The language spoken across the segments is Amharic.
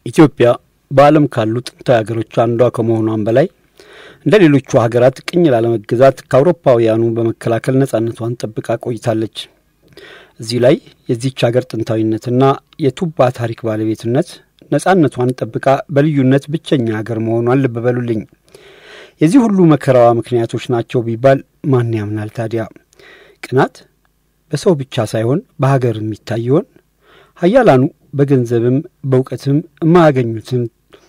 ኢትዮጵያ በዓለም ካሉ ጥንታዊ ሀገሮች አንዷ ከመሆኗም በላይ እንደ ሌሎቹ ሀገራት ቅኝ ላለመገዛት ከአውሮፓውያኑ በመከላከል ነጻነቷን ጠብቃ ቆይታለች። እዚህ ላይ የዚች ሀገር ጥንታዊነትና የቱባ ታሪክ ባለቤትነት ነጻነቷን ጠብቃ በልዩነት ብቸኛ ሀገር መሆኗን ልብ በሉልኝ። የዚህ ሁሉ መከራዋ ምክንያቶች ናቸው ቢባል ማን ያምናል ታዲያ? ቅናት በሰው ብቻ ሳይሆን በሀገር የሚታይ ይሆን? ሀያላኑ በገንዘብም በእውቀትም የማያገኙትን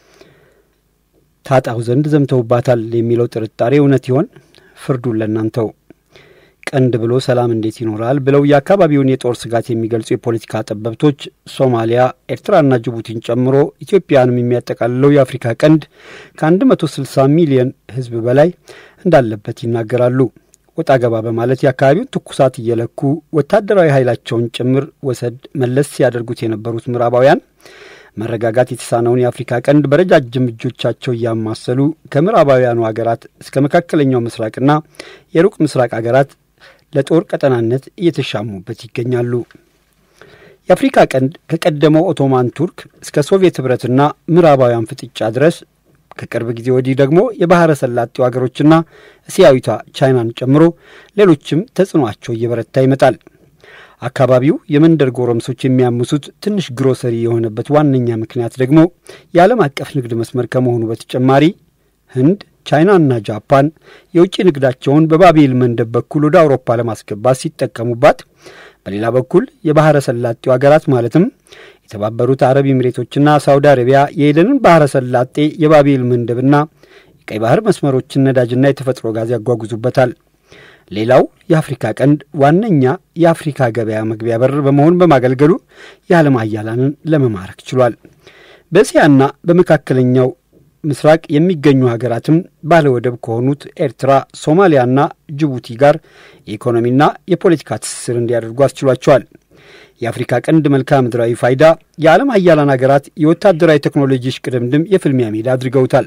ታጣው ዘንድ ዘምተውባታል የሚለው ጥርጣሬ እውነት ይሆን? ፍርዱን ለእናንተው። ቀንድ ብሎ ሰላም እንዴት ይኖራል ብለው የአካባቢውን የጦር ስጋት የሚገልጹ የፖለቲካ ጠበብቶች ሶማሊያ፣ ኤርትራና ጅቡቲን ጨምሮ ኢትዮጵያንም የሚያጠቃልለው የአፍሪካ ቀንድ ከ160 ሚሊዮን ሕዝብ በላይ እንዳለበት ይናገራሉ። ወጣ ገባ በማለት የአካባቢውን ትኩሳት እየለኩ ወታደራዊ ኃይላቸውን ጭምር ወሰድ መለስ ሲያደርጉት የነበሩት ምዕራባውያን መረጋጋት የተሳነውን የአፍሪካ ቀንድ በረጃጅም እጆቻቸው እያማሰሉ ከምዕራባውያኑ ሀገራት እስከ መካከለኛው ምስራቅና የሩቅ ምስራቅ ሀገራት ለጦር ቀጠናነት እየተሻሙበት ይገኛሉ። የአፍሪካ ቀንድ ከቀደመው ኦቶማን ቱርክ እስከ ሶቪየት ኅብረትና ምዕራባውያን ፍጥጫ ድረስ ከቅርብ ጊዜ ወዲህ ደግሞ የባሕረ ሰላጤው ሀገሮችና እስያዊቷ ቻይናን ጨምሮ ሌሎችም ተጽዕኖአቸው እየበረታ ይመጣል። አካባቢው የመንደር ጎረምሶች የሚያምሱት ትንሽ ግሮሰሪ የሆነበት ዋነኛ ምክንያት ደግሞ የዓለም አቀፍ ንግድ መስመር ከመሆኑ በተጨማሪ ህንድ፣ ቻይናና ጃፓን የውጭ ንግዳቸውን በባቤል መንደብ በኩል ወደ አውሮፓ ለማስገባት ሲጠቀሙባት፣ በሌላ በኩል የባሕረ ሰላጤው ሀገራት ማለትም የተባበሩት አረብ ኤሚሬቶችና ሳውዲ አረቢያ የኤደንን ባሕረ ሰላጤ የባቤል መንደብና የቀይ ባህር መስመሮችን ነዳጅና የተፈጥሮ ጋዝ ያጓጉዙበታል። ሌላው የአፍሪካ ቀንድ ዋነኛ የአፍሪካ ገበያ መግቢያ በር በመሆን በማገልገሉ የዓለም ሀያላንን ለመማረክ ችሏል። በእስያና በመካከለኛው ምስራቅ የሚገኙ ሀገራትም ባለወደብ ከሆኑት ኤርትራ፣ ሶማሊያና ጅቡቲ ጋር የኢኮኖሚና የፖለቲካ ትስስር እንዲያደርጉ አስችሏቸዋል። የአፍሪካ ቀንድ መልክዓ ምድራዊ ፋይዳ የዓለም ሀያላን ሀገራት የወታደራዊ ቴክኖሎጂ ሽቅድምድም የፍልሚያ ሜዳ አድርገውታል።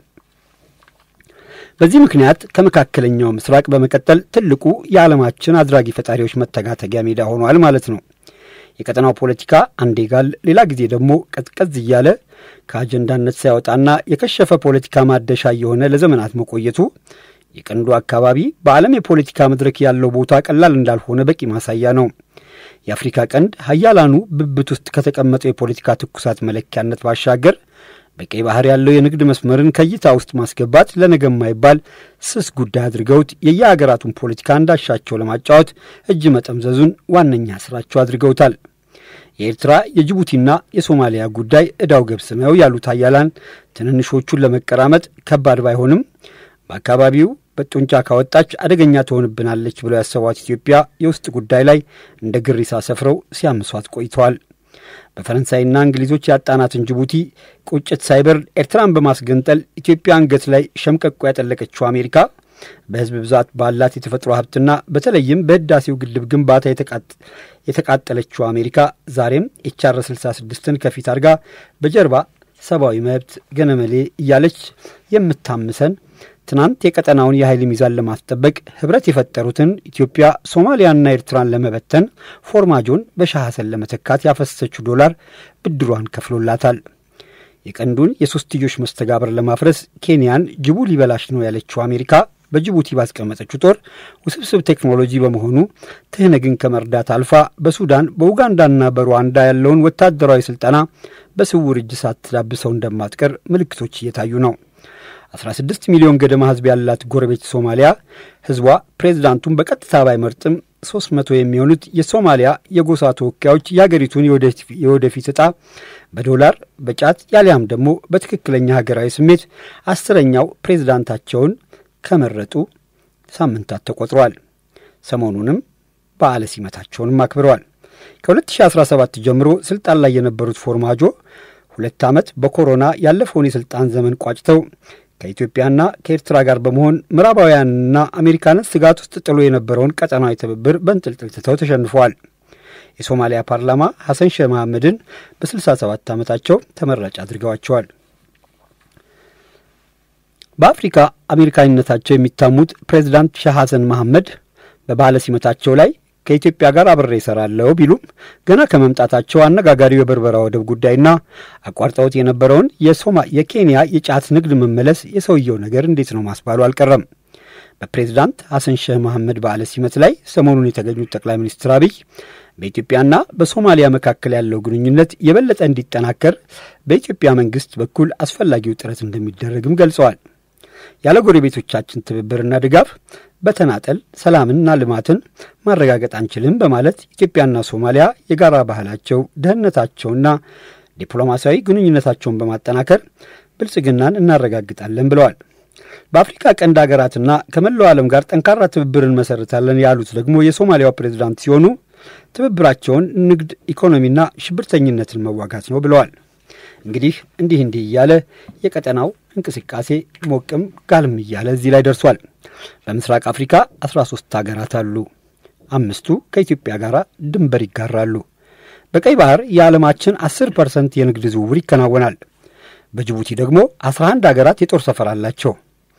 በዚህ ምክንያት ከመካከለኛው ምስራቅ በመቀጠል ትልቁ የዓለማችን አድራጊ ፈጣሪዎች መተጋተጊያ ሜዳ ሆኗል ማለት ነው። የቀጠናው ፖለቲካ አንዴ ጋል፣ ሌላ ጊዜ ደግሞ ቀዝቀዝ እያለ ከአጀንዳነት ሳይወጣና የከሸፈ ፖለቲካ ማደሻ እየሆነ ለዘመናት መቆየቱ የቀንዱ አካባቢ በዓለም የፖለቲካ መድረክ ያለው ቦታ ቀላል እንዳልሆነ በቂ ማሳያ ነው። የአፍሪካ ቀንድ ሀያላኑ ብብት ውስጥ ከተቀመጠው የፖለቲካ ትኩሳት መለኪያነት ባሻገር በቀይ ባህር ያለው የንግድ መስመርን ከእይታ ውስጥ ማስገባት ለነገ የማይባል ስስ ጉዳይ አድርገውት የየሀገራቱን ፖለቲካ እንዳሻቸው ለማጫወት እጅ መጠምዘዙን ዋነኛ ስራቸው አድርገውታል። የኤርትራ የጅቡቲና የሶማሊያ ጉዳይ ዕዳው ገብስ ነው ያሉት ሀያላን ትንንሾቹን ለመቀራመጥ ከባድ ባይሆንም በአካባቢው በጡንቻ ካወጣች አደገኛ ትሆንብናለች ብለው ያሰቧት ኢትዮጵያ የውስጥ ጉዳይ ላይ እንደ ግሪሳ ሰፍረው ሲያምሷት ቆይተዋል። በፈረንሳይና እንግሊዞች ያጣናትን ጅቡቲ ቁጭት ሳይበርድ ኤርትራን በማስገንጠል ኢትዮጵያ አንገት ላይ ሸምቀቆ ያጠለቀችው አሜሪካ በሕዝብ ብዛት ባላት የተፈጥሮ ሀብትና በተለይም በህዳሴው ግድብ ግንባታ የተቃጠለችው አሜሪካ ዛሬም ኤችአር 66ን ከፊት አድርጋ በጀርባ ሰብአዊ መብት ገነመሌ እያለች የምታምሰን ትናንት የቀጠናውን የኃይል ሚዛን ለማስጠበቅ ህብረት የፈጠሩትን ኢትዮጵያ ሶማሊያና ኤርትራን ለመበተን ፎርማጆን በሻህ ሐሰን ለመተካት ያፈሰሰችው ዶላር ብድሯን ከፍሎላታል። የቀንዱን የሶስትዮሽ መስተጋብር ለማፍረስ ኬንያን ጅቡ ሊበላሽ ነው ያለችው አሜሪካ በጅቡቲ ባስቀመጠችው ጦር ውስብስብ ቴክኖሎጂ በመሆኑ ትህነግን ከመርዳት አልፋ በሱዳን በኡጋንዳና በሩዋንዳ ያለውን ወታደራዊ ስልጠና በስውር እጅ ሳትዳብሰው እንደማትቀር ምልክቶች እየታዩ ነው። 16 ሚሊዮን ገደማ ህዝብ ያላት ጎረቤት ሶማሊያ ህዝቧ ፕሬዝዳንቱን በቀጥታ ባይመርጥም 300 የሚሆኑት የሶማሊያ የጎሳ ተወካዮች የአገሪቱን የወደፊት ዕጣ በዶላር በጫት ያሊያም ደግሞ በትክክለኛ ሀገራዊ ስሜት አስረኛው ፕሬዝዳንታቸውን ከመረጡ ሳምንታት ተቆጥረዋል። ሰሞኑንም በዓለ ሲመታቸውንም አክብረዋል። ከ2017 ጀምሮ ስልጣን ላይ የነበሩት ፎርማጆ ሁለት ዓመት በኮሮና ያለፈውን የሥልጣን ዘመን ቋጭተው ከኢትዮጵያና ከኤርትራ ጋር በመሆን ምዕራባውያንና አሜሪካንን ስጋት ውስጥ ጥሎ የነበረውን ቀጠናዊ ትብብር በንጥልጥል ትተው ተሸንፈዋል። የሶማሊያ ፓርላማ ሐሰን ሼህ መሐመድን በ67 ዓመታቸው ተመራጭ አድርገዋቸዋል። በአፍሪካ አሜሪካዊነታቸው የሚታሙት ፕሬዚዳንት ሼህ ሐሰን መሐመድ በባለ ሲመታቸው ላይ ከኢትዮጵያ ጋር አብሬ እሰራለሁ ቢሉም ገና ከመምጣታቸው አነጋጋሪው የበርበራ ወደብ ጉዳይና አቋርጠውት የነበረውን የሶማ የኬንያ የጫት ንግድ መመለስ የሰውየው ነገር እንዴት ነው ማስባሉ አልቀረም። በፕሬዝዳንት ሐሰን ሼህ መሐመድ በዓለ ሲመት ላይ ሰሞኑን የተገኙት ጠቅላይ ሚኒስትር አብይ በኢትዮጵያና በሶማሊያ መካከል ያለው ግንኙነት የበለጠ እንዲጠናከር በኢትዮጵያ መንግስት በኩል አስፈላጊው ጥረት እንደሚደረግም ገልጸዋል። ያለ ጎረቤቶቻችን ትብብርና ድጋፍ በተናጠል ሰላምንና ልማትን ማረጋገጥ አንችልም በማለት ኢትዮጵያና ሶማሊያ የጋራ ባህላቸው፣ ደህንነታቸውና ዲፕሎማሲያዊ ግንኙነታቸውን በማጠናከር ብልጽግናን እናረጋግጣለን ብለዋል። በአፍሪካ ቀንድ ሀገራትና ከመላው ዓለም ጋር ጠንካራ ትብብር እንመሰርታለን ያሉት ደግሞ የሶማሊያው ፕሬዝዳንት ሲሆኑ ትብብራቸውን ንግድ፣ ኢኮኖሚና ሽብርተኝነትን መዋጋት ነው ብለዋል። እንግዲህ እንዲህ እንዲህ እያለ የቀጠናው እንቅስቃሴ ሞቅም ጋልም እያለ እዚህ ላይ ደርሷል። በምስራቅ አፍሪካ 13 ሀገራት አሉ። አምስቱ ከኢትዮጵያ ጋር ድንበር ይጋራሉ። በቀይ ባህር የዓለማችን 10 ፐርሰንት የንግድ ዝውውር ይከናወናል። በጅቡቲ ደግሞ 11 ሀገራት የጦር ሰፈር አላቸው።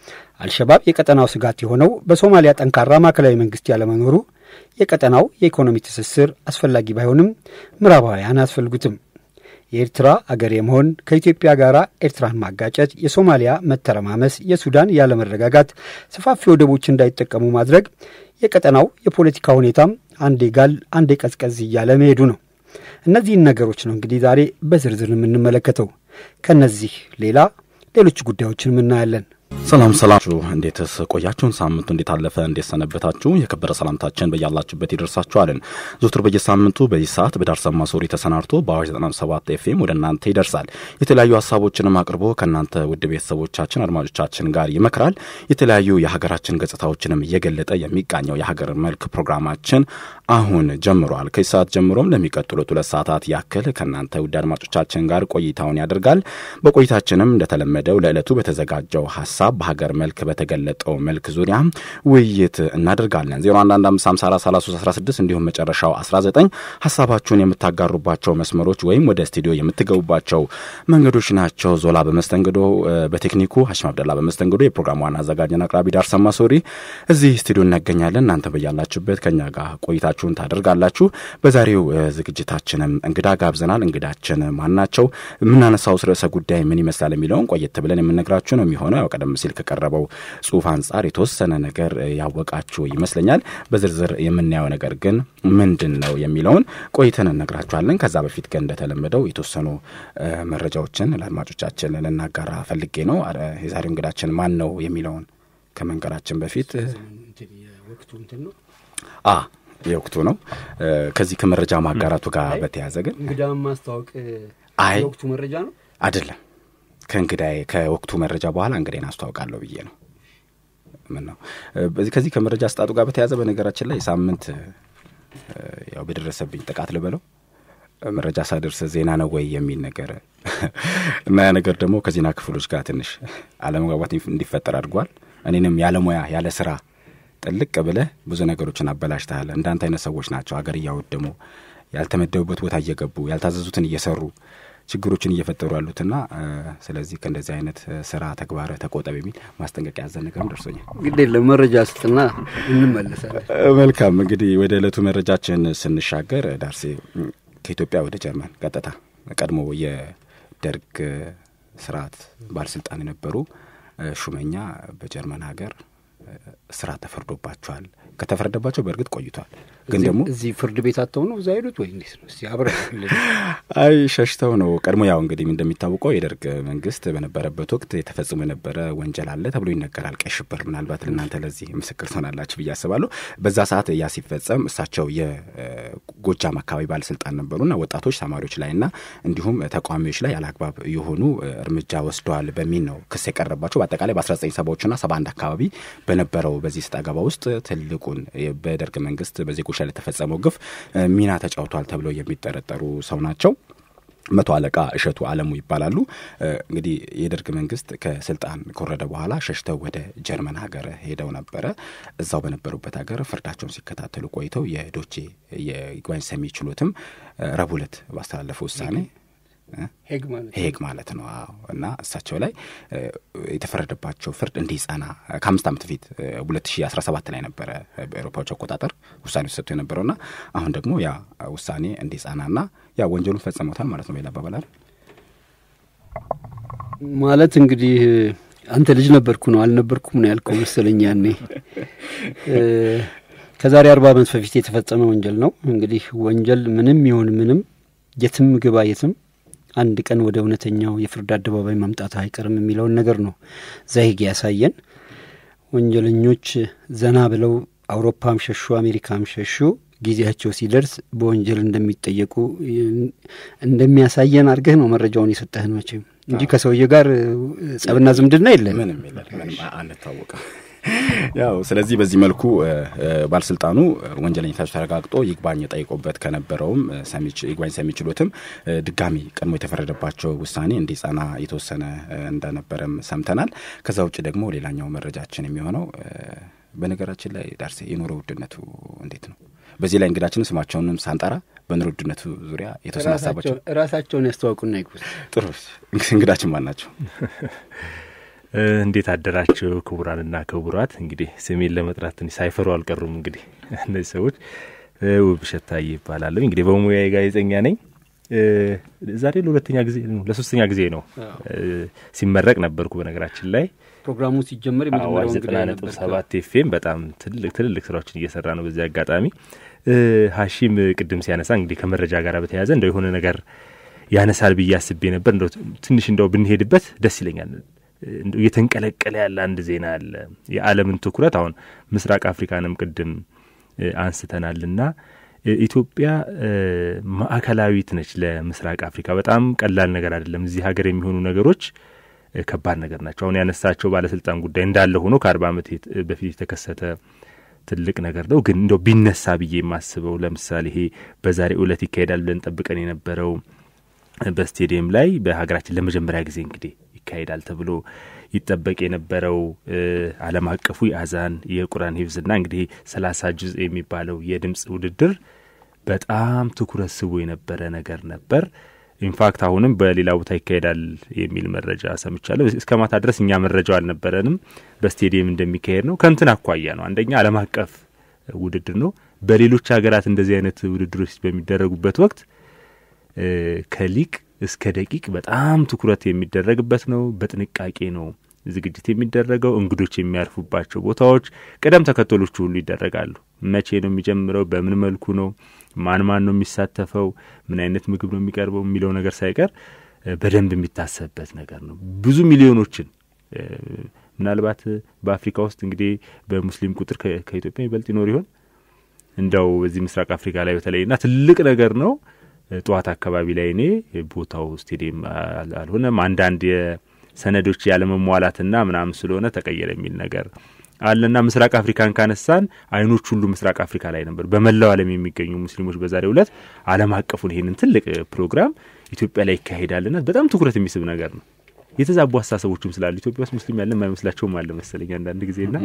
አልሸባብ የቀጠናው ስጋት የሆነው በሶማሊያ ጠንካራ ማዕከላዊ መንግስት ያለመኖሩ የቀጠናው የኢኮኖሚ ትስስር አስፈላጊ ባይሆንም ምዕራባውያን አያስፈልጉትም። የኤርትራ አገር የመሆን ከኢትዮጵያ ጋር ኤርትራን ማጋጨት፣ የሶማሊያ መተረማመስ፣ የሱዳን ያለመረጋጋት፣ ሰፋፊ ወደቦች እንዳይጠቀሙ ማድረግ የቀጠናው የፖለቲካ ሁኔታም አንዴ ጋል አንዴ ቀዝቀዝ እያለ መሄዱ ነው። እነዚህን ነገሮች ነው እንግዲህ ዛሬ በዝርዝር የምንመለከተው። ከነዚህ ሌላ ሌሎች ጉዳዮችን እናያለን። ሰላም ሰላችሁ፣ እንዴትስ ቆያችሁን? ሳምንቱ እንዴት አለፈ? እንዴት ሰነበታችሁ? የከበረ ሰላምታችን በያላችሁበት ይደርሳችኋልን። ዘወትር በየሳምንቱ በዚህ ሰዓት በዳርሰማ ሶሪ ተሰናድቶ በአዋጅ 97 ኤፍኤም ወደ እናንተ ይደርሳል። የተለያዩ ሀሳቦችንም አቅርቦ ከእናንተ ውድ ቤተሰቦቻችን አድማጮቻችን ጋር ይመክራል። የተለያዩ የሀገራችን ገጽታዎችንም እየገለጠ የሚቃኘው የሀገር መልክ ፕሮግራማችን አሁን ጀምሯል። ከዚህ ሰዓት ጀምሮም ለሚቀጥሉት ሁለት ሰዓታት ያክል ከእናንተ ውድ አድማጮቻችን ጋር ቆይታውን ያደርጋል። በቆይታችንም እንደተለመደው ለዕለቱ በተዘጋጀው ሀሳብ በሀገር መልክ በተገለጠው መልክ ዙሪያ ውይይት እናደርጋለን። 0115543316 እንዲሁም መጨረሻው 19 ሀሳባችሁን የምታጋሩባቸው መስመሮች ወይም ወደ ስቱዲዮ የምትገቡባቸው መንገዶች ናቸው። ዞላ በመስተንግዶ በቴክኒኩ ሀሽም አብደላ በመስተንግዶ የፕሮግራሙ ዋና አዘጋጅና አቅራቢ ዳርሰማ ሶሪ እዚህ ስቱዲዮ እናገኛለን። እናንተ በያላችሁበት ከኛ ጋር ቆይታችሁን ታደርጋላችሁ። በዛሬው ዝግጅታችንም እንግዳ ጋብዘናል። እንግዳችን ማን ናቸው? የምናነሳው ርዕሰ ጉዳይ ምን ይመስላል የሚለውን ቆየት ብለን የምነግራችሁ ነው የሚሆነው ያው ቀደም ሲል ከቀረበው ጽሁፍ አንጻር የተወሰነ ነገር ያወቃችሁ ይመስለኛል። በዝርዝር የምናየው ነገር ግን ምንድን ነው የሚለውን ቆይተን እነግራችኋለን። ከዛ በፊት ግን እንደተለመደው የተወሰኑ መረጃዎችን ለአድማጮቻችን ልናጋራ ፈልጌ ነው። የዛሬው እንግዳችን ማን ነው የሚለውን ከመንገራችን በፊት አ የወቅቱ ነው። ከዚህ ከመረጃ ማጋራቱ ጋር በተያያዘ ግን እንግዳ ማስታወቅ አይ የወቅቱ መረጃ ነው አይደለም ከእንግዳዬ ከወቅቱ መረጃ በኋላ እንግዳዬን አስተዋውቃለሁ ብዬ ነው። ምን ነው ከዚህ ከመረጃ አስጣጡ ጋር በተያያዘ በነገራችን ላይ ሳምንት ያው በደረሰብኝ ጥቃት ልበለው መረጃ ሳደርስ ዜና ነው ወይ የሚል ነገር እና ያ ነገር ደግሞ ከዜና ክፍሎች ጋር ትንሽ አለመግባባት እንዲፈጠር አድርጓል። እኔንም ያለሙያ ያለ ስራ ጥልቅ ብለህ ብዙ ነገሮችን አበላሽተሃል። እንዳንተ አይነት ሰዎች ናቸው ሀገር እያወደሙ ያልተመደቡበት ቦታ እየገቡ ያልታዘዙትን እየሰሩ ችግሮችን እየፈጠሩ ያሉትና ስለዚህ ከእንደዚህ አይነት ስራ ተግባር ተቆጠብ የሚል ማስጠንቀቂያ ያዘ ነገርም ደርሶኛል። ግድ የለም መረጃ ስጥና እንመለሳለን። መልካም እንግዲህ ወደ ዕለቱ መረጃችን ስንሻገር ዳርሴ ከኢትዮጵያ ወደ ጀርመን ቀጥታ ቀድሞ የደርግ ስርዓት ባለስልጣን የነበሩ ሹመኛ በጀርመን ሀገር እስራት ተፈርዶባቸዋል። ከተፈረደባቸው በእርግጥ ቆይቷል፣ ግን ደግሞ እዚህ ፍርድ ቤት አተው ነው እዛ ሄዱት ወይ እንዴት ነው? እስቲ አብረን አይ ሸሽተው ነው። ቀድሞ ያው እንግዲህ እንደሚታወቀው የደርግ መንግስት በነበረበት ወቅት የተፈጽሞ የነበረ ወንጀል አለ ተብሎ ይነገራል። ቀይ ሽብር፣ ምናልባት ለእናንተ ለዚህ ምስክር ትሆናላችሁ ብዬ አስባለሁ። በዛ ሰዓት ያ ሲፈጸም እሳቸው የጎጃም አካባቢ ባለስልጣን ነበሩና ወጣቶች ተማሪዎች ላይና እንዲሁም ተቃዋሚዎች ላይ ያለአግባብ የሆኑ እርምጃ ወስደዋል በሚል ነው ክስ የቀረባቸው። በአጠቃላይ በ19 ሰባዎችና 71 አካባቢ በነበረው በዚህ ስጥ አገባ ውስጥ ትልቁን በደርግ መንግስት በዜጎች ላይ ለተፈጸመው ግፍ ሚና ተጫውቷል ተብለው የሚጠረጠሩ ሰው ናቸው። መቶ አለቃ እሸቱ አለሙ ይባላሉ። እንግዲህ የደርግ መንግስት ከስልጣን ከወረደ በኋላ ሸሽተው ወደ ጀርመን ሀገር ሄደው ነበረ። እዛው በነበሩበት ሀገር ፍርዳቸውን ሲከታተሉ ቆይተው የዶቼ የይግባኝ ሰሚ ችሎትም ረቡዕ ዕለት ባስተላለፈው ውሳኔ ሄግ ማለት ነው። አዎ እና እሳቸው ላይ የተፈረደባቸው ፍርድ እንዲጸና ከአምስት ዓመት በፊት ሁለት ሺ አስራ ሰባት ላይ ነበረ በአውሮፓዎች አቆጣጠር ውሳኔ ተሰጥቶ የነበረውና አሁን ደግሞ ያ ውሳኔ እንዲጸናና ያ ወንጀሉን ፈጽመውታል ማለት ነው። ሌላ አባባል ማለት እንግዲህ አንተ ልጅ ነበርኩ ነው አልነበርኩም ነው ያልከው መሰለኝ ያኔ ከዛሬ አርባ ዓመት በፊት የተፈጸመ ወንጀል ነው። እንግዲህ ወንጀል ምንም ይሁን ምንም የትም ግባ የትም አንድ ቀን ወደ እውነተኛው የፍርድ አደባባይ መምጣት አይቀርም የሚለውን ነገር ነው ዛሄግ ያሳየን። ወንጀለኞች ዘና ብለው አውሮፓም ሸሹ፣ አሜሪካም ሸሹ፣ ጊዜያቸው ሲደርስ በወንጀል እንደሚጠየቁ እንደሚያሳየን አድርገህ ነው መረጃውን የሰጠህን መቼም እንጂ ከሰውዬ ጋር ጸብና ዝምድና የለን ምንም የለን ምንም አንታወቅም። ያው ስለዚህ በዚህ መልኩ ባለስልጣኑ ወንጀለኝነታቸው ተረጋግጦ ይግባኝ ጠይቆበት ከነበረውም ይግባኝ ሰሚ ችሎትም ድጋሚ ቀድሞ የተፈረደባቸው ውሳኔ እንዲጸና የተወሰነ እንደነበረም ሰምተናል። ከዛ ውጭ ደግሞ ሌላኛው መረጃችን የሚሆነው በነገራችን ላይ ዳርሴ የኑሮ ውድነቱ እንዴት ነው? በዚህ ላይ እንግዳችንን ስማቸውንም ሳንጠራ በኑሮ ውድነቱ ዙሪያ የተወሰነ ሀሳባቸው ራሳቸውን ያስተዋውቁና ይጉስ። ጥሩ እንግዳችን ማን ናቸው? እንዴት አደራቸው ክቡራንና ክቡራት። እንግዲህ ስሜን ለመጥራት ትንሽ ሳይፈሩ አልቀሩም። እንግዲህ እነዚህ ሰዎች ውብሸት ታዬ ይባላለሁ። እንግዲህ በሙያዬ ጋዜጠኛ ነኝ። ዛሬ ለሁለተኛ ጊዜ ለሶስተኛ ጊዜ ነው ሲመረቅ ነበርኩ። በነገራችን ላይ ፕሮግራሙ ሲጀመር አዋጅ ዘጠና ነጥብ ሰባት ኤፍኤም በጣም ትልቅ ትልልቅ ስራዎችን እየሰራ ነው። በዚህ አጋጣሚ ሀሺም ቅድም ሲያነሳ እንግዲህ ከመረጃ ጋር በተያያዘ እንደው የሆነ ነገር ያነሳል ብዬ አስቤ ነበር። እንደው ትንሽ እንደው ብንሄድበት ደስ ይለኛል። እየተንቀለቀለ ያለ አንድ ዜና አለ። የዓለምን ትኩረት አሁን ምስራቅ አፍሪካንም ቅድም አንስተናልና ኢትዮጵያ ማዕከላዊት ነች ለምስራቅ አፍሪካ። በጣም ቀላል ነገር አይደለም። እዚህ ሀገር የሚሆኑ ነገሮች ከባድ ነገር ናቸው። አሁን ያነሳቸው ባለስልጣን ጉዳይ እንዳለ ሆኖ ከአርባ ዓመት በፊት የተከሰተ ትልቅ ነገር ነው። ግን እንደው ቢነሳ ብዬ የማስበው ለምሳሌ ይሄ በዛሬ ዕለት ይካሄዳል ብለን ጠብቀን የነበረው በስቴዲየም ላይ በሀገራችን ለመጀመሪያ ጊዜ እንግዲህ ይካሄዳል ተብሎ ይጠበቅ የነበረው ዓለም አቀፉ የአዛን የቁርአን ሂፍዝና እንግዲህ ሰላሳ ጁዝ የሚባለው የድምፅ ውድድር በጣም ትኩረት ስቦ የነበረ ነገር ነበር። ኢንፋክት አሁንም በሌላ ቦታ ይካሄዳል የሚል መረጃ ሰምቻለሁ። እስከ ማታ ድረስ እኛ መረጃው አልነበረንም በስቴዲየም እንደሚካሄድ ነው። ከንትን አኳያ ነው። አንደኛ ዓለም አቀፍ ውድድር ነው። በሌሎች ሀገራት እንደዚህ አይነት ውድድሮች በሚደረጉበት ወቅት ከሊቅ እስከ ደቂቅ በጣም ትኩረት የሚደረግበት ነው። በጥንቃቄ ነው ዝግጅት የሚደረገው። እንግዶች የሚያርፉባቸው ቦታዎች ቅደም ተከተሎቹ ሁሉ ይደረጋሉ። መቼ ነው የሚጀምረው? በምን መልኩ ነው? ማን ማን ነው የሚሳተፈው? ምን አይነት ምግብ ነው የሚቀርበው? የሚለው ነገር ሳይቀር በደንብ የሚታሰብበት ነገር ነው። ብዙ ሚሊዮኖችን ምናልባት በአፍሪካ ውስጥ እንግዲህ በሙስሊም ቁጥር ከኢትዮጵያ ይበልጥ ይኖር ይሆን? እንደው በዚህ ምስራቅ አፍሪካ ላይ በተለይና ትልቅ ነገር ነው። ጠዋት አካባቢ ላይ እኔ ቦታው ስቴዲየም አልሆነም። አንዳንድ የሰነዶች ያለመሟላትና ምናምን ስለሆነ ተቀየረ የሚል ነገር አለና ምስራቅ አፍሪካን ካነሳን አይኖች ሁሉ ምስራቅ አፍሪካ ላይ ነበር። በመላው ዓለም የሚገኙ ሙስሊሞች በዛሬው ዕለት ዓለም አቀፉን ይህንን ትልቅ ፕሮግራም ኢትዮጵያ ላይ ይካሄዳልና በጣም ትኩረት የሚስብ ነገር ነው። የተዛቡ አስተሳሰቦችም ስላሉ ኢትዮጵያ ውስጥ ሙስሊም ያለ የማይመስላቸውም አለ መሰለኝ አንዳንድ ጊዜና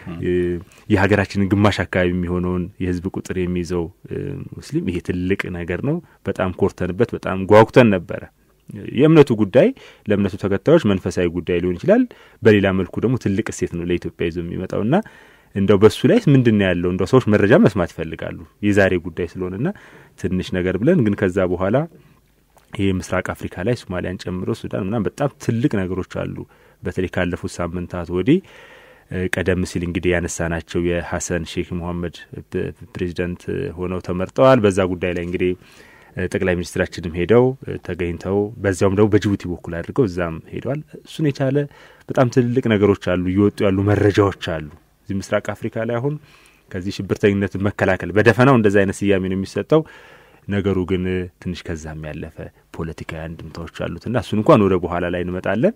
የሀገራችንን ግማሽ አካባቢ የሚሆነውን የሕዝብ ቁጥር የሚይዘው ሙስሊም ይሄ ትልቅ ነገር ነው። በጣም ኮርተንበት በጣም ጓጉተን ነበረ። የእምነቱ ጉዳይ ለእምነቱ ተከታዮች መንፈሳዊ ጉዳይ ሊሆን ይችላል። በሌላ መልኩ ደግሞ ትልቅ እሴት ነው ለኢትዮጵያ ይዞ የሚመጣውና እንደው በሱ ላይ ምንድን ነው ያለው እንደው ሰዎች መረጃ መስማት ይፈልጋሉ የዛሬ ጉዳይ ስለሆነና ትንሽ ነገር ብለን ግን ከዛ በኋላ ይህ ምስራቅ አፍሪካ ላይ ሶማሊያን ጨምሮ ሱዳን ምናምን በጣም ትልቅ ነገሮች አሉ። በተለይ ካለፉት ሳምንታት ወዲህ ቀደም ሲል እንግዲህ ያነሳናቸው የሀሰን ሼክ መሐመድ ፕሬዚዳንት ሆነው ተመርጠዋል። በዛ ጉዳይ ላይ እንግዲህ ጠቅላይ ሚኒስትራችንም ሄደው ተገኝተው በዚያውም ደግሞ በጅቡቲ በኩል አድርገው እዛም ሄደዋል። እሱን የቻለ በጣም ትልልቅ ነገሮች አሉ፣ እየወጡ ያሉ መረጃዎች አሉ። እዚህ ምስራቅ አፍሪካ ላይ አሁን ከዚህ ሽብርተኝነትን መከላከል በደፈናው እንደዚ አይነት ስያሜ ነው የሚሰጠው። ነገሩ ግን ትንሽ ከዛም ያለፈ ፖለቲካዊ አንድምታዎች አሉትና እሱን እንኳን ወደ በኋላ ላይ እንመጣለን።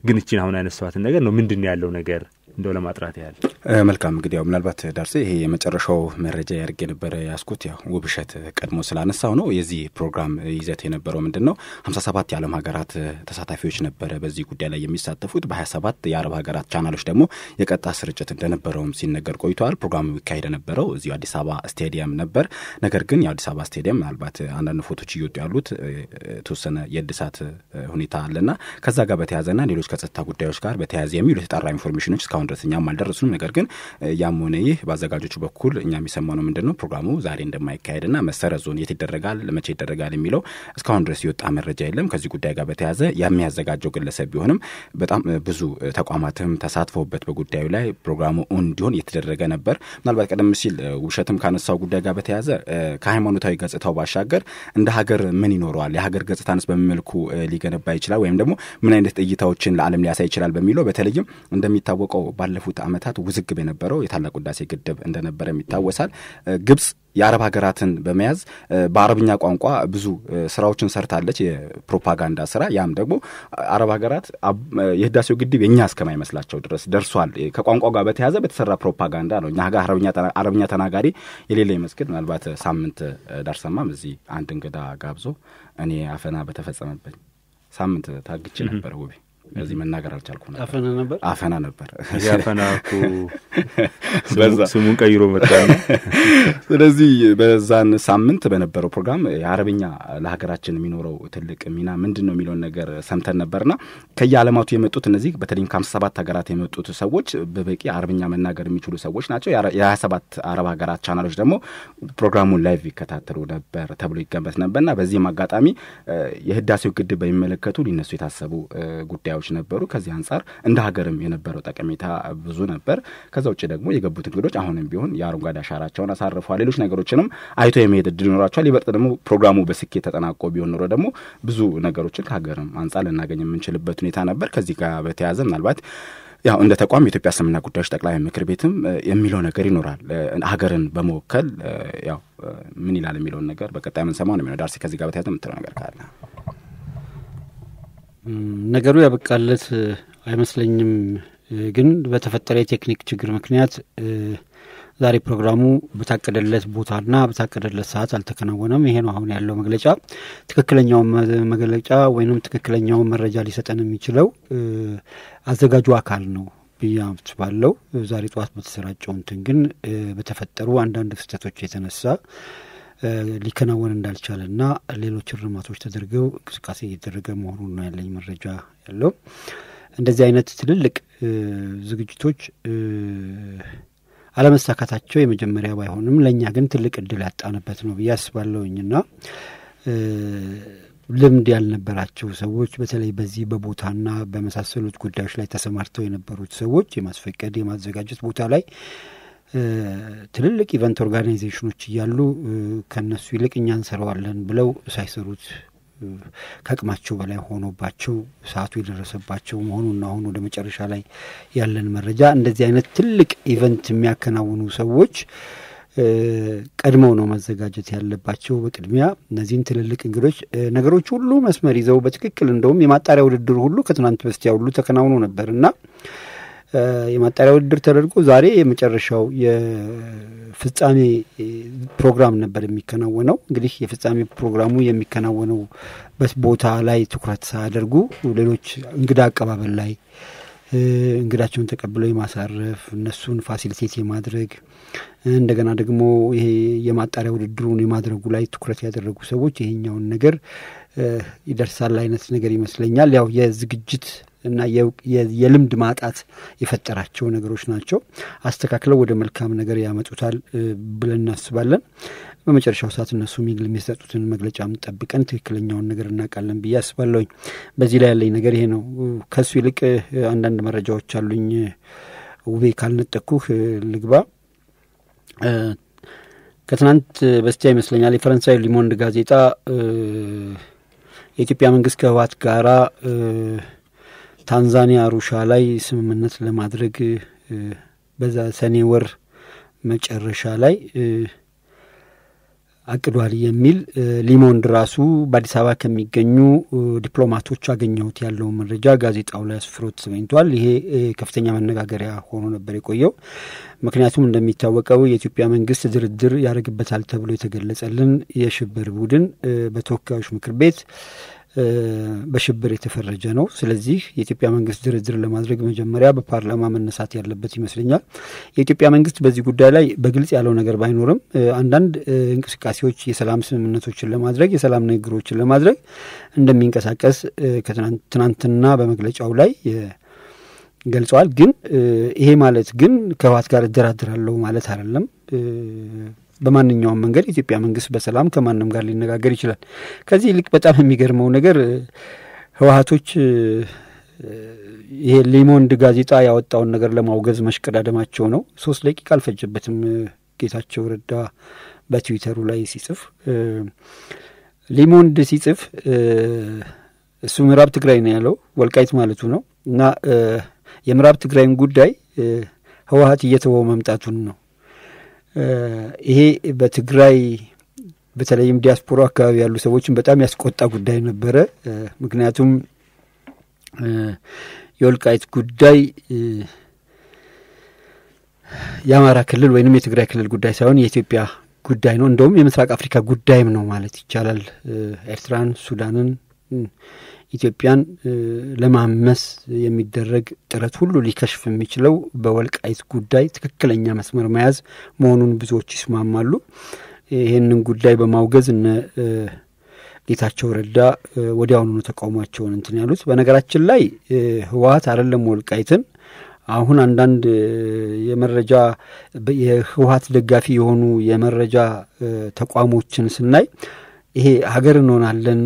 ግን እችን አሁን ያነሷትን ነገር ነው ምንድን ነው ያለው ነገር እንደው ለማጥራት ያህል መልካም እንግዲህ ያው ምናልባት ዳርሴ ይሄ የመጨረሻው መረጃ ያደርግ የነበረ ያስኩት ያው ውብሸት ቀድሞ ስላነሳው ነው። የዚህ ፕሮግራም ይዘት የነበረው ምንድን ነው? ሀምሳ ሰባት የዓለም ሀገራት ተሳታፊዎች ነበረ በዚህ ጉዳይ ላይ የሚሳተፉት በሀያ ሰባት የአረብ ሀገራት ቻናሎች ደግሞ የቀጥታ ስርጭት እንደነበረውም ሲነገር ቆይተዋል። ፕሮግራሙ ይካሄድ የነበረው እዚሁ አዲስ አበባ ስቴዲየም ነበር። ነገር ግን የአዲስ አበባ ስቴዲየም ምናልባት አንዳንድ ፎቶች እየወጡ ያሉት የተወሰነ የእድሳት ሁኔታ አለና ከዛ ጋር በተያያዘና ሌሎች ከጸጥታ ጉዳዮች ጋር በተያያዘ የሚሉ የተጣራ ኢንፎርሜሽኖች እስካሁን ድረስ እኛም አልደረሱንም። ነገር ግን ያም ሆነ ይህ በአዘጋጆቹ በኩል እኛ የሚሰማው ነው ምንድን ነው ፕሮግራሙ ዛሬ እንደማይካሄድና መሰረዙን የት ይደረጋል፣ መቼ ይደረጋል የሚለው እስካሁን ድረስ የወጣ መረጃ የለም። ከዚህ ጉዳይ ጋር በተያያዘ የሚያዘጋጀው ግለሰብ ቢሆንም በጣም ብዙ ተቋማትም ተሳትፈውበት በጉዳዩ ላይ ፕሮግራሙ እንዲሆን እየተደረገ ነበር። ምናልባት ቀደም ሲል ውብሸትም ካነሳው ጉዳይ ጋር በተያያዘ ከሃይማኖታዊ ገጽታው ባሻገር እንደ ሀገር ምን ይኖረዋል፣ የሀገር ገጽታንስ በምን መልኩ ሊገነባ ይችላል፣ ወይም ደግሞ ምን አይነት እይታዎችን ለዓለም ሊያሳይ ይችላል በሚለው በተለይም እንደሚታወቀው ባለፉት ዓመታት ውዝግብ የነበረው የታላቁ ህዳሴ ግድብ እንደነበረም ይታወሳል። ግብጽ የአረብ ሀገራትን በመያዝ በአረብኛ ቋንቋ ብዙ ስራዎችን ሰርታለች፣ የፕሮፓጋንዳ ስራ። ያም ደግሞ አረብ ሀገራት የህዳሴው ግድብ የእኛ እስከማይመስላቸው ድረስ ደርሷል። ከቋንቋ ጋር በተያያዘ በተሰራ ፕሮፓጋንዳ ነው። እኛ ጋር አረብኛ ተናጋሪ የሌለ ይመስግን። ምናልባት ሳምንት ዳርሰማም እዚህ አንድ እንግዳ ጋብዞ እኔ አፈና በተፈጸመብኝ ሳምንት ታግቼ ነበር ውቤ እዚህ መናገር አልቻልኩ ነበር። አፈና ነበር አፈና ነበር። አፈና እኮ ስሙን ቀይሮ መጣ። ስለዚህ በዛን ሳምንት በነበረው ፕሮግራም የአረብኛ ለሀገራችን የሚኖረው ትልቅ ሚና ምንድን ነው የሚለውን ነገር ሰምተን ነበርና ከየዓለማቱ የመጡት እነዚህ በተለይም ከሀምሳ ሰባት ሀገራት የመጡት ሰዎች በበቂ አረብኛ መናገር የሚችሉ ሰዎች ናቸው። የሀያ ሰባት አረብ ሀገራት ቻናሎች ደግሞ ፕሮግራሙን ላይቭ ይከታተሉ ነበር ተብሎ ይገመት ነበርና በዚህም አጋጣሚ የህዳሴው ግድብ በሚመለከቱ ሊነሱ የታሰቡ ጉዳዮች ነበሩ። ከዚህ አንጻር እንደ ሀገርም የነበረው ጠቀሜታ ብዙ ነበር። ከዛ ውጭ ደግሞ የገቡት እንግዶች አሁንም ቢሆን የአረንጓዴ አሻራቸውን አሳርፈዋል። ሌሎች ነገሮችንም አይቶ የመሄድ እድል ይኖራቸዋል። ይበልጥ ደግሞ ፕሮግራሙ በስኬት ተጠናቆ ቢሆን ኖሮ ደግሞ ብዙ ነገሮችን ከሀገርም አንጻር ልናገኝ የምንችልበት ሁኔታ ነበር። ከዚህ ጋር በተያያዘ ምናልባት ያው እንደ ተቋም የኢትዮጵያ እስልምና ጉዳዮች ጠቅላይ ምክር ቤትም የሚለው ነገር ይኖራል። ሀገርን በመወከል ያው ምን ይላል የሚለውን ነገር በቀጣይ የምንሰማው ነው የሚሆነው። ዳርሲ ከዚህ ጋር በተያያዘ የምትለው ነገር ካለ ነገሩ ያበቃለት አይመስለኝም። ግን በተፈጠረ የቴክኒክ ችግር ምክንያት ዛሬ ፕሮግራሙ በታቀደለት ቦታና በታቀደለት ሰዓት አልተከናወነም። ይሄ ነው አሁን ያለው መግለጫ። ትክክለኛውን መግለጫ ወይም ትክክለኛውን መረጃ ሊሰጠን የሚችለው አዘጋጁ አካል ነው ብዬ አስባለሁ። ዛሬ ጠዋት በተሰራጨው እንትን ግን በተፈጠሩ አንዳንድ ስህተቶች የተነሳ ሊከናወን እንዳልቻለና ሌሎች እርማቶች ተደርገው እንቅስቃሴ እየተደረገ መሆኑን ነው ያለኝ መረጃ ያለው። እንደዚህ አይነት ትልልቅ ዝግጅቶች አለመሳካታቸው የመጀመሪያ ባይሆንም ለእኛ ግን ትልቅ እድል ያጣንበት ነው ብዬ አስባለሁኝና ልምድ ያልነበራቸው ሰዎች በተለይ በዚህ በቦታና በመሳሰሉት ጉዳዮች ላይ ተሰማርተው የነበሩት ሰዎች የማስፈቀድ የማዘጋጀት ቦታ ላይ ትልልቅ ኢቨንት ኦርጋናይዜሽኖች እያሉ ከእነሱ ይልቅ እኛ እንሰራዋለን ብለው ሳይሰሩት ከአቅማቸው በላይ ሆኖባቸው ሰዓቱ የደረሰባቸው መሆኑን አሁን ወደ መጨረሻ ላይ ያለን መረጃ እንደዚህ አይነት ትልቅ ኢቨንት የሚያከናውኑ ሰዎች ቀድመው ነው ማዘጋጀት ያለባቸው። በቅድሚያ እነዚህን ትልልቅ እንግዶች ነገሮች ሁሉ መስመር ይዘው በትክክል እንደውም የማጣሪያ ውድድር ሁሉ ከትናንት በስቲያ ሁሉ ተከናውኖ ነበር እና የማጣሪያ ውድድር ተደርጎ ዛሬ የመጨረሻው የፍጻሜ ፕሮግራም ነበር የሚከናወነው። እንግዲህ የፍጻሜ ፕሮግራሙ የሚከናወነውበት ቦታ ላይ ትኩረት ሳያደርጉ ሌሎች እንግዳ አቀባበል ላይ እንግዳቸውን ተቀብለው የማሳረፍ እነሱን ፋሲሊቴት የማድረግ እንደገና ደግሞ ይሄ የማጣሪያ ውድድሩን የማድረጉ ላይ ትኩረት ያደረጉ ሰዎች ይሄኛውን ነገር ይደርሳል አይነት ነገር ይመስለኛል። ያው የዝግጅት እና የልምድ ማጣት የፈጠራቸው ነገሮች ናቸው። አስተካክለው ወደ መልካም ነገር ያመጡታል ብለን እናስባለን። በመጨረሻው ሰዓት እነሱ የሚሰጡትን መግለጫም ጠብቀን ትክክለኛውን ነገር እናውቃለን ብዬ አስባለሁኝ። በዚህ ላይ ያለኝ ነገር ይሄ ነው። ከሱ ይልቅ አንዳንድ መረጃዎች አሉኝ። ውቤ ካልነጠኩህ ልግባ። ከትናንት በስቲያ ይመስለኛል የፈረንሳይ ሊሞንድ ጋዜጣ የኢትዮጵያ መንግስት ከህወሓት ጋራ ታንዛኒያ አሩሻ ላይ ስምምነት ለማድረግ በዛ ሰኔ ወር መጨረሻ ላይ አቅዷል የሚል ሊሞንድ ራሱ በአዲስ አበባ ከሚገኙ ዲፕሎማቶች አገኘሁት ያለውን መረጃ ጋዜጣው ላይ አስፍሮት ተገኝቷል። ይሄ ከፍተኛ መነጋገሪያ ሆኖ ነበር የቆየው። ምክንያቱም እንደሚታወቀው የኢትዮጵያ መንግስት ድርድር ያደርግበታል ተብሎ የተገለጸልን የሽብር ቡድን በተወካዮች ምክር ቤት በሽብር የተፈረጀ ነው። ስለዚህ የኢትዮጵያ መንግስት ድርድር ለማድረግ መጀመሪያ በፓርላማ መነሳት ያለበት ይመስለኛል። የኢትዮጵያ መንግስት በዚህ ጉዳይ ላይ በግልጽ ያለው ነገር ባይኖርም አንዳንድ እንቅስቃሴዎች የሰላም ስምምነቶችን ለማድረግ የሰላም ንግግሮችን ለማድረግ እንደሚንቀሳቀስ ከትናንትና በመግለጫው ላይ ገልጸዋል። ግን ይሄ ማለት ግን ከህወሓት ጋር እደራደራለሁ ማለት አይደለም። በማንኛውም መንገድ የኢትዮጵያ መንግስት በሰላም ከማንም ጋር ሊነጋገር ይችላል። ከዚህ ይልቅ በጣም የሚገርመው ነገር ህወሓቶች ይሄ ሊሞንድ ጋዜጣ ያወጣውን ነገር ለማውገዝ መሽቀዳደማቸው ነው። ሶስት ደቂቃ አልፈጀበትም ጌታቸው ረዳ በትዊተሩ ላይ ሲጽፍ ሊሞንድ ሲጽፍ እሱ ምዕራብ ትግራይ ነው ያለው ወልቃይት ማለቱ ነው እና የምዕራብ ትግራይን ጉዳይ ህወሓት እየተወው መምጣቱን ነው ይሄ በትግራይ በተለይም ዲያስፖራ አካባቢ ያሉ ሰዎችን በጣም ያስቆጣ ጉዳይ ነበረ። ምክንያቱም የወልቃይት ጉዳይ የአማራ ክልል ወይንም የትግራይ ክልል ጉዳይ ሳይሆን የኢትዮጵያ ጉዳይ ነው። እንደውም የምስራቅ አፍሪካ ጉዳይም ነው ማለት ይቻላል። ኤርትራን፣ ሱዳንን፣ ኢትዮጵያን ለማመስ የሚደረግ ጥረት ሁሉ ሊከሽፍ የሚችለው በወልቃይት ጉዳይ ትክክለኛ መስመር መያዝ መሆኑን ብዙዎች ይስማማሉ። ይህንን ጉዳይ በማውገዝ እነ ጌታቸው ረዳ ወዲያውኑ ተቃውሟቸውን እንትን ያሉት። በነገራችን ላይ ህወሓት አይደለም ወልቃይትን አሁን አንዳንድ የመረጃ የህወሓት ደጋፊ የሆኑ የመረጃ ተቋሞችን ስናይ ይሄ ሀገር እንሆናለን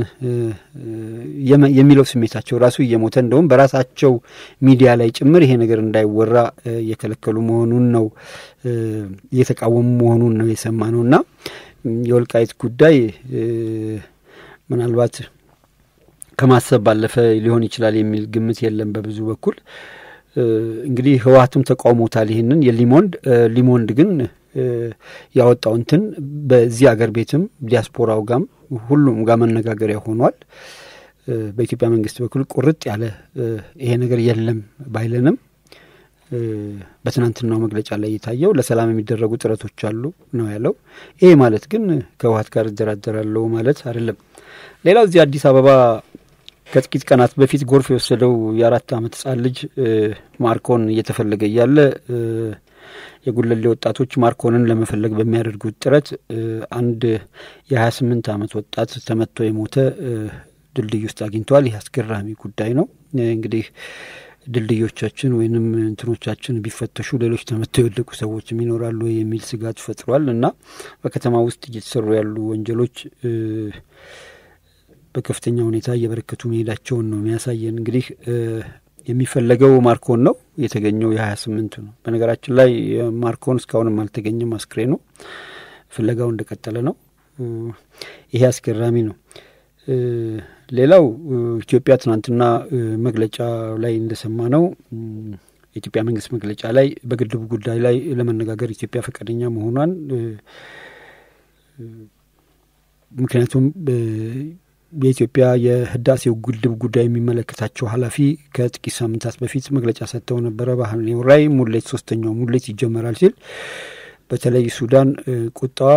የሚለው ስሜታቸው ራሱ እየሞተ እንደውም በራሳቸው ሚዲያ ላይ ጭምር ይሄ ነገር እንዳይወራ እየከለከሉ መሆኑን ነው እየተቃወሙ መሆኑን ነው የሰማ ነው እና የወልቃይት ጉዳይ ምናልባት ከማሰብ ባለፈ ሊሆን ይችላል የሚል ግምት የለም በብዙ በኩል እንግዲህ ህወሓትም ተቃውሞታል ይህንን የሊሞንድ ሊሞንድ ግን ያወጣው እንትን በዚህ አገር ቤትም ዲያስፖራው ጋም ሁሉም ጋር መነጋገሪያ ሆኗል። በኢትዮጵያ መንግስት በኩል ቁርጥ ያለ ይሄ ነገር የለም ባይለንም በትናንትናው መግለጫ ላይ የታየው ለሰላም የሚደረጉ ጥረቶች አሉ ነው ያለው። ይሄ ማለት ግን ከህወሓት ጋር እደራደራለሁ ማለት አይደለም። ሌላው እዚህ አዲስ አበባ ከጥቂት ቀናት በፊት ጎርፍ የወሰደው የአራት ዓመት ህጻን ልጅ ማርኮን እየተፈለገ እያለ የጉለሌ ወጣቶች ማርኮንን ለመፈለግ በሚያደርጉት ጥረት አንድ የሀያ ስምንት ዓመት ወጣት ተመቶ የሞተ ድልድይ ውስጥ አግኝተዋል። ይህ አስገራሚ ጉዳይ ነው። እንግዲህ ድልድዮቻችን ወይንም እንትኖቻችን ቢፈተሹ ሌሎች ተመተው የወደቁ ሰዎችም ይኖራሉ የሚል ስጋት ፈጥሯል እና በከተማ ውስጥ እየተሰሩ ያሉ ወንጀሎች በከፍተኛ ሁኔታ እየበረከቱ መሄዳቸውን ነው የሚያሳየን። እንግዲህ የሚፈለገው ማርኮን ነው የተገኘው የሀያ ስምንቱ ነው። በነገራችን ላይ ማርኮን እስካሁንም አልተገኘም። አስክሬኑ ፍለጋው እንደቀጠለ ነው። ይሄ አስገራሚ ነው። ሌላው ኢትዮጵያ ትናንትና መግለጫ ላይ እንደሰማ ነው የኢትዮጵያ መንግስት መግለጫ ላይ በግድቡ ጉዳይ ላይ ለመነጋገር ኢትዮጵያ ፈቃደኛ መሆኗን ምክንያቱም የኢትዮጵያ የህዳሴው ግድብ ጉዳይ የሚመለከታቸው ኃላፊ ከጥቂት ሳምንታት በፊት መግለጫ ሰጥተው ነበረ። በሐምሌ ወር ላይ ሙሌት ሶስተኛው ሙሌት ይጀመራል ሲል በተለይ ሱዳን ቁጣዋ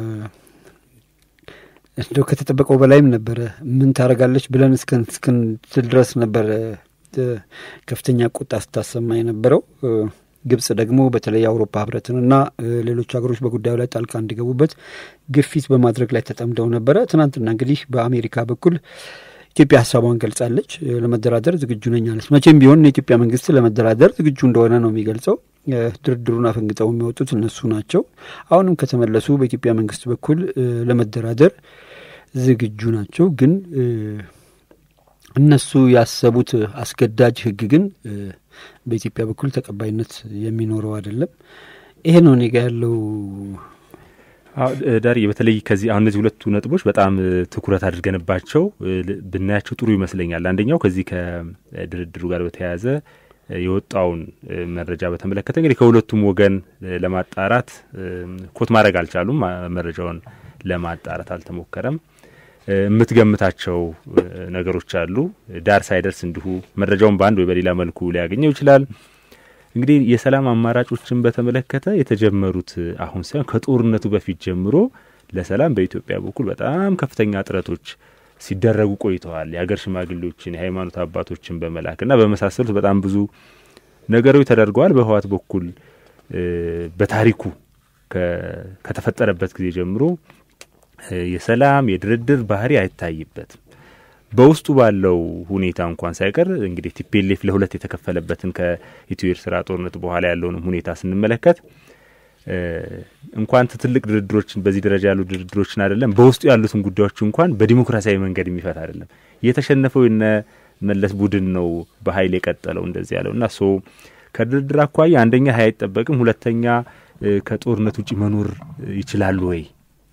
እንደው ከተጠበቀው በላይም ነበረ። ምን ታደርጋለች ብለን እስክንትል ድረስ ነበረ ከፍተኛ ቁጣ ስታሰማ የነበረው። ግብጽ ደግሞ በተለይ የአውሮፓ ህብረትንና ሌሎች ሀገሮች በጉዳዩ ላይ ጣልቃ እንዲገቡበት ግፊት በማድረግ ላይ ተጠምደው ነበረ። ትናንትና እንግዲህ በአሜሪካ በኩል ኢትዮጵያ ሀሳቧን ገልጻለች። ለመደራደር ዝግጁ ነኝ አለች። መቼም ቢሆን የኢትዮጵያ መንግስት ለመደራደር ዝግጁ እንደሆነ ነው የሚገልጸው። ድርድሩን አፈንግጠው የሚወጡት እነሱ ናቸው። አሁንም ከተመለሱ በኢትዮጵያ መንግስት በኩል ለመደራደር ዝግጁ ናቸው። ግን እነሱ ያሰቡት አስገዳጅ ህግ ግን በኢትዮጵያ በኩል ተቀባይነት የሚኖረው አይደለም። ይሄ ነው እኔ ጋ ያለው ዳሪ በተለይ ከዚህ አሁን እነዚህ ሁለቱ ነጥቦች በጣም ትኩረት አድርገንባቸው ብናያቸው ጥሩ ይመስለኛል። አንደኛው ከዚህ ከድርድሩ ጋር በተያያዘ የወጣውን መረጃ በተመለከተ እንግዲህ ከሁለቱም ወገን ለማጣራት ኮት ማድረግ አልቻሉም። መረጃውን ለማጣራት አልተሞከረም። የምትገምታቸው ነገሮች አሉ። ዳር ሳይደርስ እንዲሁ መረጃውን በአንድ ወይ በሌላ መልኩ ሊያገኘው ይችላል። እንግዲህ የሰላም አማራጮችን በተመለከተ የተጀመሩት አሁን ሳይሆን ከጦርነቱ በፊት ጀምሮ ለሰላም በኢትዮጵያ በኩል በጣም ከፍተኛ ጥረቶች ሲደረጉ ቆይተዋል። የሀገር ሽማግሌዎችን፣ የሃይማኖት አባቶችን በመላክ እና በመሳሰሉት በጣም ብዙ ነገሮች ተደርገዋል። በህወሓት በኩል በታሪኩ ከተፈጠረበት ጊዜ ጀምሮ የሰላም የድርድር ባህሪ አይታይበትም። በውስጡ ባለው ሁኔታ እንኳን ሳይቀር እንግዲህ ቲፒኤልኤፍ ለሁለት የተከፈለበትን ከኢትዮ ኤርትራ ጦርነት በኋላ ያለውንም ሁኔታ ስንመለከት እንኳን ትልቅ ድርድሮችን በዚህ ደረጃ ያሉ ድርድሮችን አይደለም በውስጡ ያሉትን ጉዳዮች እንኳን በዲሞክራሲያዊ መንገድ የሚፈታ አይደለም። የተሸነፈው የነ መለስ ቡድን ነው በኃይል የቀጠለው እንደዚህ ያለው እና ሶ ከድርድር አኳያ አንደኛ ሀይ አይጠበቅም፣ ሁለተኛ ከጦርነት ውጭ መኖር ይችላሉ ወይ?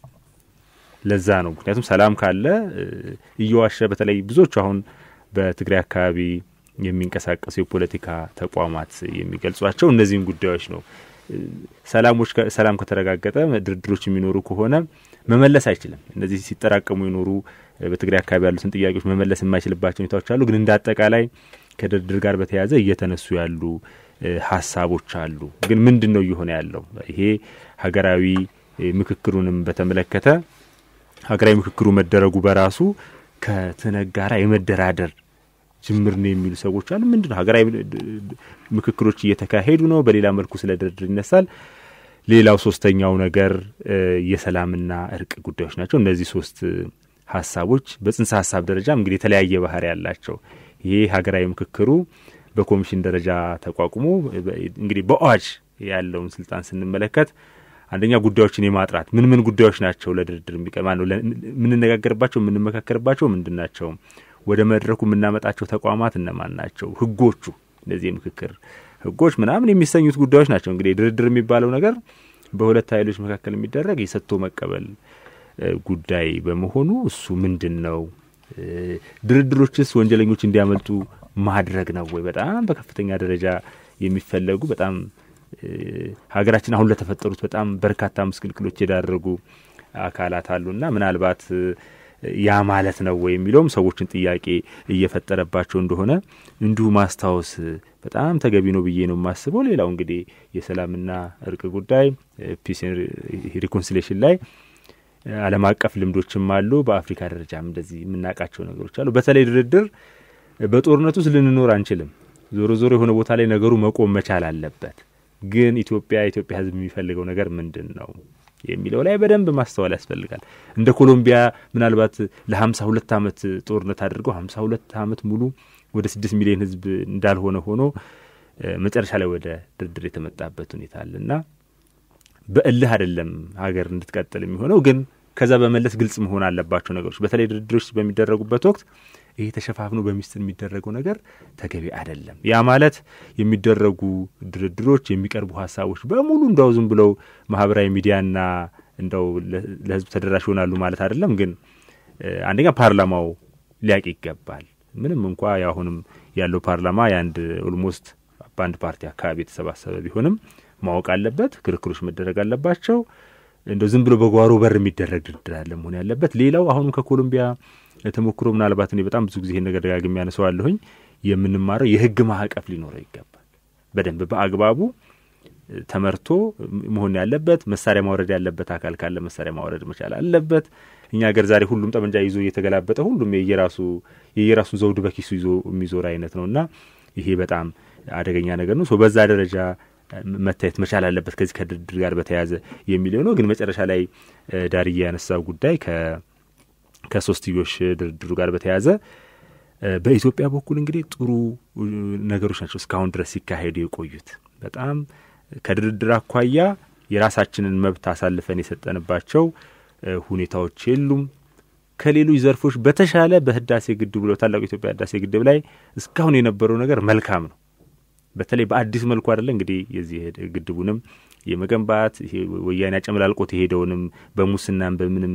ለዛ ነው ምክንያቱም ሰላም ካለ እየዋሸ በተለይ ብዙዎቹ አሁን በትግራይ አካባቢ የሚንቀሳቀሱ የፖለቲካ ተቋማት የሚገልጿቸው እነዚህን ጉዳዮች ነው። ሰላሞች ሰላም ከተረጋገጠ ድርድሮች የሚኖሩ ከሆነ መመለስ አይችልም። እነዚህ ሲጠራቀሙ የኖሩ በትግራይ አካባቢ ያሉትን ጥያቄዎች መመለስ የማይችልባቸው ሁኔታዎች አሉ። ግን እንደ አጠቃላይ ከድርድር ጋር በተያያዘ እየተነሱ ያሉ ሀሳቦች አሉ። ግን ምንድን ነው እየሆነ ያለው? ይሄ ሀገራዊ ምክክሩንም በተመለከተ ሀገራዊ ምክክሩ መደረጉ በራሱ ከትነግ ጋራ የመደራደር ጅምር ነው የሚሉ ሰዎች አሉ። ምንድን ነው ሀገራዊ ምክክሮች እየተካሄዱ ነው፣ በሌላ መልኩ ስለ ድርድር ይነሳል። ሌላው ሶስተኛው ነገር የሰላምና እርቅ ጉዳዮች ናቸው። እነዚህ ሶስት ሀሳቦች በጽንሰ ሀሳብ ደረጃም እንግዲህ የተለያየ ባህሪ ያላቸው ይሄ ሀገራዊ ምክክሩ በኮሚሽን ደረጃ ተቋቁሞ እንግዲህ በአዋጅ ያለውን ስልጣን ስንመለከት አንደኛ ጉዳዮችን የማጥራት ምን ምን ጉዳዮች ናቸው ለድርድር የሚቀርባ ነው የምንነጋገርባቸው የምንመካከርባቸው ምንድን ናቸው? ወደ መድረኩ የምናመጣቸው ተቋማት እነማን ናቸው? ህጎቹ እነዚህ የምክክር ህጎች ምናምን የሚሰኙት ጉዳዮች ናቸው። እንግዲህ ድርድር የሚባለው ነገር በሁለት ኃይሎች መካከል የሚደረግ የሰጥቶ መቀበል ጉዳይ በመሆኑ እሱ ምንድን ነው? ድርድሮችስ ወንጀለኞች እንዲያመልጡ ማድረግ ነው ወይ? በጣም በከፍተኛ ደረጃ የሚፈለጉ በጣም ሀገራችን አሁን ለተፈጠሩት በጣም በርካታ ምስቅልቅሎች የዳረጉ አካላት አሉና ምናልባት ያ ማለት ነው ወይ የሚለውም ሰዎችን ጥያቄ እየፈጠረባቸው እንደሆነ እንዲሁ ማስታወስ በጣም ተገቢ ነው ብዬ ነው የማስበው። ሌላው እንግዲህ የሰላምና እርቅ ጉዳይ ፒስ ሪኮንሲሌሽን ላይ ዓለም አቀፍ ልምዶችም አሉ። በአፍሪካ ደረጃም እንደዚህ የምናውቃቸው ነገሮች አሉ። በተለይ ድርድር በጦርነት ውስጥ ልንኖር አንችልም። ዞሮ ዞሮ የሆነ ቦታ ላይ ነገሩ መቆም መቻል አለበት። ግን ኢትዮጵያ የኢትዮጵያ ሕዝብ የሚፈልገው ነገር ምንድን ነው የሚለው ላይ በደንብ ማስተዋል ያስፈልጋል። እንደ ኮሎምቢያ ምናልባት ለሀምሳ ሁለት ዓመት ጦርነት አድርገው ሀምሳ ሁለት ዓመት ሙሉ ወደ ስድስት ሚሊዮን ሕዝብ እንዳልሆነ ሆኖ መጨረሻ ላይ ወደ ድርድር የተመጣበት ሁኔታ አለ እና በእልህ አይደለም ሀገር እንድትቀጥል የሚሆነው ግን ከዛ በመለስ ግልጽ መሆን አለባቸው ነገሮች። በተለይ ድርድሮች በሚደረጉበት ወቅት ይሄ ተሸፋፍኖ በሚስጥር የሚደረገው ነገር ተገቢ አይደለም። ያ ማለት የሚደረጉ ድርድሮች የሚቀርቡ ሀሳቦች በሙሉ እንደው ዝም ብለው ማህበራዊ ሚዲያና እንደው ለህዝብ ተደራሽ ይሆናሉ ማለት አይደለም። ግን አንደኛ ፓርላማው ሊያቅ ይገባል። ምንም እንኳ የአሁንም ያለው ፓርላማ የአንድ ኦልሞስት በአንድ ፓርቲ አካባቢ የተሰባሰበ ቢሆንም ማወቅ አለበት። ክርክሮች መደረግ አለባቸው። እንደው ዝም ብሎ በጓሮ በር የሚደረግ ድርድር አለ መሆን ያለበት። ሌላው አሁንም ከኮሎምቢያ ተሞክሮ ምናልባት እኔ በጣም ብዙ ጊዜ ይህን ነገር ደጋግሜ ያነሳዋለሁኝ የምንማረው የህግ ማዕቀፍ ሊኖረው ይገባል። በደንብ በአግባቡ ተመርቶ መሆን ያለበት መሳሪያ ማውረድ ያለበት አካል ካለ መሳሪያ ማውረድ መቻል አለበት። እኛ ሀገር ዛሬ ሁሉም ጠመንጃ ይዞ እየተገላበጠ ሁሉም የየራሱ የየራሱን ዘውድ በኪሱ ይዞ የሚዞር አይነት ነው እና ይሄ በጣም አደገኛ ነገር ነው። በዛ ደረጃ መታየት መቻል አለበት ከዚህ ከድርድር ጋር በተያያዘ የሚለው ነው። ግን መጨረሻ ላይ ዳርዬ ያነሳው ጉዳይ ከሶስትዮሽ ድርድሩ ጋር በተያያዘ በኢትዮጵያ በኩል እንግዲህ ጥሩ ነገሮች ናቸው እስካሁን ድረስ ሲካሄዱ የቆዩት። በጣም ከድርድር አኳያ የራሳችንን መብት አሳልፈን የሰጠንባቸው ሁኔታዎች የሉም። ከሌሎች ዘርፎች በተሻለ በህዳሴ ግድቡ ታላቁ የኢትዮጵያ ህዳሴ ግድብ ላይ እስካሁን የነበረው ነገር መልካም ነው። በተለይ በአዲስ መልኩ አይደለ እንግዲህ የዚህ ግድቡንም የመገንባት ይሄ ወያኔ አጨመላልቆት የሄደውንም በሙስናም በምንም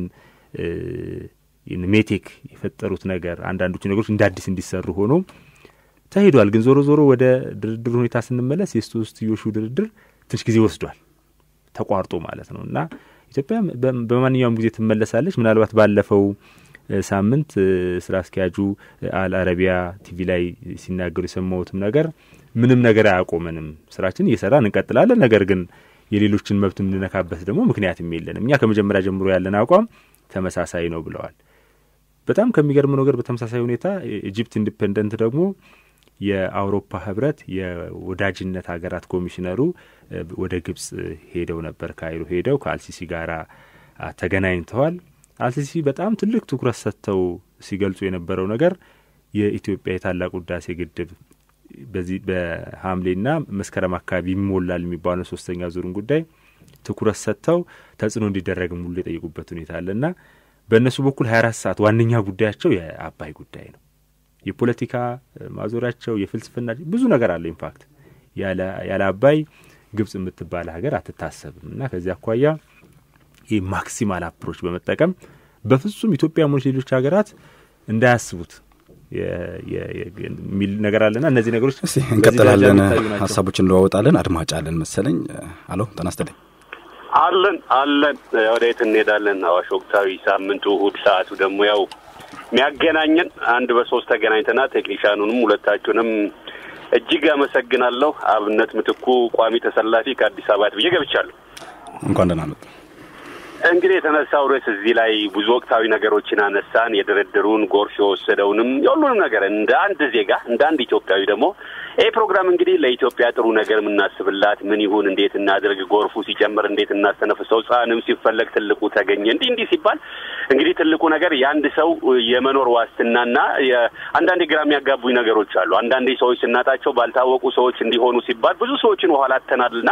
ሜቴክ የፈጠሩት ነገር አንዳንዶቹ ነገሮች እንደ አዲስ እንዲሰሩ ሆኖ ተሄዷል። ግን ዞሮ ዞሮ ወደ ድርድር ሁኔታ ስንመለስ የሶስትዮሹ ድርድር ትንሽ ጊዜ ወስዷል፣ ተቋርጦ ማለት ነው እና ኢትዮጵያ በማንኛውም ጊዜ ትመለሳለች። ምናልባት ባለፈው ሳምንት ስራ አስኪያጁ አል አረቢያ ቲቪ ላይ ሲናገሩ የሰማሁትም ነገር ምንም ነገር አያቆመንም፣ ስራችን እየሰራን እንቀጥላለን። ነገር ግን የሌሎችን መብት የምንነካበት ደግሞ ምክንያትም የለንም። እኛ ከመጀመሪያ ጀምሮ ያለን አቋም ተመሳሳይ ነው ብለዋል። በጣም ከሚገርመው ነገር በተመሳሳይ ሁኔታ ኢጅፕት ኢንዲፔንደንት ደግሞ የአውሮፓ ህብረት የወዳጅነት ሀገራት ኮሚሽነሩ ወደ ግብጽ ሄደው ነበር። ካይሮ ሄደው ከአልሲሲ ጋር ተገናኝተዋል። አልሲሲ በጣም ትልቅ ትኩረት ሰጥተው ሲገልጹ የነበረው ነገር የኢትዮጵያ የታላቁ ህዳሴ ግድብ በዚህ በሐምሌና መስከረም አካባቢ ይሞላል የሚባለው ሶስተኛ ዙርን ጉዳይ ትኩረት ሰጥተው ተጽዕኖ እንዲደረግ ሙሉ የጠየቁበት ሁኔታ አለና በእነሱ በኩል ሀያ አራት ሰዓት ዋነኛ ጉዳያቸው የአባይ ጉዳይ ነው። የፖለቲካ ማዞሪያቸው የፍልስፍና ብዙ ነገር አለ። ኢንፋክት ያለ አባይ ግብጽ የምትባል ሀገር አትታሰብም እና ከዚህ አኳያ ይህ ማክሲማል አፕሮች በመጠቀም በፍጹም ኢትዮጵያ ሆነች ሌሎች ሀገራት እንዳያስቡት የሚል ነገር አለና እነዚህ ነገሮች እንቀጥላለን። ሀሳቦች እንለዋወጣለን። አድማጭ አለን መሰለኝ። አሎ ጤና ይስጥልኝ። አለን አለን። ወደየት እንሄዳለን? አዋሽ ወቅታዊ ሳምንቱ እሁድ፣ ሰዓቱ ደግሞ ያው የሚያገናኘን አንድ በሶስት ተገናኝተና ቴክኒሻኑንም ሁለታችሁንም እጅግ አመሰግናለሁ። አብነት ምትኩ ቋሚ ተሰላፊ ከአዲስ አበባ ብዬ ገብቻለሁ። እንኳን ደህና መጡ። እንግዲህ የተነሳው ርዕስ እዚህ ላይ ብዙ ወቅታዊ ነገሮችን አነሳን። የድርድሩን ጎርፍ የወሰደውንም የሁሉንም ነገር እንደ አንድ ዜጋ እንደ አንድ ኢትዮጵያዊ ደግሞ ይህ ፕሮግራም እንግዲህ ለኢትዮጵያ ጥሩ ነገር የምናስብላት ምን ይሁን፣ እንዴት እናድርግ፣ ጎርፉ ሲጨምር እንዴት እናስተነፍሰው፣ ሕፃንም ሲፈለግ ትልቁ ተገኘ፣ እንዲህ እንዲህ ሲባል እንግዲህ ትልቁ ነገር የአንድ ሰው የመኖር ዋስትናና አንዳንዴ ግራ የሚያጋቡኝ ነገሮች አሉ። አንዳንዴ ሰዎች ስናጣቸው ባልታወቁ ሰዎች እንዲሆኑ ሲባል ብዙ ሰዎችን ውኋላ አተናልና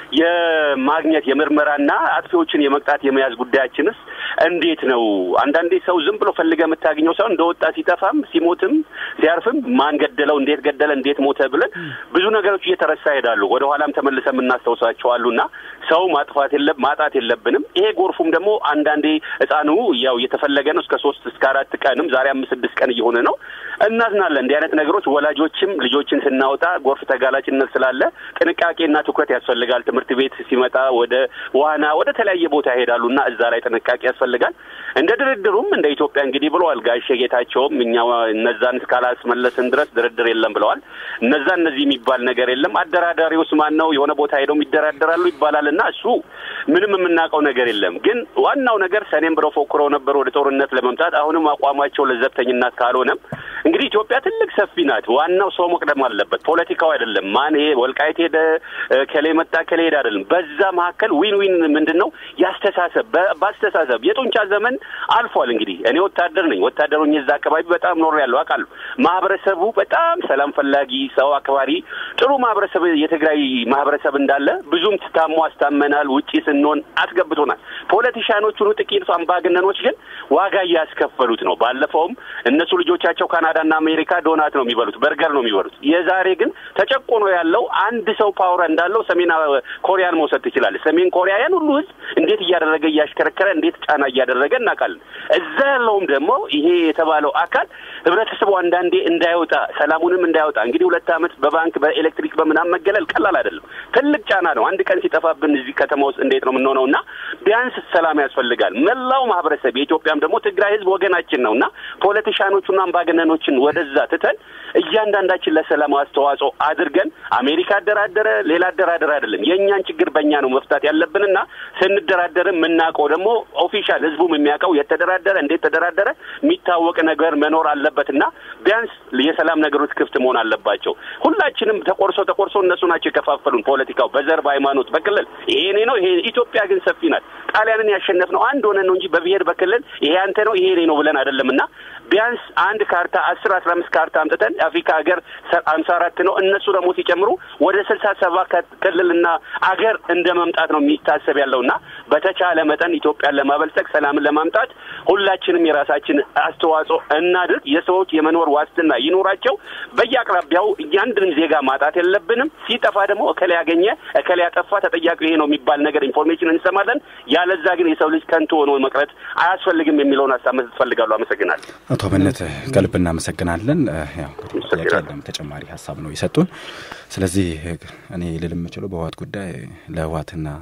የማግኘት የምርመራና አጥፊዎችን የመቅጣት የመያዝ ጉዳያችንስ እንዴት ነው? አንዳንዴ ሰው ዝም ብሎ ፈልገ የምታገኘው ሰው እንደወጣ ሲጠፋም ሲሞትም ሲያርፍም ማን ገደለው፣ እንዴት ገደለ፣ እንዴት ሞተ ብለን ብዙ ነገሮች እየተረሳ ይሄዳሉ። ወደ ኋላም ተመልሰ የምናስታውሳቸው አሉና ሰው ማጥፋት የለ ማጣት የለብንም። ይሄ ጎርፉም ደግሞ አንዳንዴ ህፃኑ ያው እየተፈለገ ነው እስከ ሶስት እስከ አራት ቀንም ዛሬ አምስት ስድስት ቀን እየሆነ ነው። እናዝናለን። እንዲህ አይነት ነገሮች ወላጆችም ልጆችን ስናወጣ ጎርፍ ተጋላጭነት ስላለ ጥንቃቄና ትኩረት ያስፈልጋል። ትምህርት ቤት ሲመጣ ወደ ዋና ወደ ተለያየ ቦታ ይሄዳሉና እዛ ላይ ጥንቃቄ ያስፈልጋል። እንደ ድርድሩም እንደ ኢትዮጵያ እንግዲህ ብለዋል ጋሼ ጌታቸውም እኛ እነዛን እስካላስመለስን ድረስ ድርድር የለም ብለዋል። እነዛ እነዚህ የሚባል ነገር የለም። አደራዳሪውስ ማን ነው? የሆነ ቦታ ሄደው ይደራደራሉ ይባላል እና እሱ ምንም የምናውቀው ነገር የለም። ግን ዋናው ነገር ሰኔም ብለው ፎክረው ነበር ወደ ጦርነት ለመምጣት አሁንም አቋማቸው ለዘብተኝነት ካልሆነም እንግዲህ ኢትዮጵያ ትልቅ ሰፊ ናት። ዋናው ሰው መቅደም አለበት፣ ፖለቲካው አይደለም። ማን ይሄ ወልቃይት ሄደ ከሌ መጣ ከሌ ሄደ አይደለም። በዛ መካከል ዊን ዊን ምንድን ነው ያስተሳሰብ በአስተሳሰብ የጡንቻ ዘመን አልፏል። እንግዲህ እኔ ወታደር ነኝ። ወታደር ሆኜ እዛ አካባቢ በጣም ኖር ያለው አውቃለሁ። ማህበረሰቡ በጣም ሰላም ፈላጊ፣ ሰው አክባሪ፣ ጥሩ ማህበረሰብ የትግራይ ማህበረሰብ እንዳለ ብዙም ታሞ አስታመናል። ውጪ ስንሆን አስገብቶናል። ፖለቲሻኖቹኑ ጥቂት አምባገነኖች ግን ዋጋ እያስከፈሉት ነው። ባለፈውም እነሱ ልጆቻቸው ካናዳና አሜሪካ ዶናት ነው የሚበሉት፣ በርገር ነው የሚበሉት። የዛሬ ግን ተጨቆኖ ያለው አንድ ሰው ፓወር እንዳለው ሰሜን ኮሪያን መውሰድ ትችላለህ። ሰሜን ኮሪያ ያን ሁሉ ህዝብ እንዴት እያደረገ እያሽከረከረ እንዴት ጫና እያደረገ እናውቃለን። እዛ ያለውም ደግሞ ይሄ የተባለው አካል ህብረተሰቡ አንዳንዴ እንዳይወጣ ሰላሙንም እንዳይወጣ እንግዲህ ሁለት ዓመት በባንክ በኤሌክትሪክ በምናምን መገለል ቀላል አይደለም። ትልቅ ጫና ነው። አንድ ቀን ሲጠፋብን እዚህ ከተማ ውስጥ እንዴት ነው የምንሆነው? እና ቢያንስ ሰላም ያስፈልጋል። መላው ማህበረሰብ የኢትዮጵያም ደግሞ ትግራይ ህዝብ ወገናችን ነው እና ፖለቲሻኖቹና አምባገነኖችን ወደዛ ትተን እያንዳንዳችን ለሰላም አስተዋጽኦ አድርገን አሜሪካ አደራደረ ሌላ አደራደር አይደለም። የእኛን ችግር በእኛ ነው መፍታት ያለብንና ስንደራደርም የምናውቀው ደግሞ ኦፊሻል ህዝቡም የሚያውቀው የተደራደረ እንዴት ተደራደረ የሚታወቅ ነገር መኖር አለበትና ቢያንስ የሰላም ነገሮች ክፍት መሆን አለባቸው። ሁላችንም ተቆርሶ ተቆርሶ እነሱ ናቸው የከፋፈሉን ፖለቲካው በዘር በሃይማኖት፣ በክልል ይሄ እኔ ነው ይሄ ኢትዮጵያ ግን ሰፊ ናት። ጣሊያንን ያሸነፍነው አንድ ሆነን ነው እንጂ በብሔር በክልል ይሄ አንተ ነው ይሄ እኔ ነው ብለን አይደለምና ቢያንስ አንድ ካርታ አስር አስራ አምስት ካርታ አምጥተን የአፍሪካ ሀገር አምሳ አራት ነው እነሱ ደግሞ ሲጨምሩ ወደ ስልሳ ሰባ ክልልና አገር እንደ መምጣት ነው የሚታሰብ ያለውና በተቻለ መጠን ኢትዮጵያን ለማበልጸግ ሰላምን ለማምጣት ሁላችንም የራሳችን አስተዋጽኦ እናድርግ። የሰዎች የመኖር ዋስትና ይኖራቸው። በየአቅራቢያው እያንድንም ዜጋ ማጣት የለብንም። ሲጠፋ ደግሞ እከሌ ያገኘ እከሌ ያጠፋ ተጠያቂው ይሄ ነው የሚባል ነገር ኢንፎርሜሽን እንሰማለን። ያለዛ ግን የሰው ልጅ ከንቱ ሆኖ መቅረት አያስፈልግም የሚለውን ሀሳብ መስጠት እፈልጋለሁ። አመሰግናለሁ። አቶ አብነት ከልብ እናመሰግናለን። ያው ጥያቄ ያለም ተጨማሪ ሀሳብ ነው የሰጡን። ስለዚህ እኔ ልል የምችለው በህወሓት ጉዳይ ለህወሓትና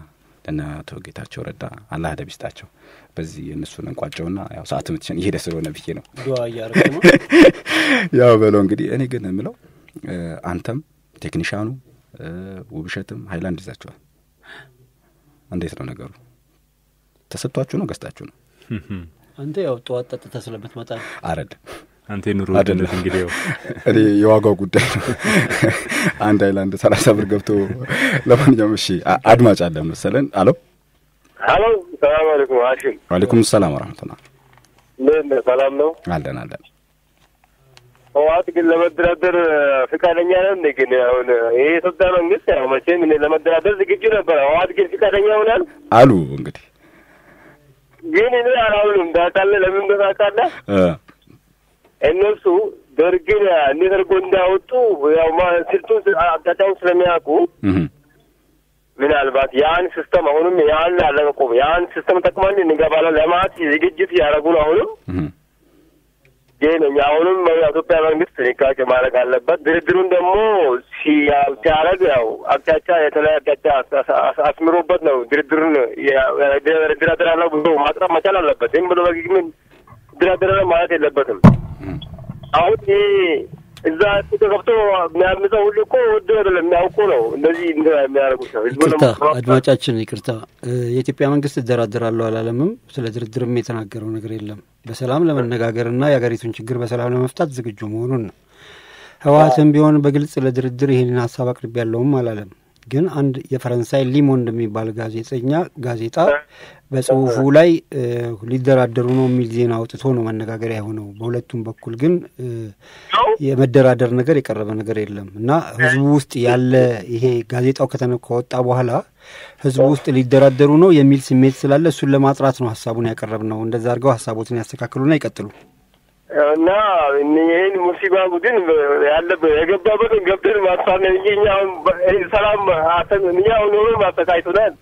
እነ አቶ ጌታቸው ረዳ አላህ ደብ ይስጣቸው። በዚህ እነሱን እንቋጨውና ያው ሰዓት ምትሽን እየሄደ ስለሆነ ብዬ ነው ዱዓ እያረግ ነው። ያው በለው እንግዲህ እኔ ግን የምለው አንተም ቴክኒሻኑ ውብሸትም ሀይላንድ ይዛችኋል። እንዴት ነው ነገሩ? ተሰጥቷችሁ ነው ገዝታችሁ ነው? አንተ ያው ጠዋት ጠጥተህ ስለምትመጣ አረድ አንተ የኑሮ ውድነት እንግዲህ ያው እኔ የዋጋው ጉዳይ ነው። አንድ ሀይላንድ ሰላሳ ብር ገብቶ ለማንኛውም እሺ፣ አድማጭ አለን መሰለን። አሎ ሀሎ፣ ሰላም አለይኩም ሀሽም። ዋሌኩም ሰላም ወረህመቱላህ። እንዴት ነህ? ሰላም ነው? አለን አለን። ህወሓት ግን ለመደራደር ፍቃደኛ ነው እንዴ? ግን አሁን ይሄ የኢትዮጵያ መንግስት ያው መቼም እኔ ለመደራደር ዝግጁ ነበር። ህወሓት ግን ፍቃደኛ ይሆናል አሉ እንግዲህ ግን እኔ አላምንም። ታውቃለህ ለምን እንደሆነ ታውቃለህ? እነሱ ደርግን እንዴት አድርጎ እንዳወጡ ያው ስልቱን አቅጣጫውን ስለሚያውቁ ምናልባት ያን ሲስተም አሁንም ያን አለመቆም ያን ሲስተም ጠቅመን እንገባለን ለማለት ዝግጅት እያደረጉ ነው። አሁንም ግን እኛ አሁንም የኢትዮጵያ መንግስት ጥንቃቄ ማድረግ አለበት። ድርድሩን ደግሞ ሲያደርግ ያው አቅጣጫ የተለያየ አቅጣጫ አስምሮበት ነው ድርድሩን ድራድራለሁ ብሎ ማቅረብ መቻል አለበት። ዝም ብሎ በግግምን ድራድራለሁ ማለት የለበትም። አሁን ይሄ እዛ ገብቶ የሚያምፀው ሁሉ እኮ ወዶ አይደለም የሚያውቁ ነው። እንደዚህ የሚያደርጉት ነው። ይቅርታ አድማጫችን፣ ይቅርታ የኢትዮጵያ መንግስት እደራደራለሁ አላለምም። ስለ ድርድርም የተናገረው ነገር የለም። በሰላም ለመነጋገርና የሀገሪቱን ችግር በሰላም ለመፍታት ዝግጁ መሆኑን ነው። ህወሓትም ቢሆን በግልጽ ለድርድር ይህንን ሀሳብ አቅርቤ ያለውም አላለም። ግን አንድ የፈረንሳይ ሊሞንድ የሚባል ጋዜጠኛ ጋዜጣ በጽሁፉ ላይ ሊደራደሩ ነው የሚል ዜና አውጥቶ ነው መነጋገሪያ የሆነው። በሁለቱም በኩል ግን የመደራደር ነገር የቀረበ ነገር የለም እና ህዝቡ ውስጥ ያለ ይሄ ጋዜጣው ከተነ ከወጣ በኋላ ህዝቡ ውስጥ ሊደራደሩ ነው የሚል ስሜት ስላለ እሱን ለማጥራት ነው ሀሳቡን ያቀረብ ነው። እንደዛ አድርገው ሀሳቦትን ያስተካክሉና ይቀጥሉ እና ይህን ሙሲባ ቡድን ያለበት የገባበትን ገብተን ማጥፋት ነው እንጂ እኛ አሁን ሰላም እኛ አሁን ኖሮ ማሰቃይቶናል።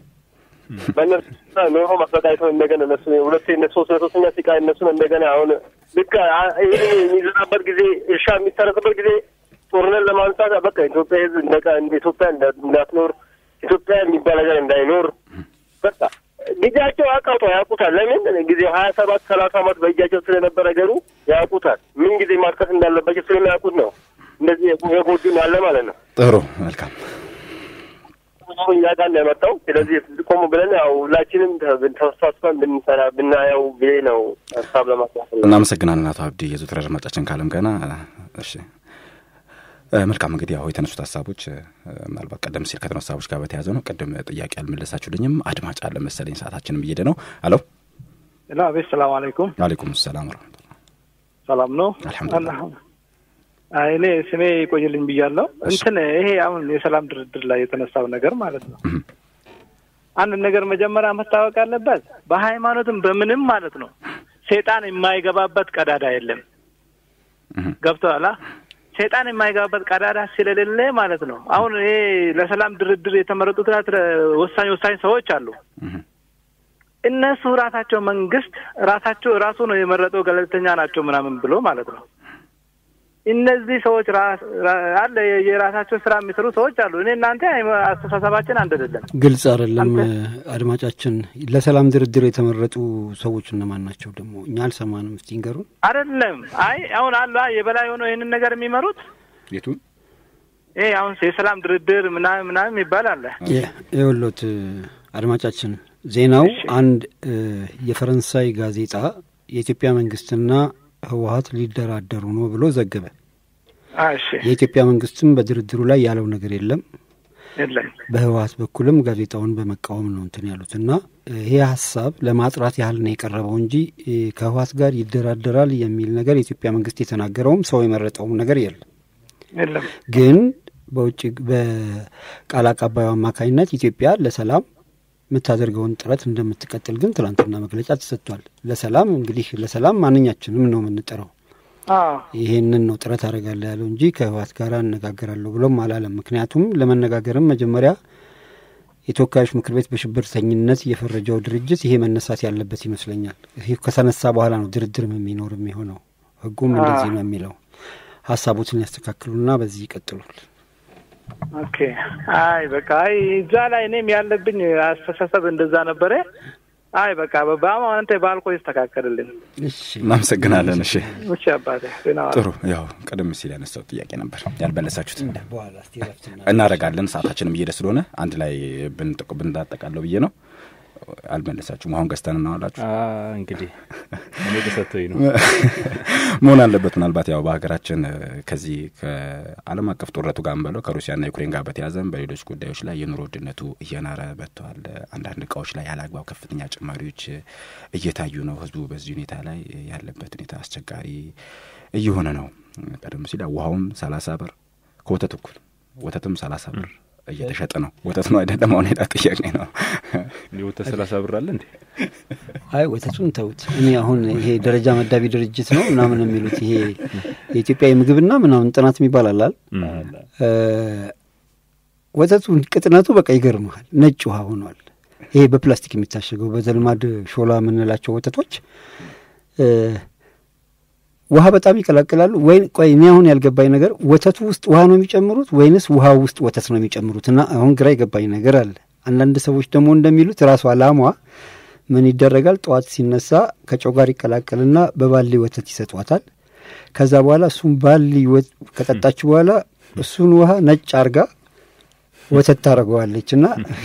በእነሱ ኖሮ ማሰቃይቶ እንደገና እነሱ ሁለት ሶስት ሶስተኛ ሲቃይ እነሱን እንደገና አሁን ልክ ይህ የሚዘራበት ጊዜ እርሻ የሚታረስበት ጊዜ ጦርነት ለማንሳት በቃ ኢትዮጵያ ህዝብ እንደ ኢትዮጵያ እንዳትኖር ኢትዮጵያ የሚባል ነገር እንዳይኖር በቃ ጊዜያቸው አቃውቶ ያውቁታል። ለምን ጊዜ ሀያ ሰባት ሰላሳ አመት በእጃቸው ስለነበረ ነገሩ ያውቁታል። ምን ጊዜ ማጥቀስ እንዳለባቸው ስለሚያውቁት ነው እንደዚህ የጎዱን ያለ ማለት ነው። ጥሩ መልካም እኛ ጋር ነው የመጣው። ስለዚህ ቆሙ ብለን ያው ሁላችንም ተሳስበን ብንሰራ ብናየው ብዬ ነው ሀሳብ ለማስያት እናመሰግናለን አቶ አብዲ የዘወትር አድማጫችን ካለም ገና እሺ መልካም እንግዲህ ያው የተነሱት ሀሳቦች ምናልባት ቀደም ሲል ከተነሱ ሀሳቦች ጋር በተያያዘ ነው። ቅድም ጥያቄ አልመለሳችሁልኝም። አድማጭ አለ መሰለኝ፣ ሰዓታችንም እየሄደ ነው። አሎ ላ ቤት ሰላም አለይኩም። ዋሌኩም ሰላም ረመቱላ። ሰላም ነው አልሐምዱሊላህ። እኔ ስሜ ይቆይልኝ ብያለሁ። እንትን ይሄ አሁን የሰላም ድርድር ላይ የተነሳው ነገር ማለት ነው። አንድ ነገር መጀመሪያ መታወቅ ያለበት በሃይማኖትም በምንም ማለት ነው ሴጣን የማይገባበት ቀዳዳ የለም። ገብቶሃል? ሰይጣን የማይገባበት ቀዳዳ ስለሌለ ማለት ነው። አሁን ይሄ ለሰላም ድርድር የተመረጡት ወሳኝ ወሳኝ ሰዎች አሉ። እነሱ ራሳቸው መንግስት ራሳቸው ራሱ ነው የመረጠው ገለልተኛ ናቸው ምናምን ብሎ ማለት ነው። እነዚህ ሰዎች አለ የራሳቸው ስራ የሚሰሩ ሰዎች አሉ። እኔ እናንተ አስተሳሰባችን አንድ አይደለም፣ ግልጽ አይደለም። አድማጫችን ለሰላም ድርድር የተመረጡ ሰዎች እነማን ናቸው? ደግሞ እኛ አልሰማንም። እስቲ ንገሩን። አይደለም አይ አሁን አሉ የበላይ ሆነው ይህንን ነገር የሚመሩት የቱን ይሄ አሁን የሰላም ድርድር ምናምን ምናምን ይባል አለ። የወሎት አድማጫችን ዜናው አንድ የፈረንሳይ ጋዜጣ የኢትዮጵያ መንግስትና ህወሀት ሊደራደሩ ነው ብሎ ዘገበ። እሺ የኢትዮጵያ መንግስትም በድርድሩ ላይ ያለው ነገር የለም። የለም በህወሀት በኩልም ጋዜጣውን በመቃወም ነው እንትን ያሉት እና ይሄ ሀሳብ ለማጥራት ያህል ነው የቀረበው እንጂ ከህወሀት ጋር ይደራደራል የሚል ነገር የኢትዮጵያ መንግስት የተናገረውም ሰው የመረጠውም ነገር የለም። የለም ግን በውጭ በቃል አቀባዩ አማካኝነት ኢትዮጵያ ለሰላም የምታደርገውን ጥረት እንደምትቀጥል ግን ትናንትና መግለጫ ተሰጥቷል። ለሰላም እንግዲህ ለሰላም ማንኛችንም ነው የምንጠራው። ይሄንን ነው ጥረት አደርጋለሁ ያለው እንጂ ከህወሓት ጋር እነጋገራለሁ ብሎም አላለም። ምክንያቱም ለመነጋገርም መጀመሪያ የተወካዮች ምክር ቤት በሽብርተኝነት የፈረጀው ድርጅት ይሄ መነሳት ያለበት ይመስለኛል። ይህ ከተነሳ በኋላ ነው ድርድርም የሚኖር የሚሆነው። ህጉም እንደዚህ ነው የሚለው። ሀሳቦትን ያስተካክሉና በዚህ ይቀጥሉል። ኦኬ። አይ በቃ አይ እዛ ላይ እኔም ያለብኝ አስተሳሰብ እንደዛ ነበረ። አይ በቃ በአሁን አንተ ባልኮ ይስተካከልልን። እሺ እናመሰግናለን። እሺ እሺ አባቴ ደህና ዋል። ጥሩ። ያው ቀደም ሲል ያነሳው ጥያቄ ነበር ያልመለሳችሁት በኋላ እስቲ ረፍት እናድርግ። እናደርጋለን። ሰዓታችንም እየሄደ ስለሆነ አንድ ላይ ብንጠቁ ብንዳጠቃለው ብዬ ነው። አልመለሳችሁም። አሁን ገዝተን እናዋላችሁ እንግዲህ እኔ ተሰጥቶኝ ነው መሆን አለበት። ምናልባት ያው በሀገራችን እ፣ ከዚህ ከዓለም አቀፍ ጦርነቱ ጋር በለው ከሩሲያና ዩክሬን ጋር በተያዘም በሌሎች ጉዳዮች ላይ የኑሮ ውድነቱ እየናረ መጥተዋል። አንዳንድ እቃዎች ላይ ያለ አግባብ ከፍተኛ ጭማሪዎች እ፣ እየታዩ ነው። ህዝቡ በዚህ ሁኔታ ላይ ያለበት ሁኔታ አስቸጋሪ እየሆነ ነው። ቀደም ሲል ያው ውሃውም ሰላሳ ብር ከወተት እኩል ወተትም ሰላሳ ብር እየተሸጠ ነው። ወተት ነው አይደለም? አሁን ሄዳ ጥያቄ ነው። ወተት ሰላሳ ብር አለ እንዴ? አይ ወተቱን ተውት። እኔ አሁን ይሄ ደረጃ መዳቢ ድርጅት ነው ምናምን የሚሉት ይሄ የኢትዮጵያ የምግብና ምናምን ጥናት የሚባል አላል እ፣ ወተቱ ቅጥነቱ በቃ ይገርመሃል፣ ነጭ ውሃ ሆኗል። ይሄ በፕላስቲክ የሚታሸገው በዘልማድ ሾላ የምንላቸው ወተቶች እ፣ ውሃ በጣም ይቀላቅላሉ። ወይ ቆይ እኔ አሁን ያልገባኝ ነገር ወተቱ ውስጥ ውሃ ነው የሚጨምሩት ወይንስ ውሃ ውስጥ ወተት ነው የሚጨምሩት? እና አሁን ግራ የገባኝ ነገር አለ። አንዳንድ ሰዎች ደግሞ እንደሚሉት ራሷ ላሟ ምን ይደረጋል? ጠዋት ሲነሳ ከጨው ጋር ይቀላቀልና በባሊ ወተት ይሰጧታል። ከዛ በኋላ እሱን ባሊ ወ- ከጠጣች በኋላ እሱን ውሃ ነጭ አርጋ ወተት ታደርገዋለች እና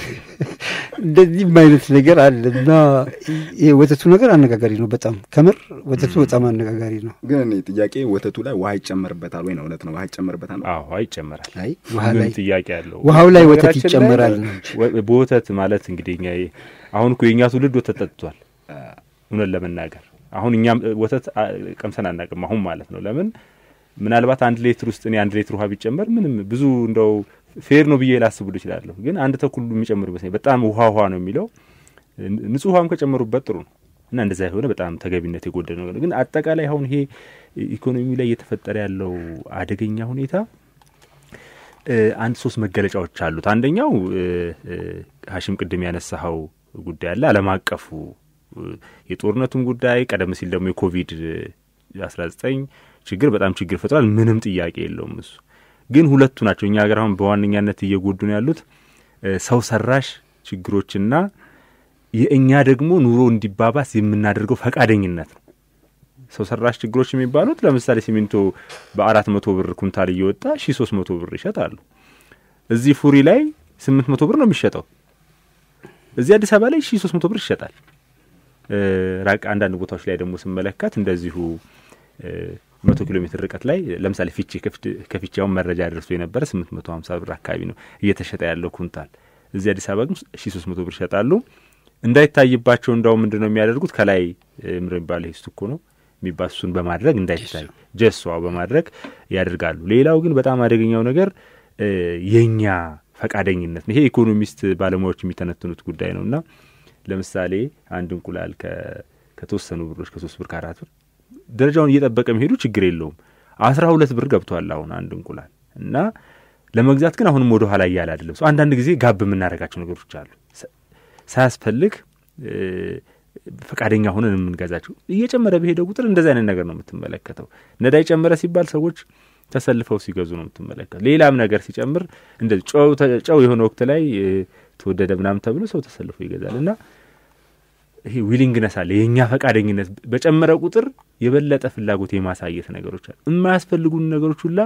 እንደዚህም አይነት ነገር አለ እና ይሄ ወተቱ ነገር አነጋጋሪ ነው በጣም ከምር ወተቱ በጣም አነጋጋሪ ነው። ግን እኔ ጥያቄ ወተቱ ላይ ውሃ ይጨመርበታል ወይ ነው? እውነት ነው ውሃ ይጨመርበታል ነው? አዎ ይጨመራል። አይ ውሃ ምን ላይ ጥያቄ አለው? ውሃው ላይ ወተት በነገራችን ላይ ይጨመራል ነው እንጂ። ወ- በወተት ማለት እንግዲህ እኛ ይ- አሁን እኮ የእኛ ትውልድ ወተት ጠጥቷል። እውነት ለመናገር አሁን እኛም እ, ወተት አ, ቀምሰን አናውቅም። አሁን ማለት ነው። ለምን ምናልባት አንድ ሌትር ውስጥ እኔ አንድ ሌትር ውሃ ቢጨመር ምንም ብዙ እንደው ፌር ነው ብዬ ላስቡል እችላለሁ። ግን አንድ ተኩል የሚጨምር ይመስለኝ በጣም ውሃ ውሃ ነው የሚለው ን- ንጹህ ውሃም ከጨመሩበት ጥሩ ነው እና እንደዛ የሆነ በጣም ተገቢነት የጎደለ ነገር ነው። ግን አጠቃላይ አሁን ይሄ ኢኮኖሚ ላይ እየተፈጠረ ያለው አደገኛ ሁኔታ እ፣ አንድ ሶስት መገለጫዎች አሉት። አንደኛው እ፣ እ፣ ሀሽም ቅድም ያነሳኸው ጉዳይ አለ ዓለም አቀፉ እ፣ የጦርነቱም ጉዳይ ቀደም ሲል ደግሞ የኮቪድ አስራ ዘጠኝ ችግር በጣም ችግር ፈጥሯል። ምንም ጥያቄ የለውም። እሱ ግን ሁለቱ ናቸው እኛ ሀገር አሁን በዋነኛነት እየጎዱ ነው ያሉት እ፣ ሰው ሰራሽ ችግሮችና የእኛ ደግሞ ኑሮ እንዲባባስ የምናደርገው ፈቃደኝነት ነው። ሰው ሰራሽ ችግሮች የሚባሉት ለምሳሌ ሲሚንቶ በአራት መቶ ብር ኩንታል እየወጣ ሺ ሶስት መቶ ብር ይሸጣሉ። እዚህ ፉሪ ላይ ስምንት መቶ ብር ነው የሚሸጠው። እዚህ አዲስ አበባ ላይ ሺ ሶስት መቶ ብር ይሸጣል። እ፣ ራቅ አንዳንድ ቦታዎች ላይ ደግሞ ስመለከት እንደዚሁ እ፣ መቶ ኪሎ ሜትር ርቀት ላይ ለምሳሌ ፊቼ ከፍት- ከፊቼ አሁን መረጃ ደርሶ የነበረ ስምንት መቶ ሀምሳ ብር አካባቢ ነው እየተሸጠ ያለው ኩንታል። እዚህ አዲስ አበባ ግን ሺ ሶስት መቶ ብር ይሸጣሉ። እንዳይታይባቸው እንዳውም ምንድን ነው የሚያደርጉት ከላይ እ፣ ምንድን ነው የሚባለው ይሄ ስቱኮ ነው የሚባል እሱን በማድረግ እንዳይታይ ጀሷ በማድረግ ያደርጋሉ። ሌላው ግን በጣም አደገኛው ነገር እ፣ የእኛ ፈቃደኝነት ነው። ይሄ ኢኮኖሚስት ባለሙያዎች የሚተነትኑት ጉዳይ ነው እና ለምሳሌ አንድ እንቁላል ከ- ከተወሰኑ ብሮች ከሶስት ብር ከአራት ብር ደረጃውን እየጠበቀ መሄዱ ችግር የለውም። አስራ ሁለት ብር ገብቷል አሁን አንድ እንቁላል እና ለመግዛት ግን አሁንም ወደ ኋላ እያለ አይደለም። ሰው አንዳንድ ጊዜ ጋብ የምናደርጋቸው ነገሮች አሉ ሳ- ሳያስፈልግ እ፣ ፈቃደኛ ሆነን የምንገዛቸው እየጨመረ በሄደ ቁጥር እንደዚህ አይነት ነገር ነው የምትመለከተው። ነዳጅ ጨመረ ሲባል ሰዎች ተሰልፈው ሲገዙ ነው የምትመለከተው። ሌላም ነገር ሲጨምር እንደዚህ ጨው ተ- ጨው የሆነ ወቅት ላይ እ፣ ተወደደ ምናምን ተብሎ ሰው ተሰልፎ ይገዛል እና ይሄ ዊሊንግነስ አለ። የእኛ ፈቃደኝነት በጨመረ ቁጥር የበለጠ ፍላጎት የማሳየት ነገሮች አሉ። የማያስፈልጉን ነገሮች ሁላ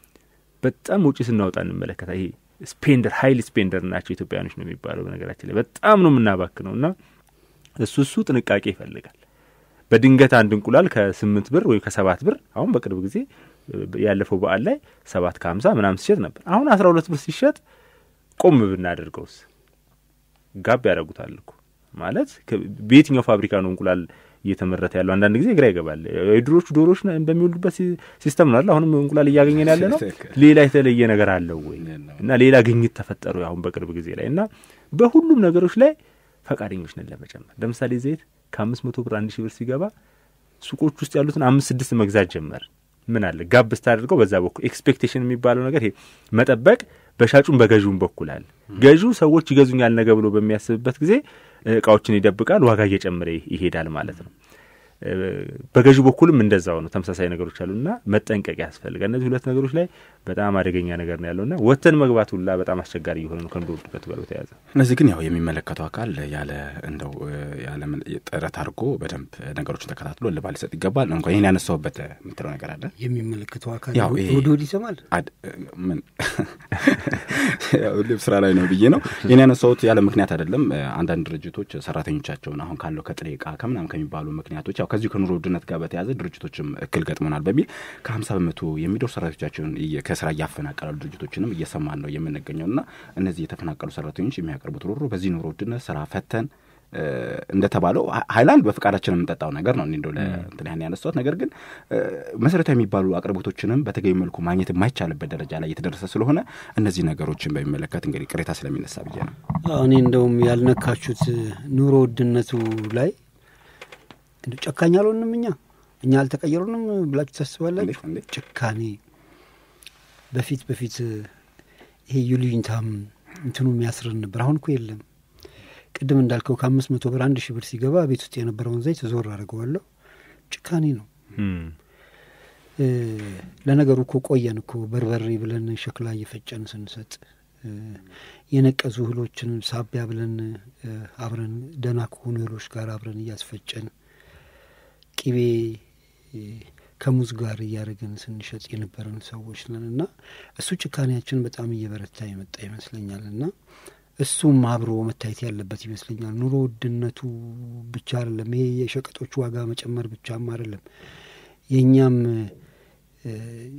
በጣም ውጪ ስናወጣ እንመለከታ። ይሄ ስፔንደር ሀይል ስፔንደር ናቸው ኢትዮጵያውያኖች ነው የሚባለው። በነገራችን ላይ በጣም ነው የምናባክነው እና እሱ እሱ ጥንቃቄ ይፈልጋል። በድንገት አንድ እንቁላል ከስምንት ብር ወይም ከሰባት ብር አሁን በቅርብ ጊዜ ያለፈው በዓል ላይ ሰባት ከሀምሳ ምናምን ሲሸጥ ነበር። አሁን አስራ ሁለት ብር ሲሸጥ ቆም ብናደርገውስ ጋብ ያደርጉታል እኮ ማለት ከ- በየትኛው ፋብሪካ ነው እንቁላል እየተመረተ ያለው? አንዳንድ ጊዜ ግራ ይገባል። የድሮቹ ዶሮዎች ነ- በሚወልዱበት ሲ- ሲስተም ነው አይደል? አሁንም እንቁላል እያገኘን ያለ ነው። ሌላ የተለየ ነገር አለው ወይ? እና ሌላ ግኝት ተፈጠሩ አሁን በቅርብ ጊዜ ላይ እና በሁሉም ነገሮች ላይ ፈቃደኞች ነን ለመጨመር። ለምሳሌ ዘይት ከአምስት መቶ ብር አንድ ሺህ ብር ሲገባ ሱቆች ውስጥ ያሉትን አምስት ስድስት መግዛት ጀመር። ምን አለ ጋብ ስታደርገው በዛ በኩል ኤክስፔክቴሽን የሚባለው ነገር ይሄ መጠበቅ በሻጩም በገዥውም በኩል አለ። ገዢው ሰዎች ይገዙኛል ነገ ብሎ በሚያስብበት ጊዜ እ፣ እቃዎችን ይደብቃል፣ ዋጋ እየጨመረ ይሄዳል ማለት ነው። በገዢው በኩልም እንደዛው ነው። ተመሳሳይ ነገሮች አሉና መጠንቀቅ ያስፈልጋል። እነዚህ ሁለት ነገሮች ላይ በጣም አደገኛ ነገር ነው ያለውና ወጥተን መግባት ሁላ በጣም አስቸጋሪ እየሆነ ነው ከኑሮ ውድነቱ ጋር በተያያዘ። እነዚህ ግን ያው የሚመለከተው አካል ያለ እንደው ያለ ጥረት አድርጎ በደንብ ነገሮችን ተከታትሎ እልባት ሊሰጥ ይገባል። እንኳ ይህን ያነሳውበት የምትለው ነገር አለ የሚመለከተው አካል ያው ይሄ- ወደ ወዲህ ይሰማል። ምን ያው ልብ ስራ ላይ ነው ብዬ ነው ይህን ያነሳሁት ያለ ምክንያት አይደለም። አንዳንድ ድርጅቶች ሰራተኞቻቸውን አሁን ካለው ከጥሬ እቃ ከምናም ከሚባሉ ምክንያቶች ያው ከዚሁ ከኑሮ ውድነት ጋር በተያያዘ ድርጅቶችም እክል ገጥሞናል በሚል ከሀምሳ በመቶ የሚደርሱ ሰራተኞቻቸውን እየ- ከስራ እያፈናቀላሉ ድርጅቶችንም እየሰማን ነው የምንገኘው እና እነዚህ የተፈናቀሉ ሰራተኞች የሚያቀርቡት ሮሮ በዚህ ኑሮ ውድነት ስራ ፈተን እ፣ እንደተባለው ሀ- ሀይላንድ በፍቃዳችን የምንጠጣው ነገር ነው። እኔ እንደው ለእንትን ያን ያነሳሁት ነገር ግን እ፣ መሰረታዊ የሚባሉ አቅርቦቶችንም በተገቢ መልኩ ማግኘት የማይቻልበት ደረጃ ላይ የተደረሰ ስለሆነ እነዚህ ነገሮችን በሚመለከት እንግዲህ ቅሬታ ስለሚነሳ ብዬ ነው። አዎ፣ እኔ እንደውም ያልነካችሁት ኑሮ ውድነቱ ላይ እንደው ጨካኝ አልሆንም እኛ እኛ አልተቀየሩንም ብላችሁ ታስባላችሁ? እንዴት እንዴት ጭካኔ በፊት በፊት ይሄ ዩልዩኝታም እንትኑ የሚያስርን ነበር። አሁን እኮ የለም። ቅድም እንዳልከው ከአምስት መቶ ብር አንድ ሺህ ብር ሲገባ ቤት ውስጥ የነበረውን ዘይት ዞር አድርገዋለሁ። ጭካኔ ነው። እ፣ ለነገሩ እኮ ቆየን እኮ በርበሬ ብለን ሸክላ እየፈጨን ስንሰጥ እ፣ የነቀዙ እህሎችን ሳቢያ ብለን እ፣ አብረን ደህና ከሆኑ እህሎች ጋር አብረን እያስፈጨን ቅቤ እ፣ ከሙዝ ጋር እያደረግን ስንሸጥ የነበረን ሰዎች ነን እና እሱ ጭካኔያችን በጣም እየበረታ የመጣ ይመስለኛል እና እሱም አብሮ መታየት ያለበት ይመስለኛል። ኑሮ ውድነቱ ብቻ አይደለም፣ ይሄ የሸቀጦች ዋጋ መጨመር ብቻም አይደለም። የእኛም እ፣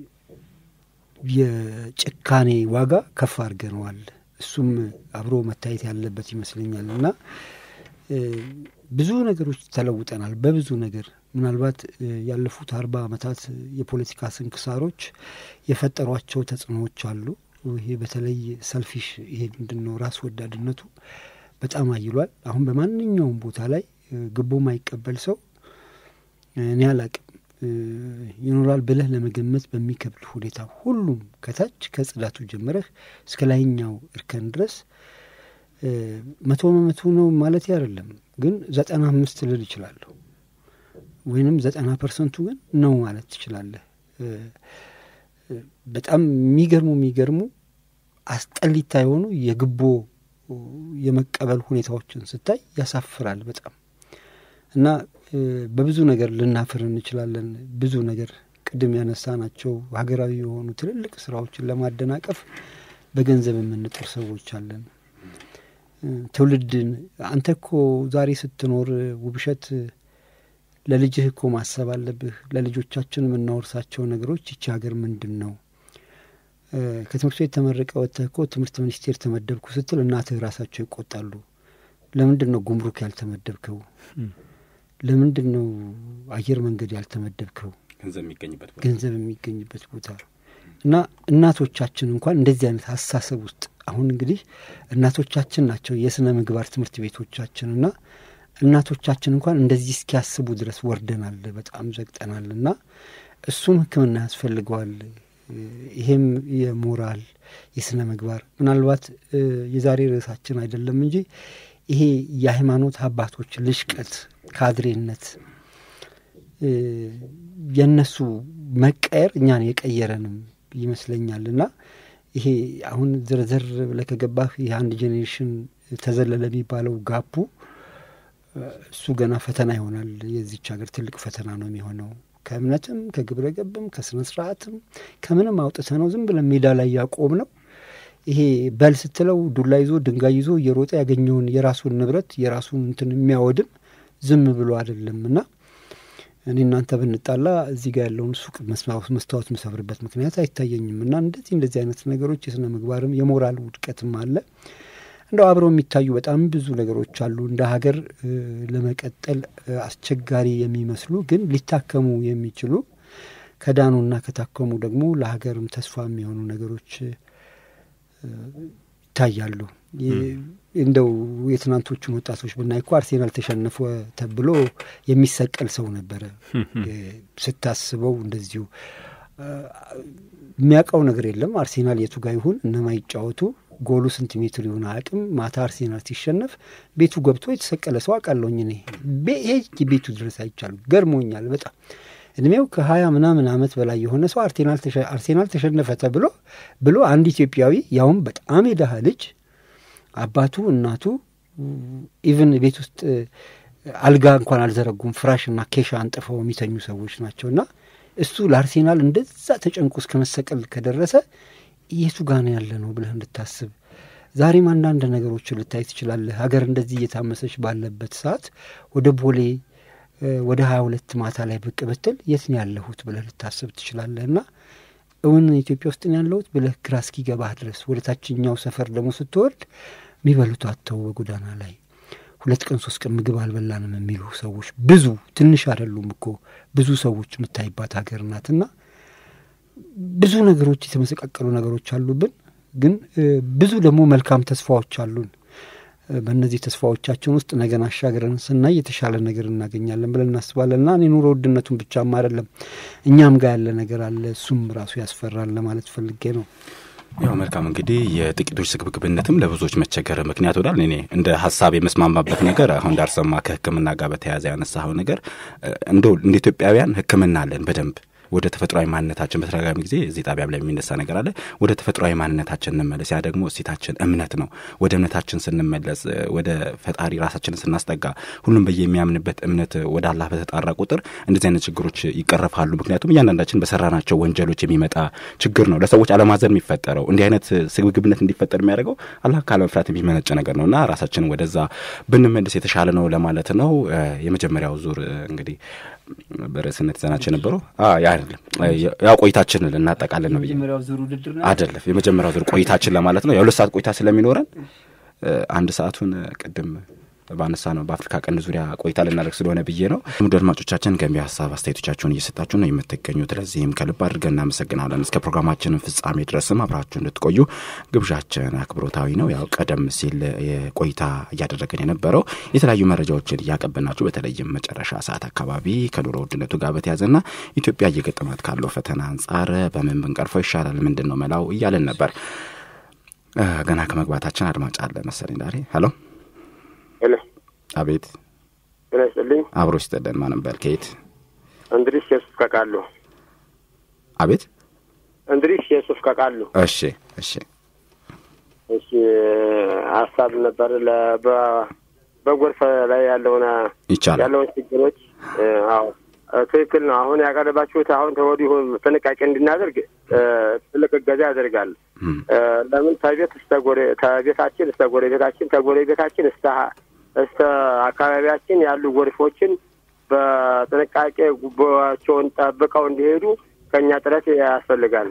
የጭካኔ ዋጋ ከፍ አድርገነዋል። እሱም አብሮ መታየት ያለበት ይመስለኛል እና እ፣ ብዙ ነገሮች ተለውጠናል። በብዙ ነገር ምናልባት እ፣ ያለፉት አርባ ዓመታት የፖለቲካ ስንክሳሮች የፈጠሯቸው ተጽዕኖዎች አሉ። ይሄ በተለይ ሰልፊሽ ይሄ ምንድን ነው ራስ ወዳድነቱ በጣም አይሏል። አሁን በማንኛውም ቦታ ላይ እ፣ ግቦ ማይቀበል ሰው እኔ አላቅም እ፣ ይኖራል ብለህ ለመገመት በሚከብድ ሁኔታ ሁሉም ከታች ከጽዳቱ ጀምረህ እስከ ላይኛው እርከን ድረስ እ፣ መቶ በመቶ ነው ማለት አይደለም፣ ግን ዘጠና አምስት ልል ይችላለሁ ወይንም ዘጠና ፐርሰንቱ ግን ነው ማለት ትችላለህ። እ፣ እ፣ በጣም የሚገርሙ የሚገርሙ አስጠሊታ የሆኑ የግቦ የመቀበል ሁኔታዎችን ስታይ ያሳፍራል በጣም እና እ፣ በብዙ ነገር ልናፍር እንችላለን። ብዙ ነገር ቅድም ያነሳ ናቸው ሀገራዊ የሆኑ ትልልቅ ስራዎችን ለማደናቀፍ በገንዘብ የምንጥር ሰዎች አለን። እ፣ ትውልድን አንተ እኮ ዛሬ ስትኖር ውብሸት ለልጅህ እኮ ማሰብ አለብህ። ለልጆቻችን የምናወርሳቸው ነገሮች ይቺ ሀገር ምንድን ነው? እ፣ ከትምህርት ቤት ተመርቀ ወጥተህ እኮ ትምህርት ሚኒስቴር ተመደብኩ ስትል እናትህ ራሳቸው ይቆጣሉ። ለምንድን ነው ጉምሩክ ያልተመደብከው? ለምንድን ነው አየር መንገድ ያልተመደብከው? ገንዘብ የሚገኝበት ቦታ ገንዘብ የሚገኝበት ቦታ እና እናቶቻችን እንኳን እንደዚህ አይነት አስተሳሰብ ውስጥ አሁን እንግዲህ እናቶቻችን ናቸው የስነ ምግባር ትምህርት ቤቶቻችን እና እናቶቻችን እንኳን እንደዚህ እስኪያስቡ ድረስ ወርደናል፣ በጣም ዘግጠናል። እና እሱም ሕክምና ያስፈልገዋል። ይሄም የሞራል የስነ ምግባር ምናልባት እ፣ የዛሬ ርዕሳችን አይደለም እንጂ ይሄ የሃይማኖት አባቶች ልሽቀት፣ ካድሬነት እ፣ የእነሱ መቀየር እኛን የቀየረንም ይመስለኛል እና ይሄ አሁን ዝርዝር ብለህ ከገባህ ይህ አንድ ጄኔሬሽን ተዘለለ የሚባለው ጋፑ እ፣ እሱ ገና ፈተና ይሆናል። የዚች ሀገር ትልቅ ፈተና ነው የሚሆነው። ከእምነትም ከግብረ ገብም ከስነ ስርዓትም ከምንም አውጥተ ነው ዝም ብለን ሜዳ ላይ ያቆም ነው። ይሄ በል ስትለው ዱላ ይዞ ድንጋይ ይዞ እየሮጠ ያገኘውን የራሱን ንብረት የራሱን እንትን የሚያወድም ዝም ብሎ አይደለም እና እኔ እናንተ ብንጣላ እዚህ ጋር ያለውን ሱቅ መስታወት ምሰብርበት ምክንያት አይታየኝም። እና እንደዚህ እንደዚህ አይነት ነገሮች የስነ ምግባርም የሞራል ውድቀትም አለ። እንደው አብረው የሚታዩ በጣም ብዙ ነገሮች አሉ። እንደ ሀገር እ፣ ለመቀጠል እ፣ አስቸጋሪ የሚመስሉ ግን ሊታከሙ የሚችሉ ከዳኑና ከታከሙ ደግሞ ለሀገርም ተስፋ የሚሆኑ ነገሮች እ፣ ይታያሉ። የ- እንደው የትናንቶቹን ወጣቶች ብናይ እኮ አርሴናል ተሸነፈ ተብሎ የሚሰቀል ሰው ነበረ። እ፣ ስታስበው እንደዚሁ እ፣ የሚያውቀው ነገር የለም። አርሴናል የቱ ጋ ይሁን እነማ ይጫወቱ ጎሉ ስንት ሜትር ይሆን አቅም ማታ አርሴናል ሲሸነፍ ቤቱ ገብቶ የተሰቀለ ሰው አውቃለሁኝ እኔ ሄጅ ቤቱ ድረስ አይቻሉ ገርሞኛል በጣም እድሜው ከሀያ ምናምን አመት በላይ የሆነ ሰው አርሴናል ተሸነፈ ተብሎ ብሎ አንድ ኢትዮጵያዊ ያውም በጣም የደሃ ልጅ አባቱ እናቱ ኢቭን ቤት ውስጥ አልጋ እንኳን አልዘረጉም ፍራሽና ኬሻ አንጥፈው የሚተኙ ሰዎች ናቸው እና እሱ ለአርሴናል እንደዛ ተጨንቆ እስከ መሰቀል ከደረሰ የቱ ጋና ያለ ነው ብለህ እንድታስብ ዛሬም አንዳንድ ነገሮችን ልታይ ትችላለህ ሀገር እንደዚህ እየታመሰች ባለበት ሰዓት ወደ ቦሌ ወደ ሀያ ሁለት ማታ ላይ ብቅ ብትል የት ነው ያለሁት ብለህ ልታስብ ትችላለህ እና እውን ኢትዮጵያ ውስጥ ነው ያለሁት ብለህ ግራ እስኪገባህ ድረስ ወደ ታችኛው ሰፈር ደግሞ ስትወርድ የሚበሉት አተው በጎዳና ላይ ሁለት ቀን ሶስት ቀን ምግብ አልበላንም የሚሉ ሰዎች ብዙ ትንሽ አይደሉም እኮ ብዙ ሰዎች የምታይባት ሀገር ናትና ብዙ ነገሮች የተመሰቃቀሉ ነገሮች አሉብን ግን ብዙ ደግሞ መልካም ተስፋዎች አሉን በእነዚህ ተስፋዎቻችን ውስጥ ነገን አሻግረን ስናይ የተሻለ ነገር እናገኛለን ብለን እናስባለን እና እኔ ኑሮ ውድነቱን ብቻም አይደለም እኛም ጋር ያለ ነገር አለ እሱም ራሱ ያስፈራል ለማለት ፈልጌ ነው ያው መልካም እንግዲህ የጥቂቶች ስግብግብነትም ለብዙዎች መቸገር ምክንያት ወዳል እኔ እንደ ሀሳብ የመስማማበት ነገር አሁን ዳርሰማ ከህክምና ጋር በተያያዘ ያነሳኸው ነገር እንደ እንደ ኢትዮጵያውያን ህክምና አለን በደንብ ወደ ተፈጥሯዊ ማንነታችን በተደጋጋሚ ጊዜ እዚህ ጣቢያ ላይ የሚነሳ ነገር አለ ወደ ተፈጥሯዊ ማንነታችን እንመለስ ያ ደግሞ እሴታችን እምነት ነው ወደ እምነታችን ስንመለስ ወደ ፈጣሪ ራሳችንን ስናስጠጋ ሁሉም በየሚያምንበት እምነት ወደ አላህ በተጣራ ቁጥር እንደዚህ አይነት ችግሮች ይቀረፋሉ ምክንያቱም እያንዳንዳችን በሰራናቸው ወንጀሎች የሚመጣ ችግር ነው ለሰዎች አለማዘን የሚፈጠረው እንዲህ አይነት ስግብግብነት እንዲፈጠር የሚያደርገው አላህ ካለመፍራት የሚመነጭ ነገር ነው እና ራሳችን ወደዛ ብንመልስ የተሻለ ነው ለማለት ነው የመጀመሪያው ዙር እንግዲህ በርዕስነት ይዘናቸው የነበረው አይደለም ያው ቆይታችን ልናጠቃለን ነው ብዬ አይደለም የመጀመሪያው ዙር ቆይታችን ለማለት ነው የሁለት ሰዓት ቆይታ ስለሚኖረን አንድ ሰዓቱን ቅድም ባነሳ ነው በአፍሪካ ቀንድ ዙሪያ ቆይታ ልናደርግ ስለሆነ ብዬ ነው ሙድ አድማጮቻችን ገንቢ ሀሳብ አስተያየቶቻችሁን እየሰጣችሁ ነው የምትገኙት ለዚህም ከልብ አድርገን እናመሰግናለን እስከ ፕሮግራማችንን ፍጻሜ ድረስም አብራችሁ እንድትቆዩ ግብዣችን አክብሮታዊ ነው ያው ቀደም ሲል ቆይታ እያደረገን የነበረው የተለያዩ መረጃዎችን እያቀበልናችሁ በተለይም መጨረሻ ሰዓት አካባቢ ከኑሮ ውድነቱ ጋር በተያዘና ኢትዮጵያ እየገጠማት ካለው ፈተና አንጻር በምን ብንቀርፈው ይሻላል ምንድን ነው መላው እያለን ነበር ገና ከመግባታችን አድማጭ አለ መሰለኝ ዛሬ ሄሎ ሄሎ አቤት ጤና ይስጥልኝ አብሮ ይስጠለን ማን ነበር ከየት እንድሪስ የሱፍ ከቃሉ አቤት እንድሪስ የሱፍ ከቃሉ እሺ እሺ እሺ ሀሳብ ነበር በጎርፍ ላይ ያለውን ይቻላል ያለውን ችግሮች አዎ ትክክል ነው አሁን ያቀረባችሁት አሁን ተወዲሁ ጥንቃቄ እንድናደርግ ትልቅ እገዛ ያደርጋል ለምን ተቤት እስተ ጎሬ ተቤታችን እስተ ጎረቤታችን ተጎረቤታችን እስተ እስተ አካባቢያችን ያሉ ጎርፎችን በጥንቃቄ ጉቦቸውን ጠብቀው እንዲሄዱ ከእኛ ጥረት ያስፈልጋል።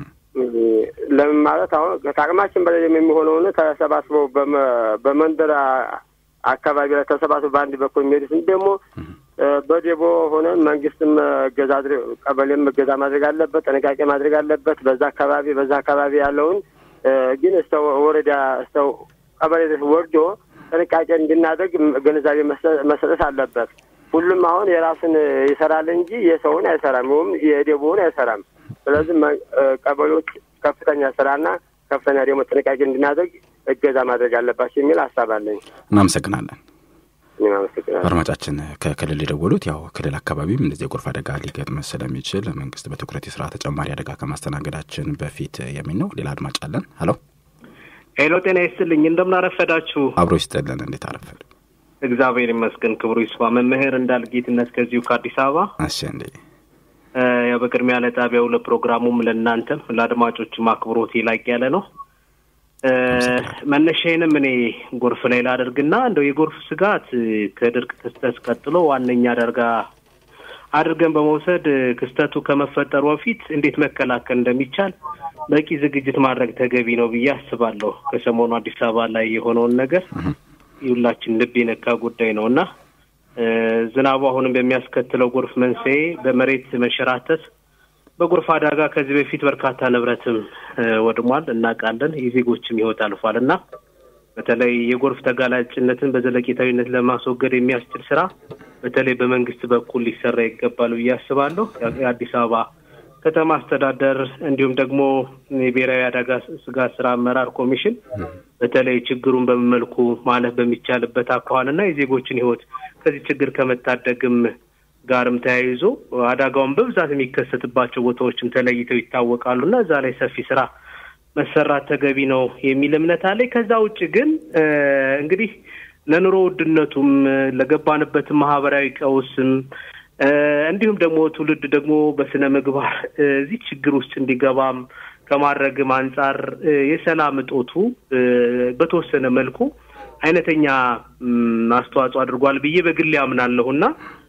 ለምን ማለት አሁን ከአቅማችን በላይ የሚሆነውን ተሰባስበው በመንደር አካባቢ ላይ ተሰባስበው በአንድ በኩል የሚሄዱትን ደግሞ በዴቦ ሆነን መንግስትም እገዛ ቀበሌም እገዛ ማድረግ አለበት፣ ጥንቃቄ ማድረግ አለበት። በዛ አካባቢ በዛ አካባቢ ያለውን ግን እስተ ወረዳ እስተ ቀበሌ ወርዶ ጥንቃቄ እንድናደርግ ግንዛቤ መሰጠት አለበት። ሁሉም አሁን የራሱን ይሰራል እንጂ የሰውን አይሰራም፣ ወይም የዴቦውን አይሰራም። ስለዚህ ቀበሌዎች ከፍተኛ ስራና ከፍተኛ ደግሞ ጥንቃቄ እንድናደርግ እገዛ ማድረግ አለባቸው የሚል ሀሳብ አለኝ። እናመሰግናለን። እኔም አመሰግናለሁ። አድማጫችን ከክልል የደወሉት ያው ክልል አካባቢም እንደዚህ የጎርፍ አደጋ ሊገጥም ስለሚችል መንግስት በትኩረት የስራ ተጨማሪ አደጋ ከማስተናገዳችን በፊት የሚል ነው። ሌላ አድማጭ አለን። ሄሎ ሄሎ፣ ጤና ይስጥልኝ። እንደምን አረፈዳችሁ? አብሮ ይስጥልን። እንዴት አረፈድ? እግዚአብሔር ይመስገን፣ ክብሩ ይስፋ። መምህር እንዳልጌትነት ከዚሁ ከአዲስ አበባ። እሺ እንዴ ያው በቅድሚያ ለጣቢያው ለፕሮግራሙም ለእናንተም ለአድማጮችም አክብሮት ላቅ ያለ ነው። መነሻዬንም እኔ ጎርፍ ላይ ላደርግና እንደው የጎርፍ ስጋት ከድርቅ ክስተት ቀጥሎ ዋነኛ አደርጋ አድርገን በመውሰድ ክስተቱ ከመፈጠሩ በፊት እንዴት መከላከል እንደሚቻል በቂ ዝግጅት ማድረግ ተገቢ ነው ብዬ አስባለሁ። ከሰሞኑ አዲስ አበባ ላይ የሆነውን ነገር የሁላችን ልብ የነካ ጉዳይ ነው እና ዝናቡ አሁንም በሚያስከትለው ጎርፍ መንስኤ በመሬት መንሸራተት በጎርፍ አደጋ ከዚህ በፊት በርካታ ንብረትም ወድሟል፣ እናውቃለን። የዜጎችም ሕይወት አልፏል እና በተለይ የጎርፍ ተጋላጭነትን በዘለቄታዊነት ለማስወገድ የሚያስችል ስራ በተለይ በመንግስት በኩል ሊሰራ ይገባል ብዬ አስባለሁ። የአዲስ አበባ ከተማ አስተዳደር እንዲሁም ደግሞ የብሔራዊ አደጋ ስጋት ስራ አመራር ኮሚሽን በተለይ ችግሩን በምን መልኩ ማለፍ በሚቻልበት አኳኋንና የዜጎችን ሕይወት ከዚህ ችግር ከመታደግም ጋርም ተያይዞ አደጋውን በብዛት የሚከሰትባቸው ቦታዎችም ተለይተው ይታወቃሉ እና እዛ ላይ ሰፊ ስራ መሰራት ተገቢ ነው የሚል እምነት አለኝ። ከዛ ውጭ ግን እንግዲህ ለኑሮ ውድነቱም ለገባንበትም ማህበራዊ ቀውስም እንዲሁም ደግሞ ትውልድ ደግሞ በስነ ምግባር እዚህ ችግር ውስጥ እንዲገባም ከማድረግም አንጻር የሰላም እጦቱ በተወሰነ መልኩ አይነተኛ አስተዋጽኦ አድርጓል ብዬ በግሌ አምናለሁ እና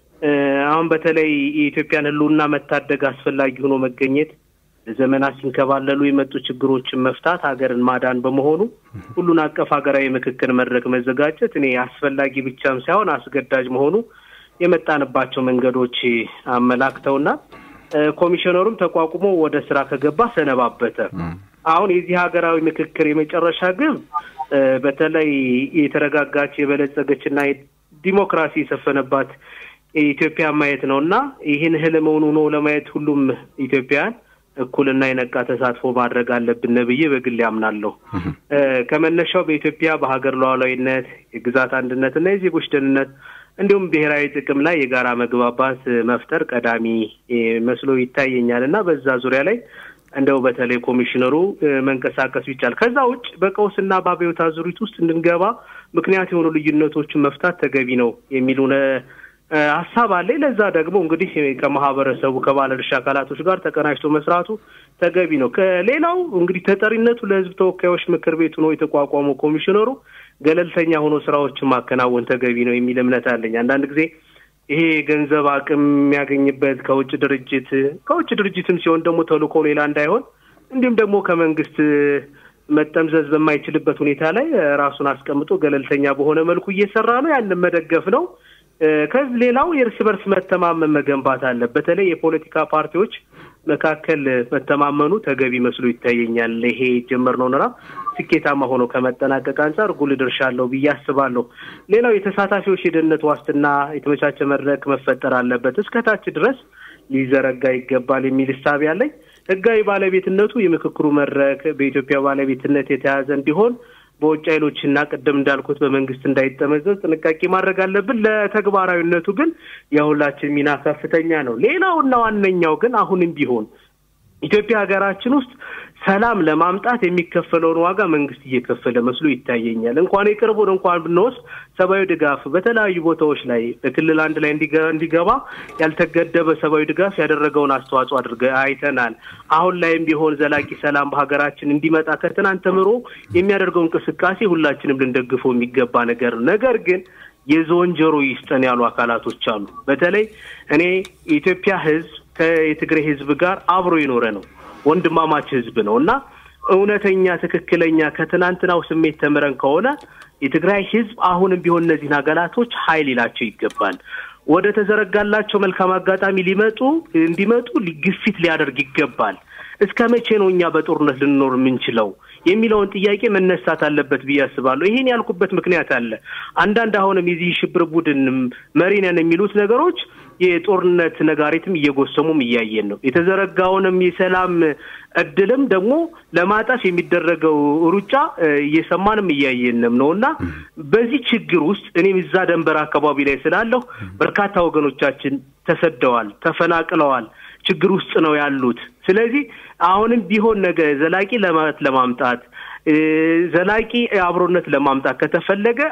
አሁን በተለይ የኢትዮጵያን ሕልውና መታደግ አስፈላጊ ሆኖ መገኘት ለዘመናት ሲንከባለሉ የመጡ ችግሮችን መፍታት ሀገርን ማዳን በመሆኑ ሁሉን አቀፍ ሀገራዊ ምክክር መድረክ መዘጋጀት እኔ አስፈላጊ ብቻም ሳይሆን አስገዳጅ መሆኑ የመጣንባቸው መንገዶች አመላክተውና ኮሚሽነሩም ተቋቁሞ ወደ ስራ ከገባ ሰነባበተ። አሁን የዚህ ሀገራዊ ምክክር የመጨረሻ ግብ በተለይ የተረጋጋች የበለጸገችና ዲሞክራሲ የሰፈነባት ኢትዮጵያ ማየት ነው እና ይህን ህልም እውን ሆኖ ለማየት ሁሉም ኢትዮጵያውያን እኩልና የነቃ ተሳትፎ ማድረግ አለብን ብዬ በግል ያምናለሁ። ከመነሻው በኢትዮጵያ በሀገር ሉዓላዊነት፣ የግዛት አንድነት እና የዜጎች ደህንነት እንዲሁም ብሔራዊ ጥቅም ላይ የጋራ መግባባት መፍጠር ቀዳሚ መስሎ ይታየኛል እና በዛ ዙሪያ ላይ እንደው በተለይ ኮሚሽነሩ መንቀሳቀስ ይቻል። ከዛ ውጭ በቀውስና በአብዮት አዙሪት ውስጥ እንድንገባ ምክንያት የሆኑ ልዩነቶችን መፍታት ተገቢ ነው የሚሉ ሀሳብ አለ። ለዛ ደግሞ እንግዲህ ከማህበረሰቡ ከባለድርሻ አካላቶች ጋር ተቀናጅቶ መስራቱ ተገቢ ነው። ከሌላው እንግዲህ ተጠሪነቱ ለሕዝብ ተወካዮች ምክር ቤት ሆኖ የተቋቋመው ኮሚሽነሩ ገለልተኛ ሆኖ ስራዎችን ማከናወን ተገቢ ነው የሚል እምነት አለኝ። አንዳንድ ጊዜ ይሄ ገንዘብ አቅም የሚያገኝበት ከውጭ ድርጅት ከውጭ ድርጅትም ሲሆን ደግሞ ተልእኮ ሌላ እንዳይሆን እንዲሁም ደግሞ ከመንግስት መጠምዘዝ በማይችልበት ሁኔታ ላይ ራሱን አስቀምጦ ገለልተኛ በሆነ መልኩ እየሰራ ነው። ያንን መደገፍ ነው። ከዚህ ሌላው የእርስ በርስ መተማመን መገንባት አለ። በተለይ የፖለቲካ ፓርቲዎች መካከል መተማመኑ ተገቢ መስሎ ይታየኛል። ይሄ የጀመርነው ምዕራፍ ስኬታማ ሆኖ ከመጠናቀቅ አንጻር ጉልህ ድርሻ አለው ብዬ አስባለሁ። ሌላው የተሳታፊዎች የደህንነት ዋስትና የተመቻቸ መድረክ መፈጠር አለበት፣ እስከታች ድረስ ሊዘረጋ ይገባል የሚል እሳቤ አለኝ። ህጋዊ ባለቤትነቱ የምክክሩ መድረክ በኢትዮጵያ ባለቤትነት የተያዘ እንዲሆን በውጭ ኃይሎችና ቅድም እንዳልኩት በመንግስት እንዳይጠመዘዝ ጥንቃቄ ማድረግ አለብን። ለተግባራዊነቱ ግን የሁላችን ሚና ከፍተኛ ነው። ሌላውና ዋነኛው ግን አሁንም ቢሆን ኢትዮጵያ ሀገራችን ውስጥ ሰላም ለማምጣት የሚከፈለውን ዋጋ መንግስት እየከፈለ መስሎ ይታየኛል። እንኳን የቅርቡን እንኳን ብንወስድ ሰብአዊ ድጋፍ በተለያዩ ቦታዎች ላይ በክልል አንድ ላይ እንዲገባ ያልተገደበ ሰብአዊ ድጋፍ ያደረገውን አስተዋጽኦ አድርገ አይተናል። አሁን ላይም ቢሆን ዘላቂ ሰላም በሀገራችን እንዲመጣ ከትናንት ተምሮ የሚያደርገው እንቅስቃሴ ሁላችንም ልንደግፈው የሚገባ ነገር ነው። ነገር ግን የዞን ጆሮ ይስጠን ያሉ አካላቶች አሉ። በተለይ እኔ የኢትዮጵያ ህዝብ ከየትግራይ ህዝብ ጋር አብሮ የኖረ ነው። ወንድማማች ህዝብ ነው እና እውነተኛ ትክክለኛ ከትናንትናው ስሜት ተምረን ከሆነ የትግራይ ህዝብ አሁንም ቢሆን እነዚህን አካላቶች ኃይል ይላቸው ይገባል። ወደ ተዘረጋላቸው መልካም አጋጣሚ ሊመጡ እንዲመጡ ግፊት ሊያደርግ ይገባል። እስከ መቼ ነው እኛ በጦርነት ልንኖር የምንችለው የሚለውን ጥያቄ መነሳት አለበት ብዬ አስባለሁ። ይሄን ያልኩበት ምክንያት አለ። አንዳንድ አሁንም የዚህ ሽብር ቡድን መሪ ነን የሚሉት ነገሮች የጦርነት ነጋሪትም እየጎሰሙም እያየን ነው። የተዘረጋውንም የሰላም እድልም ደግሞ ለማጣፍ የሚደረገው ሩጫ እየሰማንም እያየንም ነው እና በዚህ ችግር ውስጥ እኔም እዛ ደንበር አካባቢ ላይ ስላለሁ በርካታ ወገኖቻችን ተሰደዋል፣ ተፈናቅለዋል፣ ችግር ውስጥ ነው ያሉት። ስለዚህ አሁንም ቢሆን ነገ ዘላቂ ለማለት ለማምጣት ዘላቂ አብሮነት ለማምጣት ከተፈለገ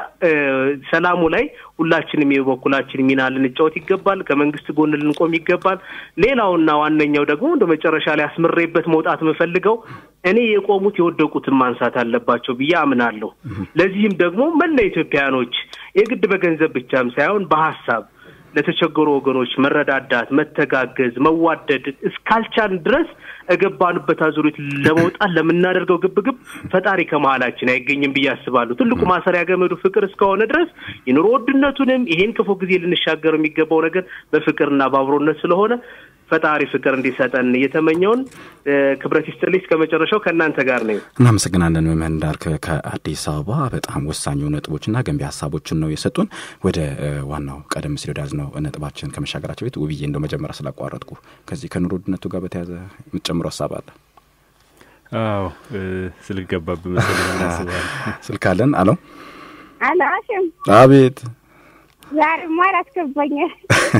ሰላሙ ላይ ሁላችንም የበኩላችን ሚና ልንጫወት ይገባል። ከመንግስት ጎን ልንቆም ይገባል። ሌላውና ዋነኛው ደግሞ እንደ መጨረሻ ላይ አስምሬበት መውጣት የምፈልገው እኔ የቆሙት የወደቁትን ማንሳት አለባቸው ብዬ አምናለሁ። ለዚህም ደግሞ መላ ኢትዮጵያውያኖች የግድ በገንዘብ ብቻም ሳይሆን በሀሳብ ለተቸገሩ ወገኖች መረዳዳት፣ መተጋገዝ፣ መዋደድ እስካልቻን ድረስ እገባንበት አዙሪት ለመውጣት ለምናደርገው ግብግብ ፈጣሪ ከመሀላችን አይገኝም ብዬ አስባለሁ። ትልቁ ማሰሪያ ገመዱ ፍቅር እስከሆነ ድረስ የኑሮ ውድነቱንም ይሄን ክፉ ጊዜ ልንሻገር የሚገባው ነገር በፍቅርና በአብሮነት ስለሆነ ፈጣሪ ፍቅር እንዲሰጠን እየተመኘውን ክብረት ይስጥልኝ። እስከ መጨረሻው ከእናንተ ጋር ነኝ። እናመሰግናለን መምህር እንዳልክ ከአዲስ አበባ በጣም ወሳኙ ነጥቦችና ገንቢ ሀሳቦችን ነው የሰጡን። ወደ ዋናው ቀደም ሲል ወዳዝነው ነጥባችን ከመሻገራቸው ቤት ውብዬ እንደው መጀመሪያ ስላቋረጥኩ ከዚህ ከኑሮ ውድነቱ ጋር በተያዘ የምትጨምረው ሀሳብ አለ? አዎ ስልክ ገባብህ መሰለኝ እናስባለን። ስልክ አለን። አለው አሎ አሽም አቤት ዛሬማ አላስገባኛል።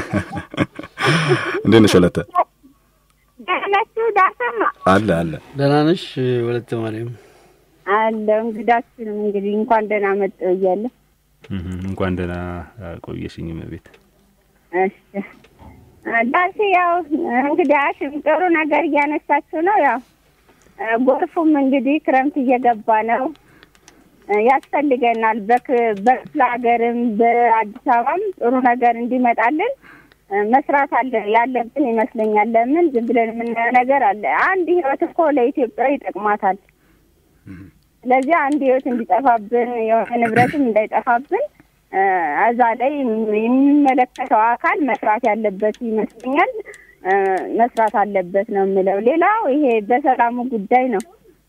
እንዴት ነሽ ወለተ? ደህና ናችሁ? ዳሰማ አለ አለ ደህና ነሽ ወለተ ማርያም? አለው እንግዳችንም እንግዲህ እንኳን ደህና መጡ እያለ እንኳን ደህና ቆየሽኝ ቤት እሺ ዳሴ ያው እንግዲህ አሽም ጥሩ ነገር እያነሳችሁ ነው። ያው ጎርፉም እንግዲህ ክረምት እየገባ ነው ያስፈልገናል። በክፍለ ሀገርም በአዲስ አበባም ጥሩ ነገር እንዲመጣልን መስራት አለ ያለብን ይመስለኛል። ለምን ዝም ብለን የምናየው ነገር አለ። አንድ ህይወት እኮ ለኢትዮጵያ ይጠቅማታል። ስለዚህ አንድ ህይወት እንዲጠፋብን የሆነ ንብረትም እንዳይጠፋብን እዛ ላይ የሚመለከተው አካል መስራት ያለበት ይመስለኛል። መስራት አለበት ነው የምለው። ሌላው ይሄ በሰላሙ ጉዳይ ነው።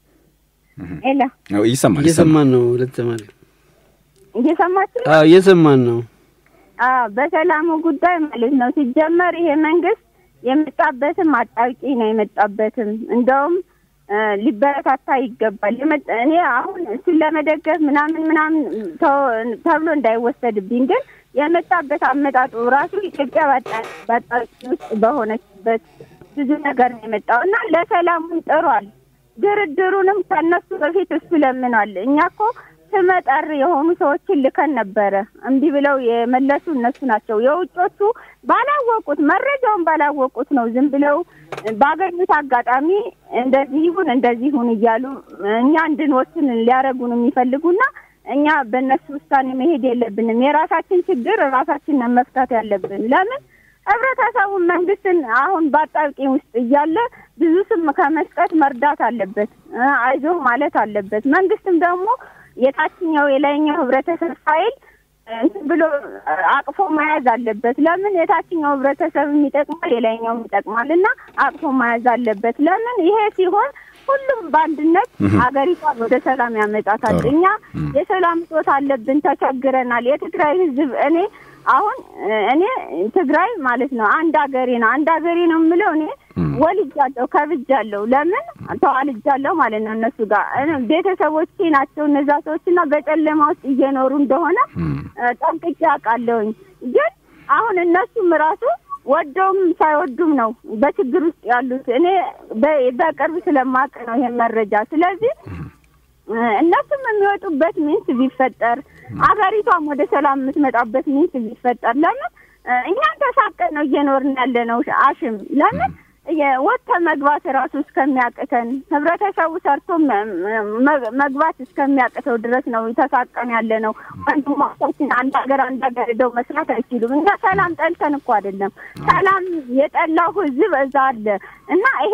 ሌላ ይሰማል እየሰማን ነው ወለተ ማርያም? እየሰማችሁ አዎ እየሰማን ነው። አዎ በሰላሙ ጉዳይ ማለት ነው። ሲጀመር ይሄ መንግስት የመጣበትም አጣብቂ ነው የመጣበትም እንደውም ሊበረታታ ይገባል። እኔ አሁን እሱን ለመደገፍ ምናምን ምናምን ተብሎ እንዳይወሰድብኝ፣ ግን የመጣበት አመጣጡ ራሱ ኢትዮጵያ በአጣብቂ ውስጥ በሆነችበት ብዙ ነገር ነው የመጣው እና ለሰላሙን ጥሯል። ድርድሩንም ከእነሱ በፊት እሱ ለምኗል። እኛ እኮ ስመጠር የሆኑ ሰዎችን ልከን ነበረ። እምቢ ብለው የመለሱ እነሱ ናቸው። የውጮቹ ባላወቁት መረጃውን ባላወቁት ነው ዝም ብለው ባገኙት አጋጣሚ እንደዚህ ይሁን እንደዚህ ይሁን እያሉ እኛ እንድንወስን ሊያደርጉን የሚፈልጉና እኛ በእነሱ ውሳኔ መሄድ የለብንም። የራሳችን ችግር ራሳችንን መፍታት ያለብን ለምን ህብረተሰቡን መንግስትን አሁን በአጣብቂኝ ውስጥ እያለ ብዙ ስም ከመስጠት መርዳት አለበት፣ አይዞህ ማለት አለበት። መንግስትም ደግሞ የታችኛው የላይኛው ህብረተሰብ ፋይል እንትን ብሎ አቅፎ መያዝ አለበት። ለምን የታችኛው ህብረተሰብ ይጠቅማል፣ የላይኛውም ይጠቅማል እና አቅፎ መያዝ አለበት። ለምን ይሄ ሲሆን ሁሉም በአንድነት ሀገሪቷን ወደ ሰላም ያመጣታል። እኛ የሰላም እጦት አለብን፣ ተቸግረናል። የትግራይ ህዝብ እኔ አሁን እኔ ትግራይ ማለት ነው አንድ ሀገሬ ነው አንድ ሀገሬ ነው የምለው እኔ ወልጃለሁ ከብጃለሁ ለምን ተዋልጃለሁ ማለት ነው እነሱ ጋር ቤተሰቦቼ ናቸው እነዛ ሰዎች እና በጨለማ ውስጥ እየኖሩ እንደሆነ ጠንቅቄ አውቃለሁኝ ግን አሁን እነሱም ራሱ ወደውም ሳይወዱም ነው በችግር ውስጥ ያሉት እኔ በቅርብ ስለማውቅ ነው ይሄን መረጃ ስለዚህ እነሱም የሚወጡበት ሚንስ ቢፈጠር አገሪቷም ወደ ሰላም የምትመጣበት ሚንስ ቢፈጠር ለምን እኛም ተሳቀን ነው እየኖርን ያለ ነው። አሽም ለምን ወጥተ መግባት ራሱ እስከሚያቅተን ህብረተሰቡ ሰርቶ መግባት እስከሚያቅተው ድረስ ነው ተሳቀን ያለ ነው። ወንድሞቻችን አንድ ሀገር አንድ ሀገር ሄደው መስራት አይችሉም። እኛ ሰላም ጠልተን እኮ አይደለም። ሰላም የጠላው ህዝብ እዛ አለ እና ይሄ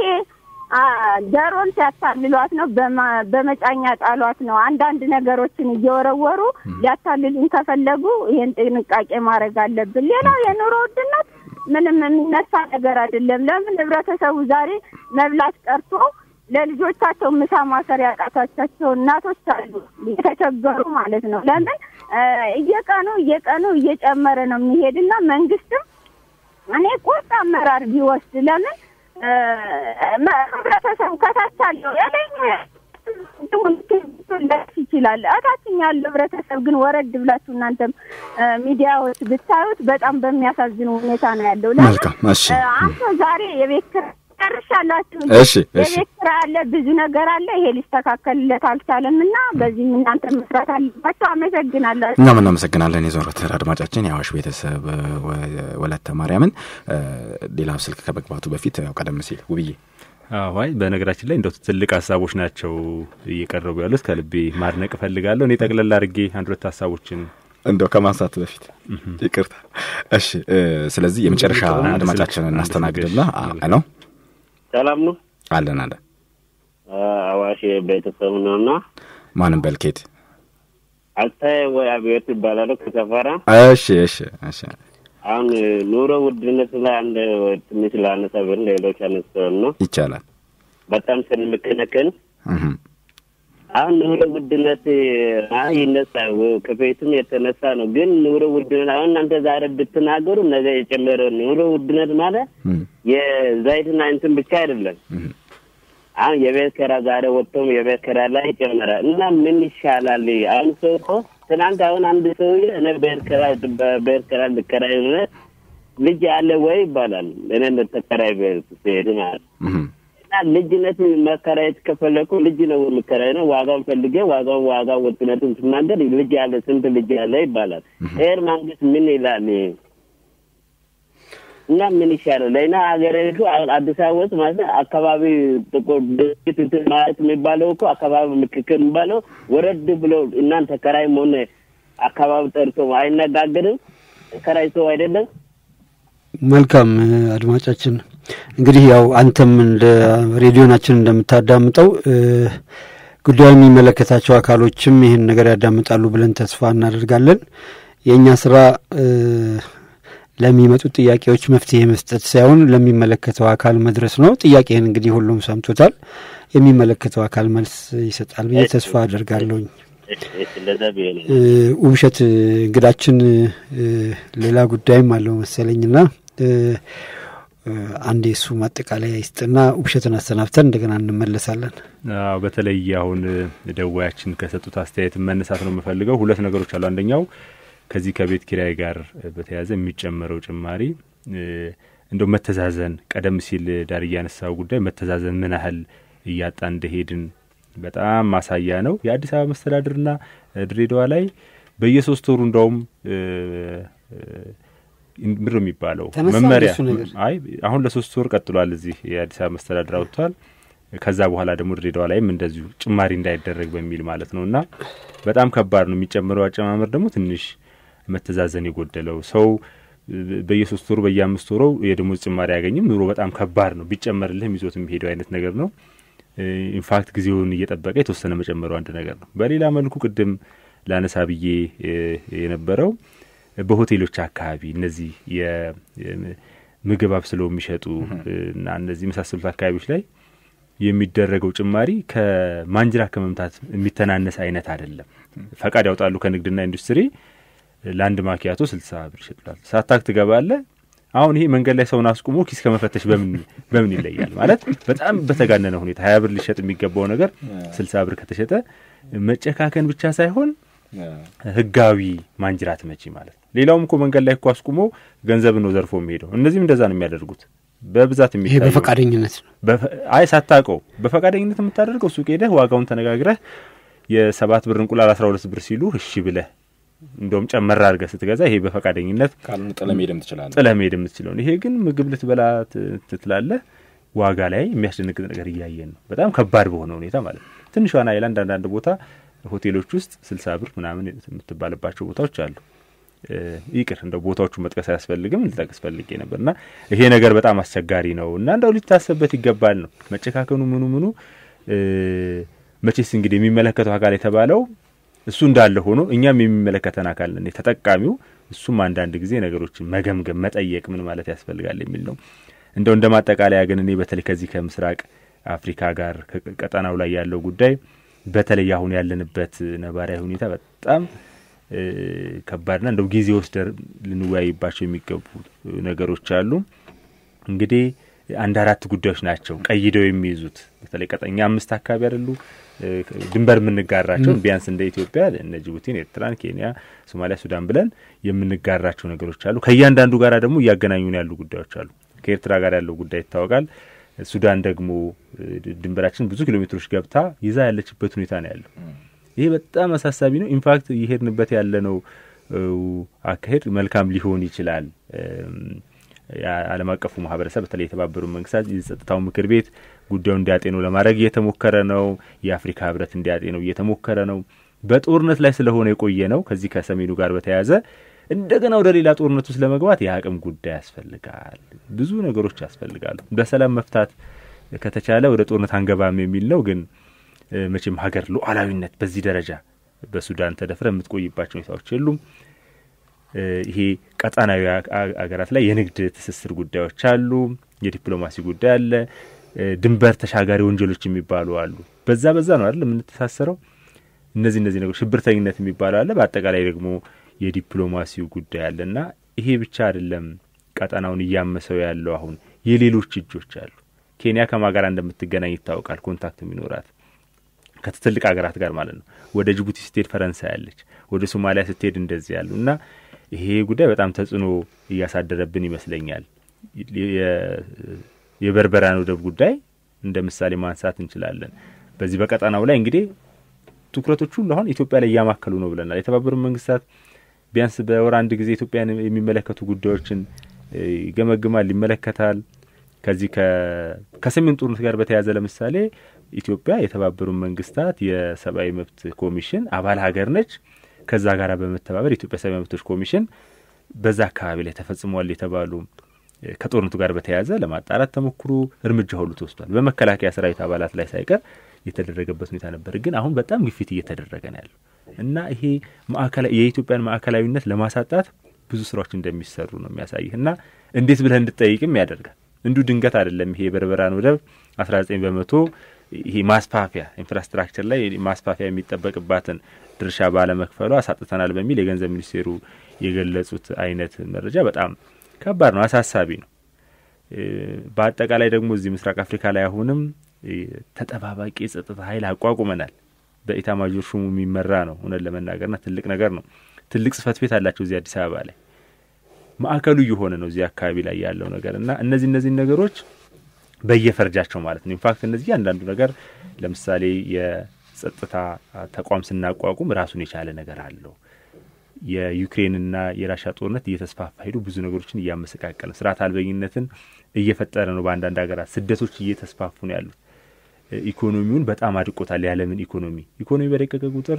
ዶሮን ሲያታልሏት ነው በመጫኛ ጣሏት ነው። አንዳንድ ነገሮችን እየወረወሩ ሊያታልሉን ከፈለጉ ይሄን ጥንቃቄ ማድረግ አለብን። ሌላው የኑሮ ውድነት ምንም የሚነሳ ነገር አይደለም። ለምን ህብረተሰቡ ዛሬ መብላት ቀርቶ ለልጆቻቸው ምሳ ማሰር ያቃታቸው እናቶች አሉ፣ የተቸገሩ ማለት ነው። ለምን እየቀኑ እየቀኑ እየጨመረ ነው የሚሄድና መንግስትም እኔ ቁርጥ አመራር ቢወስድ ለምን ህብረተሰቡ ከታች አለው ያለኝ ሊደርስ ይችላል። እታችኛ ያለው ህብረተሰብ ግን ወረድ ብላችሁ እናንተም ሚዲያዎች ብታዩት በጣም በሚያሳዝን ሁኔታ ነው ያለው። መልካም እሺ። አንተ ዛሬ የቤት ኪራይ ጨርሻላችሁ። እሺ እሺ የቤት ኪራይ አለ፣ ብዙ ነገር አለ። ይሄ ሊስተካከልለት አልቻለም እና በዚህም እናንተ መስራት አለባቸው። አመሰግናላችሁ። እኛም እናመሰግናለን። የዘወትር አድማጫችን የአዋሽ ቤተሰብ ወለተ ማርያምን ሌላ ስልክ ከመግባቱ በፊት ያው ቀደም ሲል ውብዬ አዋይ በነገራችን ላይ እንደው ትልቅ ሀሳቦች ናቸው እየቀረቡ ያሉት። ከልቤ ማድነቅ እፈልጋለሁ። እኔ ጠቅለል አድርጌ አንድ ሁለት ሀሳቦችን እንደው ከማንሳት በፊት ይቅርታ። እሺ፣ ስለዚህ የመጨረሻ አድማጫችንን እናስተናግድና ነው። ሰላም ነው አለን አለን። አዋሽ ቤተሰብ ነውና ማንም በልኬት አልታይ ወይ አብዮት ይባላሉ ከሰፈራ። እሺ እሺ እሺ አሁን ኑሮ ውድነት ላይ አንድ ትንሽ ላነሳ ብል ሌሎች አነስተው ነው ይቻላል። በጣም ስንምክነክን አሁን ኑሮ ውድነት አይ ይነሳ ከቤትም የተነሳ ነው። ግን ኑሮ ውድነት አሁን እናንተ ዛሬ ብትናገሩ ነገ የጨመረ ኑሮ ውድነት ማለት የዘይትና እንትን ብቻ አይደለም። አሁን የቤት ኪራይ ዛሬ ወጥቶም የቤት ኪራይ ላይ ይጨመራል እና ምን ይሻላል? አሁን ሰው እኮ ትናንት አሁን አንድ ሰውዬ እኔ ቤት ኪራይ በቤት ኪራይ ልከራይ ብለህ ልጅ አለ ወይ ይባላል። እኔ ተከራይ ቤት ስሄድ ማለት እና ልጅነት መከራየት ከፈለኩ ልጅ ነው የሚከራይ ነው ዋጋውን ፈልጌ ዋጋውን ዋጋ ወጥነቱን ስናገር ልጅ ያለ ስንት ልጅ ያለ ይባላል። ይሄን መንግስት ምን ይላል? እና ምን ይሻላል? ለእኛ ሀገሪቱ አዲስ አበባ ውስጥ ማለት አካባቢ ጥቁር ድርጅት እንትን ማለት የሚባለው እኮ አካባቢ ምክክር የሚባለው ወረድ ብሎ እናንተ ከራይ መሆን አካባቢ ጠርቶ አይነጋገርም። ከራይ ሰው አይደለም። መልካም አድማጫችን፣ እንግዲህ ያው አንተም እንደ ሬዲዮናችን እንደምታዳምጠው ጉዳዩ የሚመለከታቸው አካሎችም ይህን ነገር ያዳምጣሉ ብለን ተስፋ እናደርጋለን። የእኛ ስራ ለሚመጡት ጥያቄዎች መፍትሄ መስጠት ሳይሆን ለሚመለከተው አካል መድረስ ነው። ጥያቄህን እንግዲህ ሁሉም ሰምቶታል። የሚመለከተው አካል መልስ ይሰጣል ብዬ ተስፋ አደርጋለሁኝ። ውብሸት እንግዳችን ሌላ ጉዳይም አለው መሰለኝና አንድ የእሱ ማጠቃለያ ይስጥና ውብሸትን አሰናብተን እንደገና እንመለሳለን። አዎ በተለይ አሁን ደዋያችን ከሰጡት አስተያየት መነሳት ነው የምፈልገው። ሁለት ነገሮች አሉ። አንደኛው ከዚህ ከቤት ኪራይ ጋር በተያያዘ የሚጨመረው ጭማሪ እንደው መተዛዘን፣ ቀደም ሲል ዳር እያነሳው ጉዳይ መተዛዘን ምን ያህል እያጣ እንደሄድን በጣም ማሳያ ነው። የአዲስ አበባ መስተዳድርና ድሬዳዋ ላይ በየሶስት ወሩ እንደውም ምር የሚባለው መመሪያ አይ አሁን ለሶስት ወር ቀጥሏል። እዚህ የአዲስ አበባ መስተዳድር አውጥቷል። ከዛ በኋላ ደግሞ ድሬዳዋ ላይም እንደዚሁ ጭማሪ እንዳይደረግ በሚል ማለት ነው። እና በጣም ከባድ ነው የሚጨምረው አጨማመር ደግሞ ትንሽ መተዛዘን የጎደለው ሰው በየሶስት ወሩ በየአምስት ወሩ የደሞዝ ጭማሪ አያገኝም። ኑሮ በጣም ከባድ ነው። ቢጨመርልህም ይዞት የሚሄደው አይነት ነገር ነው። ኢንፋክት ጊዜውን እየጠበቀ የተወሰነ መጨመሩ አንድ ነገር ነው። በሌላ መልኩ ቅድም ላነሳ ብዬ የነበረው በሆቴሎች አካባቢ እነዚህ የምግብ አብስለው የሚሸጡ እና እነዚህ የመሳሰሉት አካባቢዎች ላይ የሚደረገው ጭማሪ ከማንጅራ ከመምታት የሚተናነስ አይነት አይደለም። ፈቃድ ያውጣሉ ከንግድና ኢንዱስትሪ ለአንድ ማኪያቶ ስልሳ ብር ይሸጡላል። ሳታክ ትገባለህ። አሁን ይሄ መንገድ ላይ ሰውን አስቁሞ ኪስ ከመፈተሽ በምን በምን ይለያል? ማለት በጣም በተጋነነ ሁኔታ ሀያ ብር ሊሸጥ የሚገባው ነገር ስልሳ ብር ከተሸጠ መጨካከን ብቻ ሳይሆን ህጋዊ ማንጅራት መቺ ማለት ነው። ሌላውም እኮ መንገድ ላይ እኮ አስቁሞ ገንዘብ ነው ዘርፎ የሚሄደው። እነዚህም እንደዛ ነው የሚያደርጉት በብዛት ይሄ የሚታየው በፈቃደኝነት ነው። አይ ሳታውቀው በፈቃደኝነት የምታደርገው ሱቅ ሄደህ ዋጋውን ተነጋግረህ የሰባት ብር እንቁላል አስራ ሁለት ብር ሲሉ እሺ ብለህ እንደውም ጨመር አድርገህ ስትገዛ ይሄ በፈቃደኝነት ካልሆነ ጥለህ መሄድም ትችላለህ። ጥለህ መሄድ የምትችለውን ይሄ ግን ምግብ ልትበላ ትትላለህ ዋጋ ላይ የሚያስደነግጥ ነገር እያየን ነው። በጣም ከባድ በሆነ ሁኔታ ማለት ነው። ትንሿን አይላንድ አንዳንድ ቦታ ሆቴሎች ውስጥ ስልሳ ብር ምናምን የምትባልባቸው ቦታዎች አሉ። ይቅር እንደው ቦታዎቹን መጥቀስ አያስፈልግም ልጠቅስ ፈልጌ ነበር እና ይሄ ነገር በጣም አስቸጋሪ ነው እና እንደው ሊታሰብበት ይገባል ነው መጨካከኑ ምኑ ምኑ መቼስ እንግዲህ የሚመለከተው አካል የተባለው እሱ እንዳለ ሆኖ እኛም የሚመለከተን አካል ነን ተጠቃሚው። እሱም አንዳንድ ጊዜ ነገሮችን መገምገም መጠየቅ ምን ማለት ያስፈልጋል የሚል ነው። እንደው እንደ ማጠቃለያ ግን እኔ በተለይ ከዚህ ከምስራቅ አፍሪካ ጋር ቀጠናው ላይ ያለው ጉዳይ በተለይ አሁን ያለንበት ነባራዊ ሁኔታ በጣም ከባድና እንደው ጊዜ ወስደን ልንወያይባቸው የሚገቡ ነገሮች አሉ። እንግዲህ አንድ አራት ጉዳዮች ናቸው ቀይደው የሚይዙት በተለይ ቀጠኛ አምስት አካባቢ አይደሉ ድንበር የምንጋራቸው ቢያንስ እንደ ኢትዮጵያ እነ ጅቡቲን፣ ኤርትራን፣ ኬንያ፣ ሶማሊያ፣ ሱዳን ብለን የምንጋራቸው ነገሮች አሉ። ከእያንዳንዱ ጋር ደግሞ እያገናኙን ያሉ ጉዳዮች አሉ። ከኤርትራ ጋር ያለው ጉዳይ ይታወቃል። ሱዳን ደግሞ ድንበራችን ብዙ ኪሎ ሜትሮች ገብታ ይዛ ያለችበት ሁኔታ ነው ያለው። ይሄ በጣም አሳሳቢ ነው። ኢንፋክት እየሄድንበት ያለነው አካሄድ መልካም ሊሆን ይችላል። የዓለም አቀፉ ማህበረሰብ በተለይ የተባበሩ መንግስታት የጸጥታው ምክር ቤት ጉዳዩን እንዲያጤነው ለማድረግ እየተሞከረ ነው። የአፍሪካ ህብረት እንዲያጤነው እየተሞከረ ነው። በጦርነት ላይ ስለሆነ የቆየ ነው። ከዚህ ከሰሜኑ ጋር በተያያዘ እንደገና ወደ ሌላ ጦርነት ውስጥ ለመግባት የአቅም ጉዳይ ያስፈልጋል። ብዙ ነገሮች ያስፈልጋሉ። በሰላም መፍታት ከተቻለ ወደ ጦርነት አንገባም የሚል ነው። ግን መቼም ሀገር ሉዓላዊነት በዚህ ደረጃ በሱዳን ተደፍረ የምትቆይባቸው ሁኔታዎች የሉም። ይሄ ቀጣናዊ አገራት ላይ የንግድ ትስስር ጉዳዮች አሉ፣ የዲፕሎማሲ ጉዳይ አለ፣ ድንበር ተሻጋሪ ወንጀሎች የሚባሉ አሉ። በዛ በዛ ነው አይደል የምንተሳሰረው። እነዚህ እነዚህ ነገሮች ሽብርተኝነት የሚባለው አለ። በአጠቃላይ ደግሞ የዲፕሎማሲው ጉዳይ አለ እና ይሄ ብቻ አይደለም ቀጠናውን እያመሰው ያለው አሁን የሌሎች እጆች አሉ። ኬንያ ከማ ጋር እንደምትገናኝ ይታወቃል። ኮንታክት የሚኖራት ከትልቅ ሀገራት ጋር ማለት ነው። ወደ ጅቡቲ ስትሄድ ፈረንሳይ አለች፣ ወደ ሶማሊያ ስትሄድ እንደዚህ ያሉ እና ይሄ ጉዳይ በጣም ተጽዕኖ እያሳደረብን ይመስለኛል። የበርበራን ወደብ ጉዳይ እንደ ምሳሌ ማንሳት እንችላለን። በዚህ በቀጠናው ላይ እንግዲህ ትኩረቶች ሁሉ አሁን ኢትዮጵያ ላይ እያማከሉ ነው ብለናል። የተባበሩት መንግስታት ቢያንስ በወር አንድ ጊዜ ኢትዮጵያን የሚመለከቱ ጉዳዮችን ይገመግማል፣ ይመለከታል። ከዚህ ከሰሜን ጦርነት ጋር በተያያዘ ለምሳሌ ኢትዮጵያ የተባበሩት መንግስታት የሰብአዊ መብት ኮሚሽን አባል ሀገር ነች። ከዛ ጋር በመተባበር የኢትዮጵያ ሰብአዊ መብቶች ኮሚሽን በዛ አካባቢ ላይ ተፈጽሟል የተባሉ ከጦርነቱ ጋር በተያያዘ ለማጣራት ተሞክሮ እርምጃ ሁሉ ተወስዷል። በመከላከያ ሰራዊት አባላት ላይ ሳይቀር የተደረገበት ሁኔታ ነበር። ግን አሁን በጣም ግፊት እየተደረገ ነው ያለው እና ይሄ የኢትዮጵያን ማዕከላዊነት ለማሳጣት ብዙ ስራዎች እንደሚሰሩ ነው የሚያሳይህ እና እንዴት ብለህ እንድጠይቅም ያደርጋል። እንዲሁ ድንገት አይደለም። ይሄ የበርበራን ወደብ አስራ ዘጠኝ በመቶ ይሄ ማስፋፊያ ኢንፍራስትራክቸር ላይ ማስፋፊያ የሚጠበቅባትን ድርሻ ባለመክፈሉ አሳጥተናል በሚል የገንዘብ ሚኒስቴሩ የገለጹት አይነት መረጃ በጣም ከባድ ነው፣ አሳሳቢ ነው። በአጠቃላይ ደግሞ እዚህ ምስራቅ አፍሪካ ላይ አሁንም ተጠባባቂ የጸጥታ ኃይል አቋቁመናል። በኢታማጆር ሹሙ የሚመራ ነው። እውነት ለመናገርና ትልቅ ነገር ነው። ትልቅ ጽህፈት ቤት አላቸው እዚህ አዲስ አበባ ላይ ማዕከሉ እየሆነ ነው እዚህ አካባቢ ላይ ያለው ነገር እና እነዚህ እነዚህን ነገሮች በየፈርጃቸው ማለት ነው። ኢንፋክት እነዚህ እያንዳንዱ ነገር ለምሳሌ የጸጥታ ተቋም ስናቋቁም ራሱን የቻለ ነገር አለው። የዩክሬንና የራሻ ጦርነት እየተስፋፋ ሄዱ ብዙ ነገሮችን እያመሰቃቀለ ስርዓት አልበኝነትን እየፈጠረ ነው። በአንዳንድ ሀገራት ስደቶች እየተስፋፉ ነው ያሉት። ኢኮኖሚውን በጣም አድቆታል። የዓለምን ኢኮኖሚ ኢኮኖሚ በደቀቀ ቁጥር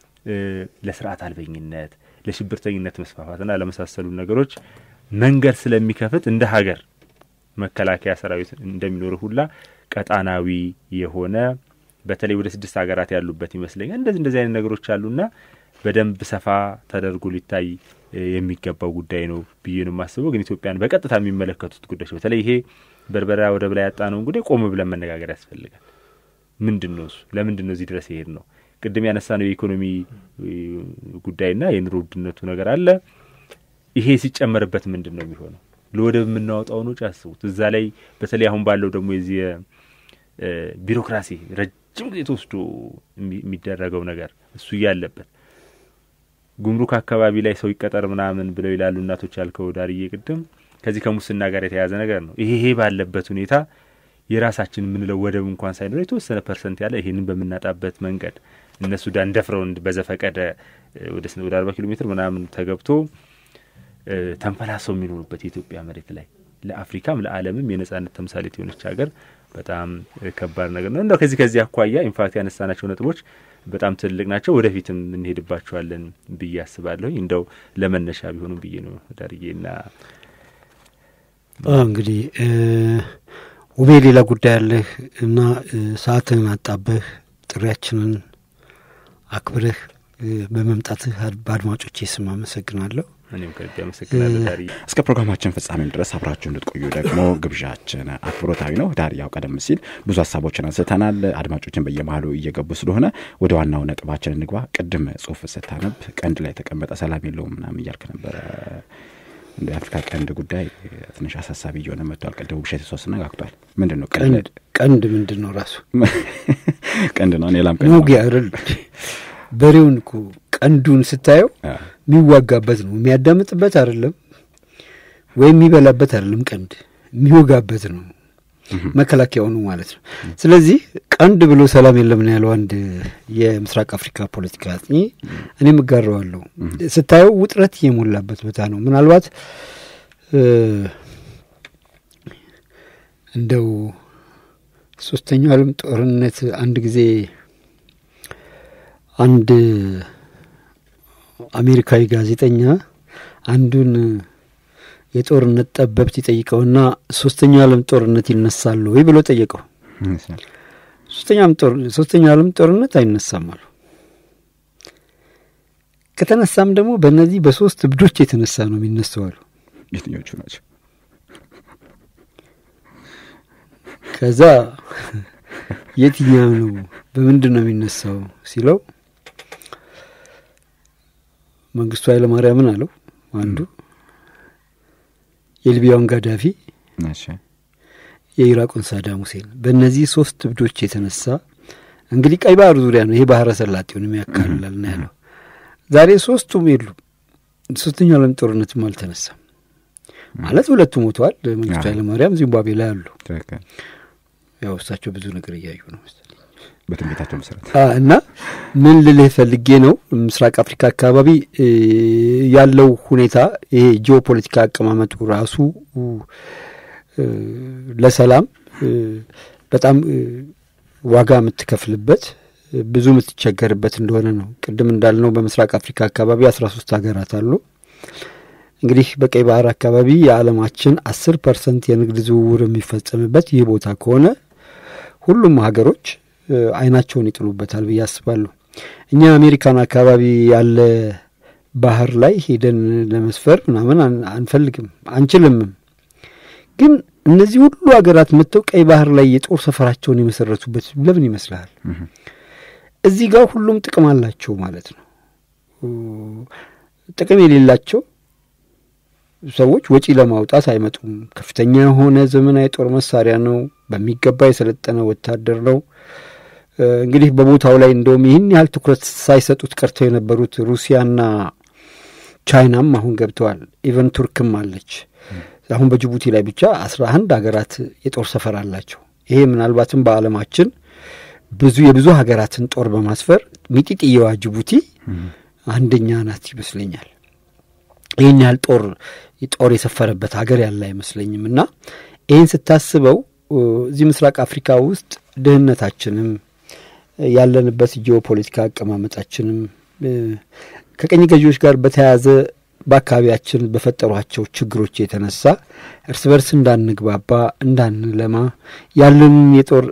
ለስርዓት አልበኝነት፣ ለሽብርተኝነት መስፋፋትና ለመሳሰሉ ነገሮች መንገድ ስለሚከፍት እንደ ሀገር መከላከያ ሰራዊት እንደሚኖር ሁላ ቀጣናዊ የሆነ በተለይ ወደ ስድስት ሀገራት ያሉበት ይመስለኛል። እንደዚህ እንደዚህ አይነት ነገሮች አሉና በደንብ ሰፋ ተደርጎ ሊታይ የሚገባው ጉዳይ ነው ብዬ ነው የማስበው። ግን ኢትዮጵያን በቀጥታ የሚመለከቱት ጉዳዮች በተለይ ይሄ በርበራ ወደብ ላይ ያጣነውን ጉዳይ ቆም ብለን መነጋገር ያስፈልጋል። ምንድን ነው እሱ? ለምንድን ነው እዚህ ድረስ ይሄድ ነው? ቅድም ያነሳ ነው የኢኮኖሚ ጉዳይና የኑሮ ውድነቱ ነገር አለ። ይሄ ሲጨመርበት ምንድን ነው የሚሆነው? ለወደብ የምናወጣውን ወጪ አስቡት። እዛ ላይ በተለይ አሁን ባለው ደግሞ የዚህ ቢሮክራሲ ረጅም ጊዜ ተወስዶ የሚደረገው ነገር እሱ እያለበት ጉምሩክ አካባቢ ላይ ሰው ይቀጠር ምናምን ብለው ይላሉ እናቶች ያልከው ዳርዬ ቅድም ከዚህ ከሙስና ጋር የተያያዘ ነገር ነው። ይሄ ይሄ ባለበት ሁኔታ የራሳችን የምንለው ወደብ እንኳን ሳይኖር የተወሰነ ፐርሰንት ያለ ይህንን በምናጣበት መንገድ እነ ሱዳን ደፍረው በዘፈቀደ ወደ ወደ አርባ ኪሎ ሜትር ምናምን ተገብቶ ተንፈላሰው የሚኖሩበት የኢትዮጵያ መሬት ላይ ለአፍሪካም ለዓለምም የነጻነት ተምሳሌት የሆነች ሀገር በጣም ከባድ ነገር ነው። እንደው ከዚህ ከዚህ አኳያ ኢንፋክት ያነሳናቸው ነጥቦች በጣም ትልቅ ናቸው። ወደፊትም እንሄድባቸዋለን ብዬ አስባለሁኝ። እንደው ለመነሻ ቢሆኑም ብዬ ነው ዳርዬና እንግዲህ ውቤ ሌላ ጉዳይ አለህ እና ሰዓትህን አጣበህ ጥሪያችንን አክብረህ በመምጣትህ በአድማጮቼ ስም አመሰግናለሁ። እኔም ከልብ አመሰግናለሁ ዳሪ። እስከ ፕሮግራማችን ፍጻሜም ድረስ አብራችሁ እንድትቆዩ ደግሞ ግብዣችን አክብሮታዊ ነው። ዳሪ ያው ቀደም ሲል ብዙ ሀሳቦችን አንስተናል። አድማጮችን በየመሀሉ እየገቡ ስለሆነ ወደ ዋናው ነጥባችን እንግባ። ቅድም ጽሁፍ ስታነብ ቀንድ ላይ የተቀመጠ ሰላም የለውም ምናምን እያልክ ነበረ። እንደ የአፍሪካ ቀንድ ጉዳይ ትንሽ አሳሳቢ እየሆነ መጥቷል። ቅድም ውብሸት ሶስት ነጋግቷል። ምንድን ነው ቀንድ? ቀንድ ምንድን ነው ራሱ ቀንድ ነው። ሌላም ቀንድ ነው አይደል? በሬውን እኮ ቀንዱን ስታየው የሚዋጋበት ነው። የሚያዳምጥበት አይደለም ወይም የሚበላበት አይደለም። ቀንድ የሚወጋበት ነው። መከላከያው ነው ማለት ነው። ስለዚህ ቀንድ ብሎ ሰላም የለም ነው ያለው አንድ የምስራቅ አፍሪካ ፖለቲካ አጥኚ። እኔም እጋራዋለሁ። ስታየው ውጥረት የሞላበት ቦታ ነው። ምናልባት እንደው ሶስተኛው ዓለም ጦርነት አንድ ጊዜ አንድ አሜሪካዊ ጋዜጠኛ አንዱን የጦርነት ጠበብት ይጠይቀውና ሶስተኛው ዓለም ጦርነት ይነሳል ወይ ብሎ ጠየቀው። ሶስተኛው ዓለም ጦርነት አይነሳም አሉ። ከተነሳም ደግሞ በእነዚህ በሶስት እብዶች የተነሳ ነው የሚነሳው አሉ። የትኞቹ ናቸው? ከዛ የትኛው ነው በምንድን ነው የሚነሳው ሲለው መንግስቱ ኃይለማርያምን አለው አንዱ፣ የሊቢያውን ጋዳፊ፣ እሺ የኢራቁን ሳዳም ሁሴን። በእነዚህ ሶስት እብዶች የተነሳ እንግዲህ ቀይ ባህር ዙሪያ ነው ይሄ ባህረ ሰላጤውን የሚያካልላል ነው ያለው። ዛሬ ሶስቱም የሉም። ሶስተኛው ዓለም ጦርነትም አልተነሳም ማለት ሁለቱ ሞተዋል። መንግስቱ ኃይለማርያም ዚምባብዌ ላይ አሉ። ትክክል። ያው እሳቸው ብዙ ነገር እያዩ ነው መሰለኝ። በትንቢታቸው መሰረት አ እና ምን ልልህ ፈልጌ ነው ምስራቅ አፍሪካ አካባቢ እ ያለው ሁኔታ ይሄ ጂኦፖለቲካ አቀማመጡ ራሱ እ ለሰላም እ በጣም እ ዋጋ የምትከፍልበት እ ብዙ የምትቸገርበት እንደሆነ ነው። ቅድም እንዳልነው በምስራቅ አፍሪካ አካባቢ አስራ ሶስት ሀገራት አሉ። እንግዲህ በቀይ ባህር አካባቢ የዓለማችን አስር ፐርሰንት የንግድ ዝውውር የሚፈጸምበት ይህ ቦታ ከሆነ ሁሉም ሀገሮች እ አይናቸውን ይጥሉበታል ብዬ አስባለሁ። እኛ አሜሪካን አካባቢ ያለ ባህር ላይ ሄደን ለመስፈር ምናምን አን- አንፈልግም አንችልምም። ግን እነዚህ ሁሉ ሀገራት መጥተው ቀይ ባህር ላይ የጦር ሰፈራቸውን የመሰረቱበት ለምን ይመስልሃል? እዚህ ጋር ሁሉም ጥቅም አላቸው ማለት ነው። ጥቅም የሌላቸው ሰዎች ወጪ ለማውጣት አይመጡም። ከፍተኛ የሆነ ዘመናዊ ጦር መሳሪያ ነው። በሚገባ የሰለጠነ ወታደር ነው። እ እንግዲህ በቦታው ላይ እንደውም ይህን ያህል ትኩረት ሳይሰጡት ቀርተው የነበሩት ሩሲያና ቻይናም አሁን ገብተዋል። ኢቨን ቱርክም አለች። አሁን በጅቡቲ ላይ ብቻ አስራ አንድ ሀገራት የጦር ሰፈር አላቸው። ይሄ ምናልባትም በዓለማችን ብዙ የብዙ ሀገራትን ጦር በማስፈር ሚጢጥየዋ ጅቡቲ አንደኛ ናት ይመስለኛል። ይህን ያህል ጦር ጦር የሰፈረበት ሀገር ያለ አይመስለኝም። እና ይህን ስታስበው እ እዚህ ምስራቅ አፍሪካ ውስጥ ድህነታችንም ያለንበት ጂኦፖለቲካ አቀማመጣችንም እ ከቀኝ ገዢዎች ጋር በተያያዘ በአካባቢያችን በፈጠሯቸው ችግሮች የተነሳ እርስ በርስ እንዳንግባባ፣ እንዳንለማ ያለንን የጦር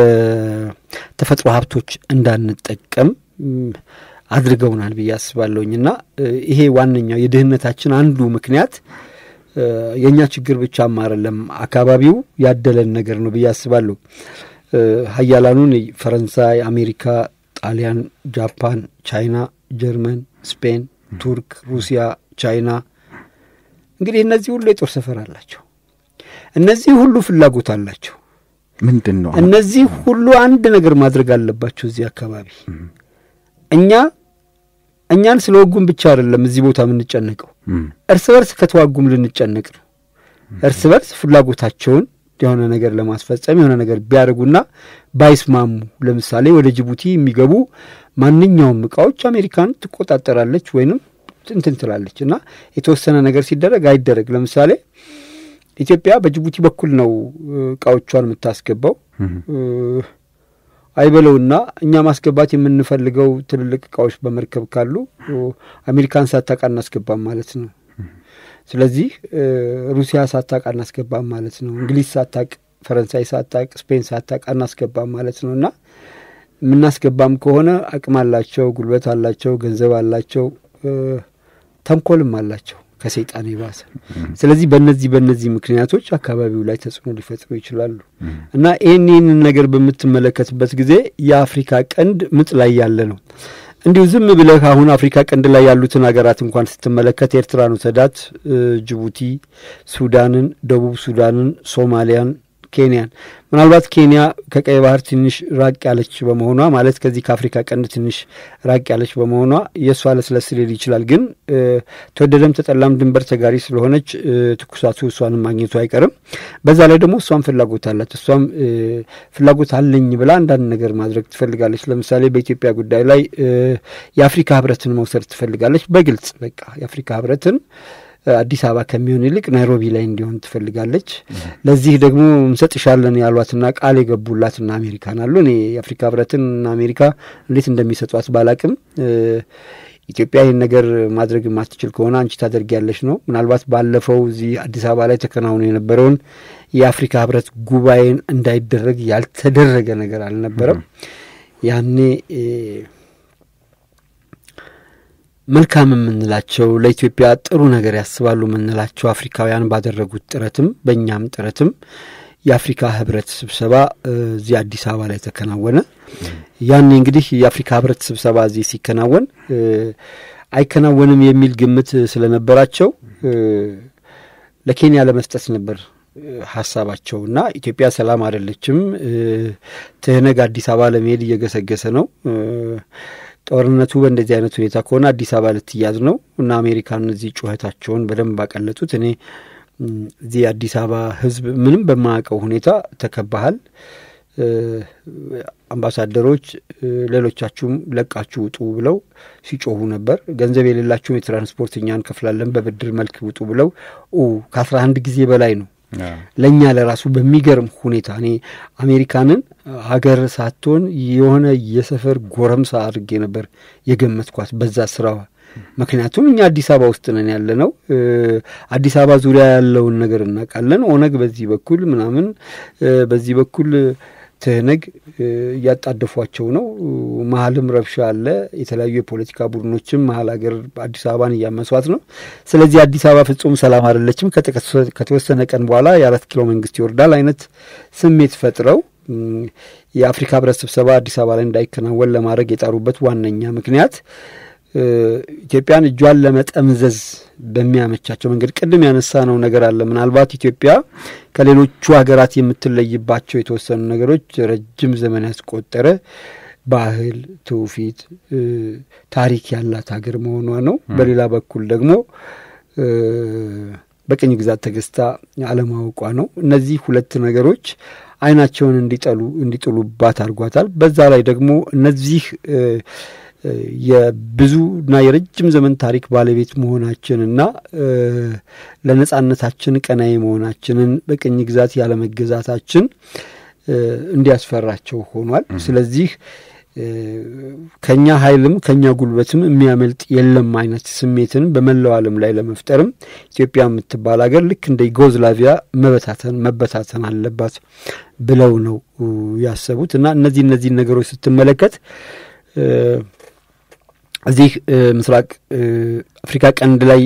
የተፈጥሮ ሀብቶች እንዳንጠቀም እም፣ አድርገውናል ብዬ አስባለሁኝ እና እ ይሄ ዋነኛው የድህነታችን አንዱ ምክንያት እ የእኛ ችግር ብቻም አይደለም፣ አካባቢው ያደለን ነገር ነው ብዬ አስባለሁ። እ ሀያላኑን ፈረንሳይ፣ አሜሪካ፣ ጣሊያን፣ ጃፓን፣ ቻይና፣ ጀርመን፣ ስፔን፣ ቱርክ፣ ሩሲያ፣ ቻይና እንግዲህ እነዚህ ሁሉ የጦር ሰፈር አላቸው። እነዚህ ሁሉ ፍላጎት አላቸው። ምንድን ነው እነዚህ ሁሉ አንድ ነገር ማድረግ አለባቸው እዚህ አካባቢ እኛ እኛን ስለ ወጉም ብቻ አይደለም እዚህ ቦታ የምንጨነቀው እርስ በርስ ከተዋጉም ልንጨነቅ ነው። እርስ በርስ ፍላጎታቸውን የሆነ ነገር ለማስፈጸም የሆነ ነገር ቢያደርጉና ባይስማሙ፣ ለምሳሌ ወደ ጅቡቲ የሚገቡ ማንኛውም እቃዎች አሜሪካን ትቆጣጠራለች ወይንም እንትን ትላለች እና የተወሰነ ነገር ሲደረግ አይደረግ። ለምሳሌ ኢትዮጵያ በጅቡቲ በኩል ነው እ እቃዎቿን የምታስገባው እ አይበለውና እኛ ማስገባት የምንፈልገው ትልልቅ እቃዎች በመርከብ ካሉ አሜሪካን ሳታውቅ አናስገባም ማለት ነው። ስለዚህ እ ሩሲያ ሳታውቅ አናስገባም ማለት ነው። እንግሊዝ ሳታውቅ፣ ፈረንሳይ ሳታውቅ፣ ስፔን ሳታውቅ አናስገባም ማለት ነው እና የምናስገባም ከሆነ አቅም አላቸው፣ ጉልበት አላቸው፣ ገንዘብ አላቸው፣ እ ተንኮልም አላቸው ከሰይጣን የባሰ። ስለዚህ በእነዚህ በእነዚህ ምክንያቶች አካባቢው ላይ ተጽዕኖ ሊፈጥሩ ይችላሉ እና ይህን ይህንን ነገር በምትመለከትበት ጊዜ የአፍሪካ ቀንድ ምጥ ላይ ያለ ነው። እንዲሁ ዝም ብለህ አሁን አፍሪካ ቀንድ ላይ ያሉትን ሀገራት እንኳን ስትመለከት ኤርትራን ውሰዳት፣ እ ጅቡቲ፣ ሱዳንን፣ ደቡብ ሱዳንን፣ ሶማሊያን ኬንያን ምናልባት ኬንያ ከቀይ ባህር ትንሽ ራቅ ያለች በመሆኗ ማለት ከዚህ ከአፍሪካ ቀንድ ትንሽ ራቅ ያለች በመሆኗ የእሷ ለስለስ ሊል ይችላል። ግን እ ተወደደም ተጠላም ድንበር ተጋሪ ስለሆነች እ ትኩሳቱ እሷንም ማግኘቱ አይቀርም። በዛ ላይ ደግሞ እሷም ፍላጎት አላት። እሷም እ ፍላጎት አለኝ ብላ አንዳንድ ነገር ማድረግ ትፈልጋለች። ለምሳሌ በኢትዮጵያ ጉዳይ ላይ እ የአፍሪካ ሕብረትን መውሰድ ትፈልጋለች። በግልጽ በቃ የአፍሪካ ሕብረትን አዲስ አበባ ከሚሆን ይልቅ ናይሮቢ ላይ እንዲሆን ትፈልጋለች። ለዚህ ደግሞ እንሰጥሻለን ያሏትና ቃል የገቡላትና አሜሪካን አሉ። እኔ የአፍሪካ ህብረትና አሜሪካ እንዴት እንደሚሰጧት ባላቅም ኢትዮጵያ ይህን ነገር ማድረግ የማትችል ከሆነ አንቺ ታደርጊያለሽ ነው። ምናልባት ባለፈው እዚህ አዲስ አበባ ላይ ተከናውኖ የነበረውን የአፍሪካ ህብረት ጉባኤን እንዳይደረግ ያልተደረገ ነገር አልነበረም። ያኔ መልካም የምንላቸው ለኢትዮጵያ ጥሩ ነገር ያስባሉ የምንላቸው አፍሪካውያን ባደረጉት ጥረትም በእኛም ጥረትም የአፍሪካ ህብረት ስብሰባ እዚህ አዲስ አበባ ላይ ተከናወነ። ያኔ እንግዲህ የአፍሪካ ህብረት ስብሰባ እዚህ ሲከናወን አይከናወንም የሚል ግምት ስለነበራቸው ለኬንያ ለመስጠት ነበር ሀሳባቸው እና ኢትዮጵያ ሰላም አይደለችም፣ ትህነግ አዲስ አበባ ለመሄድ እየገሰገሰ ነው ጦርነቱ በእንደዚህ አይነት ሁኔታ ከሆነ አዲስ አበባ ልትያዝ ነው እና አሜሪካን እዚህ ጩኸታቸውን በደንብ አቀለጡት። እኔ እዚህ አዲስ አበባ ህዝብ ምንም በማያውቀው ሁኔታ ተከባሃል፣ አምባሳደሮች ሌሎቻችሁም ለቃችሁ ውጡ ብለው ሲጮሁ ነበር። ገንዘብ የሌላችሁም የትራንስፖርት እኛ እንከፍላለን በብድር መልክ ውጡ ብለው ከአስራ አንድ ጊዜ በላይ ነው ለእኛ ለራሱ በሚገርም ሁኔታ እኔ አሜሪካንን ሀገር ሳትሆን የሆነ የሰፈር ጎረምሳ አድርጌ ነበር የገመትኳት በዛ ስራዋ። ምክንያቱም እኛ አዲስ አበባ ውስጥ ነን ያለ ነው። አዲስ አበባ ዙሪያ ያለውን ነገር እናውቃለን። ኦነግ በዚህ በኩል ምናምን፣ በዚህ በኩል ትህነግ እያጣደፏቸው ነው። መሀልም ረብሻ አለ። የተለያዩ የፖለቲካ ቡድኖችም መሀል ሀገር አዲስ አበባን እያመሷት ነው። ስለዚህ አዲስ አበባ ፍጹም ሰላም አይደለችም። ከተወሰነ ቀን በኋላ የአራት ኪሎ መንግስት ይወርዳል አይነት ስሜት ፈጥረው የአፍሪካ ህብረት ስብሰባ አዲስ አበባ ላይ እንዳይከናወን ለማድረግ የጣሩበት ዋነኛ ምክንያት ኢትዮጵያን እጇን ለመጠምዘዝ በሚያመቻቸው መንገድ ቅድም ያነሳ ነው ነገር አለ። ምናልባት ኢትዮጵያ ከሌሎቹ ሀገራት የምትለይባቸው የተወሰኑ ነገሮች ረጅም ዘመን ያስቆጠረ ባህል፣ ትውፊት፣ ታሪክ ያላት ሀገር መሆኗ ነው። በሌላ በኩል ደግሞ በቅኝ ግዛት ተገዝታ አለማወቋ ነው። እነዚህ ሁለት ነገሮች አይናቸውን እንዲጠሉ እንዲጥሉባት አድርጓታል። በዛ ላይ ደግሞ እነዚህ የብዙና የረጅም ዘመን ታሪክ ባለቤት መሆናችንና ለነጻነታችን ቀናይ መሆናችንን በቅኝ ግዛት ያለመገዛታችን እንዲያስፈራቸው ሆኗል። ስለዚህ ከኛ ኃይልም ከኛ ጉልበትም የሚያመልጥ የለም አይነት ስሜትን በመላው ዓለም ላይ ለመፍጠርም ኢትዮጵያ የምትባል ሀገር ልክ እንደ ዩጎዝላቪያ መበታተን መበታተን አለባት ብለው ነው ያሰቡት እና እነዚህ እነዚህን ነገሮች ስትመለከት እዚህ ምስራቅ አፍሪካ ቀንድ ላይ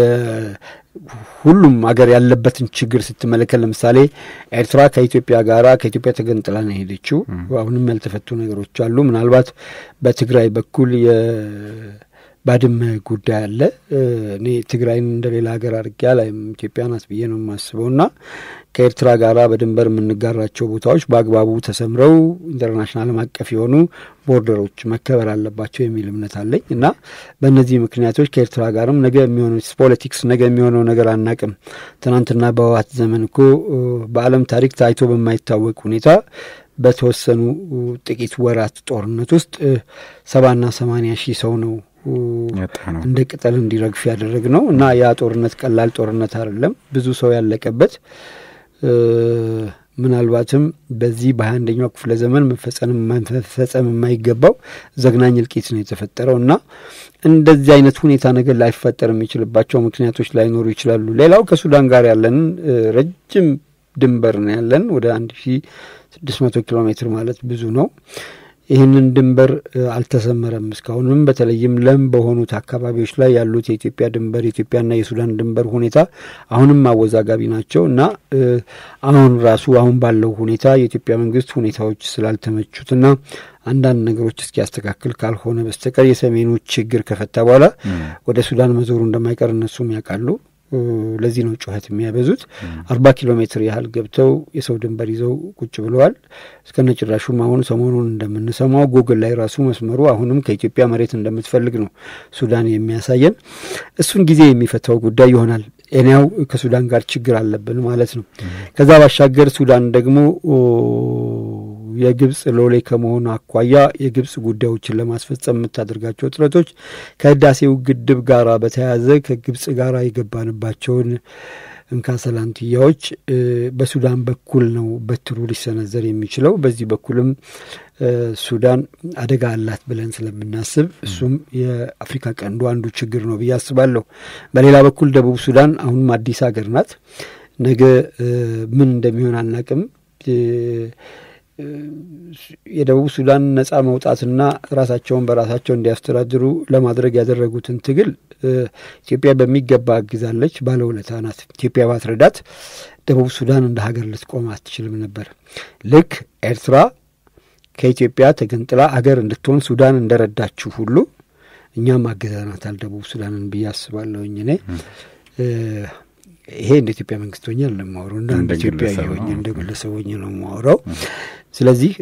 ሁሉም ሀገር ያለበትን ችግር ስትመለከት ለምሳሌ ኤርትራ ከኢትዮጵያ ጋራ ከኢትዮጵያ ተገንጥላ ነው የሄደችው። አሁንም ያልተፈቱ ነገሮች አሉ። ምናልባት በትግራይ በኩል የባድመ ጉዳይ አለ። እኔ ትግራይን እንደሌላ ሀገር አድርጌ አላይም። ኢትዮጵያ ናት ብዬ ነው የማስበው እና ከኤርትራ ጋራ በድንበር የምንጋራቸው ቦታዎች በአግባቡ ተሰምረው ኢንተርናሽናል ዓለም አቀፍ የሆኑ ቦርደሮች መከበር አለባቸው የሚል እምነት አለኝ እና በእነዚህ ምክንያቶች ከኤርትራ ጋርም ነገ የሚሆነው ፖለቲክስ ነገ የሚሆነው ነገር አናቅም። ትናንትና በህወሓት ዘመን እኮ በዓለም ታሪክ ታይቶ በማይታወቅ ሁኔታ በተወሰኑ ጥቂት ወራት ጦርነት ውስጥ ሰባና ሰማንያ ሺህ ሰው ነው እንደ ቅጠል እንዲረግፍ ያደረግ ነው እና ያ ጦርነት ቀላል ጦርነት አይደለም። ብዙ ሰው ያለቀበት ምናልባትም በዚህ በሀያ አንደኛው ክፍለ ዘመን መፈጸም የማይገባው ዘግናኝ እልቂት ነው የተፈጠረው እና እንደዚህ አይነት ሁኔታ ነገር ላይፈጠር የሚችልባቸው ምክንያቶች ላይኖሩ ይችላሉ። ሌላው ከሱዳን ጋር ያለንን ረጅም ድንበር ነው ያለን ወደ አንድ ሺ ስድስት መቶ ኪሎ ሜትር ማለት ብዙ ነው። ይህንን ድንበር አልተሰመረም እስካሁንም። በተለይም ለም በሆኑት አካባቢዎች ላይ ያሉት የኢትዮጵያ ድንበር የኢትዮጵያና የሱዳን ድንበር ሁኔታ አሁንም አወዛጋቢ ናቸው እና አሁን ራሱ አሁን ባለው ሁኔታ የኢትዮጵያ መንግስት ሁኔታዎች ስላልተመቹትና አንዳንድ ነገሮች እስኪያስተካክል ካልሆነ በስተቀር የሰሜኑ ችግር ከፈታ በኋላ ወደ ሱዳን መዞሩ እንደማይቀር እነሱም ያውቃሉ። ለዚህ ነው ጩኸት የሚያበዙት። አርባ ኪሎ ሜትር ያህል ገብተው የሰው ድንበር ይዘው ቁጭ ብለዋል። እስከነ ጭራሹም አሁን ሰሞኑን እንደምንሰማው ጉግል ላይ ራሱ መስመሩ አሁንም ከኢትዮጵያ መሬት እንደምትፈልግ ነው ሱዳን የሚያሳየን። እሱን ጊዜ የሚፈታው ጉዳይ ይሆናል። እኔያው ከሱዳን ጋር ችግር አለብን ማለት ነው። ከዛ ባሻገር ሱዳን ደግሞ የግብጽ ሎሌ ከመሆኑ አኳያ የግብጽ ጉዳዮችን ለማስፈጸም የምታደርጋቸው ጥረቶች ከህዳሴው ግድብ ጋራ በተያያዘ ከግብጽ ጋራ የገባንባቸውን እንካሰላንትያዎች በሱዳን በኩል ነው በትሩ ሊሰነዘር የሚችለው። በዚህ በኩልም ሱዳን አደጋ አላት ብለን ስለምናስብ እሱም የአፍሪካ ቀንዱ አንዱ ችግር ነው ብዬ አስባለሁ። በሌላ በኩል ደቡብ ሱዳን አሁንም አዲስ ሀገር ናት። ነገ ምን እንደሚሆን አናቅም። የደቡብ ሱዳን ነጻ መውጣትና ራሳቸውን በራሳቸው እንዲያስተዳድሩ ለማድረግ ያደረጉትን ትግል ኢትዮጵያ በሚገባ አግዛለች። ባለውለታ ናት። ኢትዮጵያ ባትረዳት ደቡብ ሱዳን እንደ ሀገር ልትቆም አትችልም ነበር። ልክ ኤርትራ ከኢትዮጵያ ተገንጥላ አገር እንድትሆን ሱዳን እንደረዳችሁ ሁሉ እኛም አግዘናታል ደቡብ ሱዳንን ብዬ አስባለሁኝ እኔ ይሄ እንደ ኢትዮጵያ መንግስት ሆኜ ነው የማወራው፣ እንደ አንድ ኢትዮጵያዊ ሆኜ እንደ ግለሰብ ሆኜ ነው የማወራው። ስለዚህ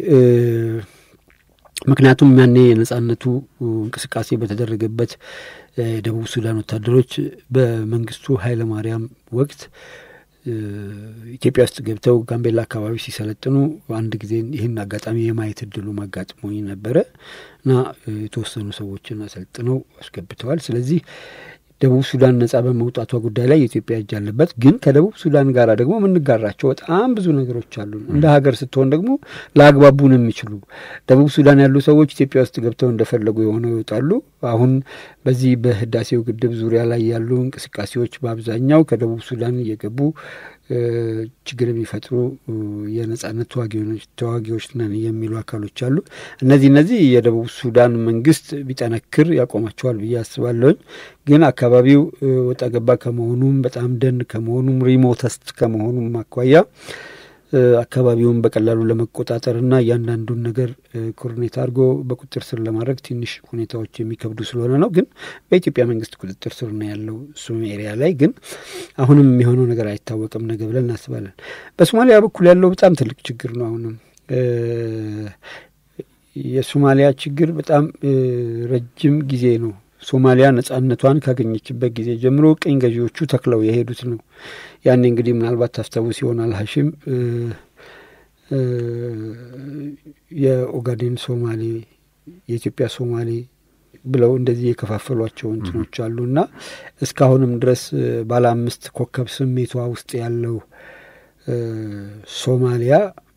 ምክንያቱም ያኔ የነጻነቱ እንቅስቃሴ በተደረገበት ደቡብ ሱዳን ወታደሮች በመንግስቱ ኃይለ ማርያም ወቅት ኢትዮጵያ ውስጥ ገብተው ጋምቤላ አካባቢ ሲሰለጥኑ አንድ ጊዜ ይህን አጋጣሚ የማየት እድሉ አጋጥሞኝ ነበረ እና የተወሰኑ ሰዎችን አሰልጥነው አስገብተዋል። ስለዚህ ደቡብ ሱዳን ነጻ በመውጣቷ ጉዳይ ላይ የኢትዮጵያ እጅ አለበት። ግን ከደቡብ ሱዳን ጋር ደግሞ የምንጋራቸው በጣም ብዙ ነገሮች አሉ። እንደ ሀገር ስትሆን ደግሞ ለአግባቡን የሚችሉ ደቡብ ሱዳን ያሉ ሰዎች ኢትዮጵያ ውስጥ ገብተው እንደፈለጉ የሆነው ይወጣሉ። አሁን በዚህ በህዳሴው ግድብ ዙሪያ ላይ ያሉ እንቅስቃሴዎች በአብዛኛው ከደቡብ ሱዳን እየገቡ ችግር የሚፈጥሩ የነጻነት ተዋጊዎች ነን የሚሉ አካሎች አሉ። እነዚህ እነዚህ የደቡብ ሱዳን መንግስት ቢጠነክር ያቆማቸዋል ብዬ አስባለሁኝ። ግን አካባቢው ወጣ ገባ ከመሆኑም በጣም ደን ከመሆኑም ሪሞተስት ከመሆኑም አኳያ አካባቢውን በቀላሉ ለመቆጣጠርና እያንዳንዱን ነገር ኮርኔት አድርጎ በቁጥጥር ስር ለማድረግ ትንሽ ሁኔታዎች የሚከብዱ ስለሆነ ነው። ግን በኢትዮጵያ መንግስት ቁጥጥር ስር ነው ያለው እሱም ኤሪያ ላይ ግን አሁንም የሚሆነው ነገር አይታወቅም ነገ ብለን እናስባለን። በሶማሊያ በኩል ያለው በጣም ትልቅ ችግር ነው። አሁንም የሶማሊያ ችግር በጣም ረጅም ጊዜ ነው። ሶማሊያ ነጻነቷን ካገኘችበት ጊዜ ጀምሮ ቅኝ ገዢዎቹ ተክለው የሄዱት ነው። ያኔ እንግዲህ ምናልባት ታስታውስ ይሆናል ሀሽም የኦጋዴን ሶማሌ፣ የኢትዮጵያ ሶማሌ ብለው እንደዚህ የከፋፈሏቸው እንትኖች አሉ እና እስካሁንም ድረስ ባለ አምስት ኮከብ ስሜቷ ውስጥ ያለው ሶማሊያ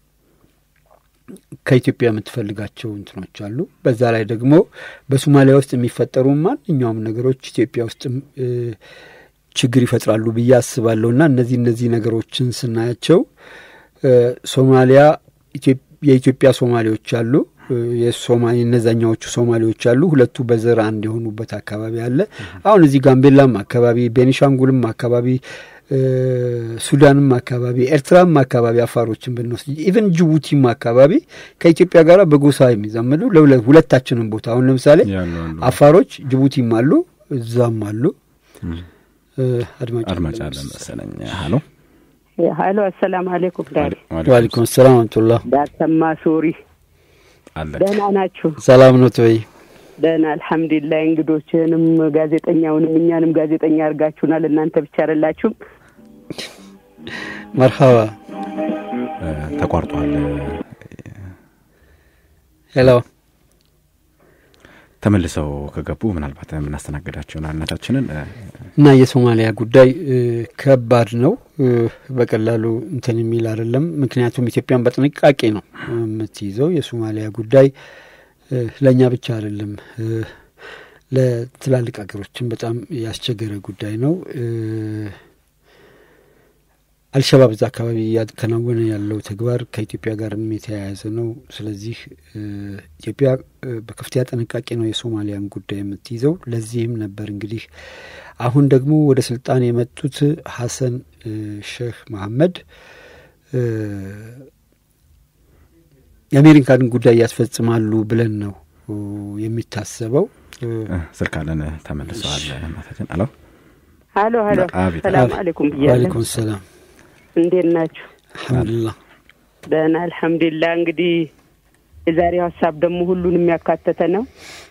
ከኢትዮጵያ የምትፈልጋቸው እንትኖች አሉ። በዛ ላይ ደግሞ በሶማሊያ ውስጥ የሚፈጠሩ ማንኛውም ነገሮች ኢትዮጵያ ውስጥም ችግር ይፈጥራሉ ብዬ አስባለሁ እና እነዚህ እነዚህ ነገሮችን ስናያቸው ሶማሊያ የኢትዮጵያ ሶማሌዎች አሉ፣ የሶማሌ እነዛኛዎቹ ሶማሌዎች አሉ። ሁለቱ በዘር አንድ የሆኑበት አካባቢ አለ። አሁን እዚህ ጋምቤላም አካባቢ፣ ቤኒሻንጉልም አካባቢ ሱዳንም አካባቢ ኤርትራም አካባቢ አፋሮችን ብንወስድ ኢቨን ጅቡቲም አካባቢ ከኢትዮጵያ ጋር በጎሳ የሚዛመዱ ሁለታችንም ቦታ አሁን ለምሳሌ አፋሮች ጅቡቲም አሉ እዛም አሉ። አድማጭ አለ መሰለኝ። ሀሎ ሀሎ፣ አሰላም አሌይኩም ዳር ዋሊኩም ሰላም አመቱላ ዳተማ ሶሪ አለ ደህና ናችሁ? ሰላም ነው ወይ? ደህና አልሐምዱሊላህ። እንግዶችንም ጋዜጠኛውንም እኛንም ጋዜጠኛ አድርጋችሁናል። እናንተ ብቻ አይደላችሁም። መርሀባ ተቋርጧል። ሄሎ ተመልሰው ከገቡ ምናልባት የምናስተናግዳቸውን አነታችንን እና የሶማሊያ ጉዳይ ከባድ ነው። በቀላሉ እንትን የሚል አይደለም። ምክንያቱም ኢትዮጵያን በጥንቃቄ ነው የምትይዘው። የሶማሊያ ጉዳይ ለእኛ ብቻ አይደለም፣ ለትላልቅ ሀገሮችን በጣም ያስቸገረ ጉዳይ ነው። አልሸባብ እዛ አካባቢ እያከናወነ ያለው ተግባር ከኢትዮጵያ ጋርም የተያያዘ ነው። ስለዚህ ኢትዮጵያ በከፍተኛ ጥንቃቄ ነው የሶማሊያን ጉዳይ የምትይዘው። ለዚህም ነበር እንግዲህ አሁን ደግሞ ወደ ስልጣን የመጡት ሀሰን ሼህ መሐመድ የአሜሪካን ጉዳይ ያስፈጽማሉ ብለን ነው የሚታሰበው። ስልክ አለን ተመልሰዋል። እናታችን አሎ ሀሎ ሀሎ፣ አቤት። ሰላም አሌይኩም ብያለሁ። ዋሊኩም ሰላም እንዴት ናችሁ? አልሐምዱሊላህ። ደህና አልሐምዱሊላህ። እንግዲህ የዛሬው ሀሳብ ደግሞ ሁሉን የሚያካተተ ነው።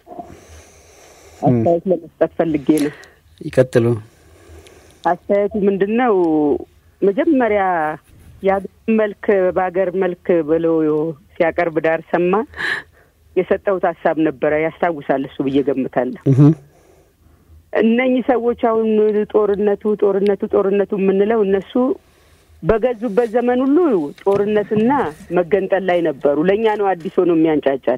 አስተያየት ለመስጠት ፈልጌ ነው። ይቀጥሉ። አስተያየቱ ምንድን ነው? መጀመሪያ የሀገር መልክ በሀገር መልክ ብሎ ሲያቀርብ ዳር ሰማ የሰጠሁት ሀሳብ ነበረ። ያስታውሳል እሱ ብዬ ገምታለሁ። እነኚህ ሰዎች አሁን ጦርነቱ ጦርነቱ ጦርነቱ የምንለው እነሱ በገዙበት ዘመን ሁሉ ጦርነትና መገንጠል ላይ ነበሩ። ለእኛ ነው አዲስ ሆኖ የሚያንጫጫል።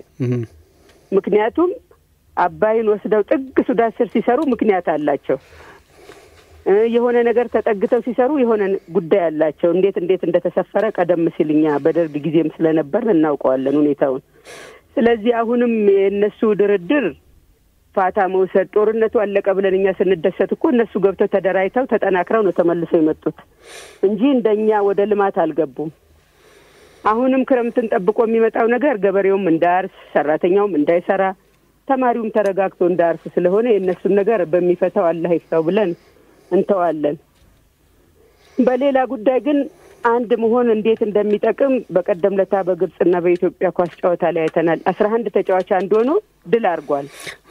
ምክንያቱም አባይን ወስደው ጥግ ሱዳን ስር ሲሰሩ ምክንያት አላቸው። የሆነ ነገር ተጠግተው ሲሰሩ የሆነ ጉዳይ አላቸው። እንዴት እንዴት እንደተሰፈረ ቀደም ሲል እኛ በደርግ ጊዜም ስለነበር እናውቀዋለን ሁኔታውን። ስለዚህ አሁንም የእነሱ ድርድር ፋታ መውሰድ ጦርነቱ አለቀ ብለን እኛ ስንደሰት እኮ እነሱ ገብተው ተደራጅተው ተጠናክረው ነው ተመልሰው የመጡት እንጂ እንደኛ ወደ ልማት አልገቡም። አሁንም ክረምትን ጠብቆ የሚመጣው ነገር ገበሬውም እንዳያርስ፣ ሰራተኛውም እንዳይሰራ፣ ተማሪውም ተረጋግቶ እንዳያርስ ስለሆነ የእነሱን ነገር በሚፈታው አላህ ይፍታው ብለን እንተዋለን። በሌላ ጉዳይ ግን አንድ መሆን እንዴት እንደሚጠቅም በቀደም ለታ በግብጽና በኢትዮጵያ ኳስ ጨዋታ ላይ አይተናል። አስራ አንድ ተጫዋች አንድ ሆኖ ድል አድርጓል።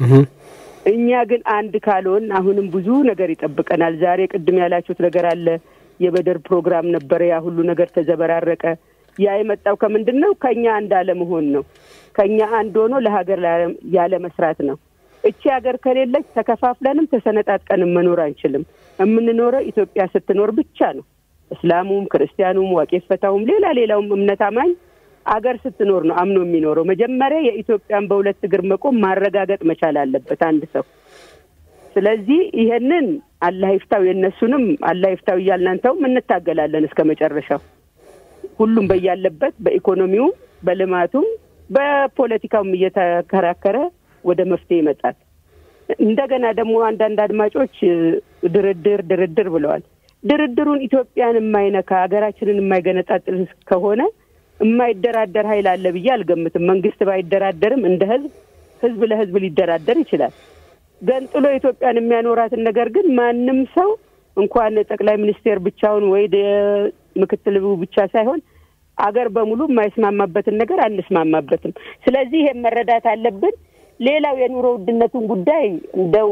እኛ ግን አንድ ካልሆን አሁንም ብዙ ነገር ይጠብቀናል። ዛሬ ቅድም ያላችሁት ነገር አለ። የበደር ፕሮግራም ነበረ። ያ ሁሉ ነገር ተዘበራረቀ። ያ የመጣው ከምንድን ነው? ከእኛ አንድ አለመሆን ነው። ከእኛ አንድ ሆኖ ለሀገር ያለ መስራት ነው። እቺ ሀገር ከሌለች ተከፋፍለንም ተሰነጣጥቀንም መኖር አንችልም። የምንኖረው ኢትዮጵያ ስትኖር ብቻ ነው። እስላሙም፣ ክርስቲያኑም፣ ዋቄ ፈታውም፣ ሌላ ሌላውም እምነት አማኝ አገር ስትኖር ነው አምኖ የሚኖረው። መጀመሪያ የኢትዮጵያን በሁለት እግር መቆም ማረጋገጥ መቻል አለበት አንድ ሰው። ስለዚህ ይሄንን አላህ ይፍታው፣ የእነሱንም አላህ ይፍታው እያልናንተውም እንታገላለን እስከ መጨረሻው። ሁሉም በያለበት በኢኮኖሚውም፣ በልማቱም፣ በፖለቲካውም እየተከራከረ ወደ መፍትሄ ይመጣል። እንደገና ደግሞ አንዳንድ አድማጮች ድርድር ድርድር ብለዋል። ድርድሩን ኢትዮጵያን የማይነካ ሀገራችንን የማይገነጣጥል ከሆነ የማይደራደር ኃይል አለ ብዬ አልገምትም። መንግስት ባይደራደርም እንደ ህዝብ ህዝብ ለህዝብ ሊደራደር ይችላል። ገንጥሎ ኢትዮጵያን የሚያኖራትን ነገር ግን ማንም ሰው እንኳን ጠቅላይ ሚኒስቴር ብቻውን ወይ ምክትል ብቻ ሳይሆን አገር በሙሉ የማይስማማበትን ነገር አንስማማበትም። ስለዚህ ይሄን መረዳት አለብን። ሌላው የኑሮ ውድነቱን ጉዳይ እንደው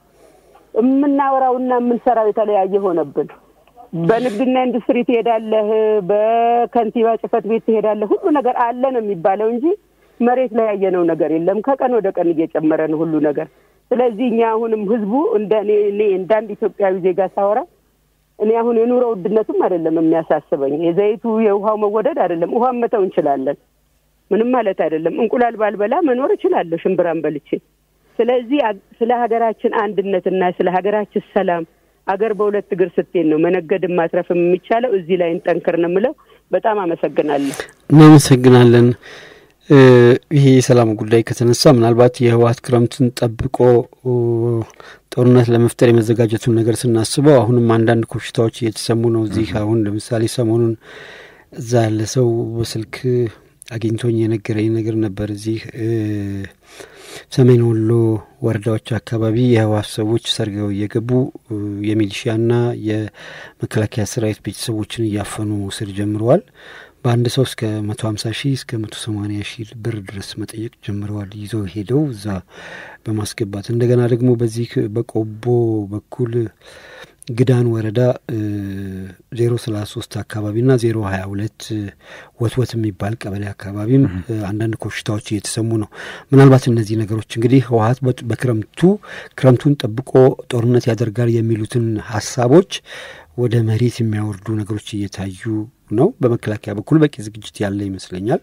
የምናወራውና የምንሰራው የተለያየ ሆነብን። በንግድና ኢንዱስትሪ ትሄዳለህ፣ በከንቲባ ጽህፈት ቤት ትሄዳለህ። ሁሉ ነገር አለ ነው የሚባለው እንጂ መሬት ላይ ያየነው ነገር የለም። ከቀን ወደ ቀን እየጨመረ ነው ሁሉ ነገር። ስለዚህ እኛ አሁንም ህዝቡ እንደ እኔ እኔ እንደ አንድ ኢትዮጵያዊ ዜጋ ሳወራ እኔ አሁን የኑሮ ውድነቱም አይደለም የሚያሳስበኝ፣ የዘይቱ የውሃው መወደድ አይደለም። ውሃን መተው እንችላለን፣ ምንም ማለት አይደለም። እንቁላል ባልበላ መኖር እችላለሁ ሽምብራን በልቼ። ስለዚህ ስለ ሀገራችን አንድነትና ስለ ሀገራችን ሰላም አገር በሁለት እግር ስትሄድ ነው መነገድን ማትረፍም የሚቻለው። እዚህ ላይ እንጠንክር ነው የምለው። በጣም አመሰግናለሁ። እናመሰግናለን። ይሄ የሰላም ጉዳይ ከተነሳ ምናልባት የህወሀት ክረምትን ጠብቆ ጦርነት ለመፍጠር የመዘጋጀቱን ነገር ስናስበው አሁንም አንዳንድ ኮሽታዎች እየተሰሙ ነው። እዚህ አሁን ለምሳሌ ሰሞኑን እዛ ያለ ሰው በስልክ አግኝቶኝ የነገረኝ ነገር ነበር። እዚህ ሰሜን ወሎ ወረዳዎች አካባቢ የህወሀት ሰዎች ሰርገው እየገቡ የሚሊሺያና የመከላከያ ሰራዊት ቤተሰቦችን እያፈኑ መውሰድ ጀምረዋል። በአንድ ሰው እስከ መቶ ሀምሳ ሺህ እስከ መቶ ሰማኒያ ሺህ ብር ድረስ መጠየቅ ጀምረዋል። ይዘው ሄደው እዛ በማስገባት እንደገና ደግሞ በዚህ በቆቦ በኩል ግዳን ወረዳ ዜሮ ሰላሳ ሶስት አካባቢና ዜሮ ሀያ ሁለት ወትወት የሚባል ቀበሌ አካባቢም አንዳንድ ኮሽታዎች እየተሰሙ ነው። ምናልባት እነዚህ ነገሮች እንግዲህ ህወሀት በክረምቱ ክረምቱን ጠብቆ ጦርነት ያደርጋል የሚሉትን ሀሳቦች ወደ መሬት የሚያወርዱ ነገሮች እየታዩ ነው። በመከላከያ በኩል በቂ ዝግጅት ያለ ይመስለኛል።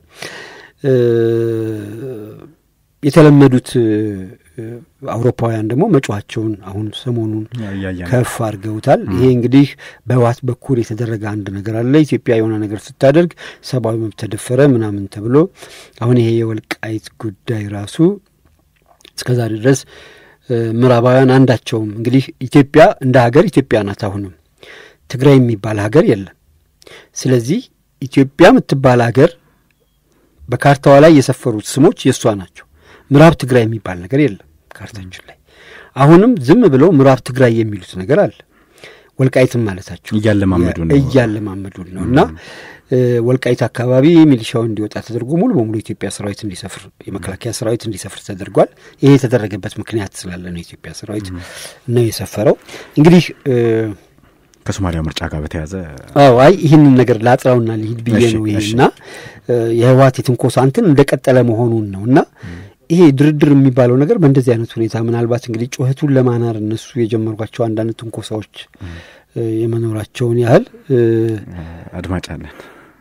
የተለመዱት አውሮፓውያን ደግሞ መጫዋቸውን አሁን ሰሞኑን ከፍ አድርገውታል። ይሄ እንግዲህ በህወሓት በኩል የተደረገ አንድ ነገር አለ። ኢትዮጵያ የሆነ ነገር ስታደርግ ሰብአዊ መብት ተደፈረ ምናምን ተብሎ አሁን ይሄ የወልቃይት ጉዳይ ራሱ እስከዛሬ ድረስ ምዕራባውያን አንዳቸውም እንግዲህ ኢትዮጵያ እንደ ሀገር ኢትዮጵያ ናት። አሁንም ትግራይ የሚባል ሀገር የለም። ስለዚህ ኢትዮጵያ የምትባል ሀገር በካርታዋ ላይ የሰፈሩት ስሞች የእሷ ናቸው። ምዕራብ ትግራይ የሚባል ነገር የለም ካርታችን ላይ። አሁንም ዝም ብለው ምዕራብ ትግራይ የሚሉት ነገር አለ። ወልቃይትም ማለታቸው እያለማመዱ ነው እያለማመዱ ነው እና ወልቃይት አካባቢ ሚሊሻው እንዲወጣ ተደርጎ ሙሉ በሙሉ የኢትዮጵያ ሰራዊት እንዲሰፍር የመከላከያ ሰራዊት እንዲሰፍር ተደርጓል። ይሄ የተደረገበት ምክንያት ስላለ ነው የኢትዮጵያ ሰራዊት ነው የሰፈረው። እንግዲህ ከሶማሊያ ምርጫ ጋር በተያዘ አዎ፣ አይ ይህንን ነገር ላጥራውና ልሂድ ብዬ ነው ይሄና የህወሓት የትንኮሳ እንትን እንደቀጠለ መሆኑን ነው እና ይሄ ድርድር የሚባለው ነገር በእንደዚህ አይነት ሁኔታ ምናልባት እንግዲህ ጩኸቱን ለማናር እነሱ የጀመሯቸው አንዳንድ ትንኮሳዎች የመኖራቸውን ያህል አድማጭ አለን።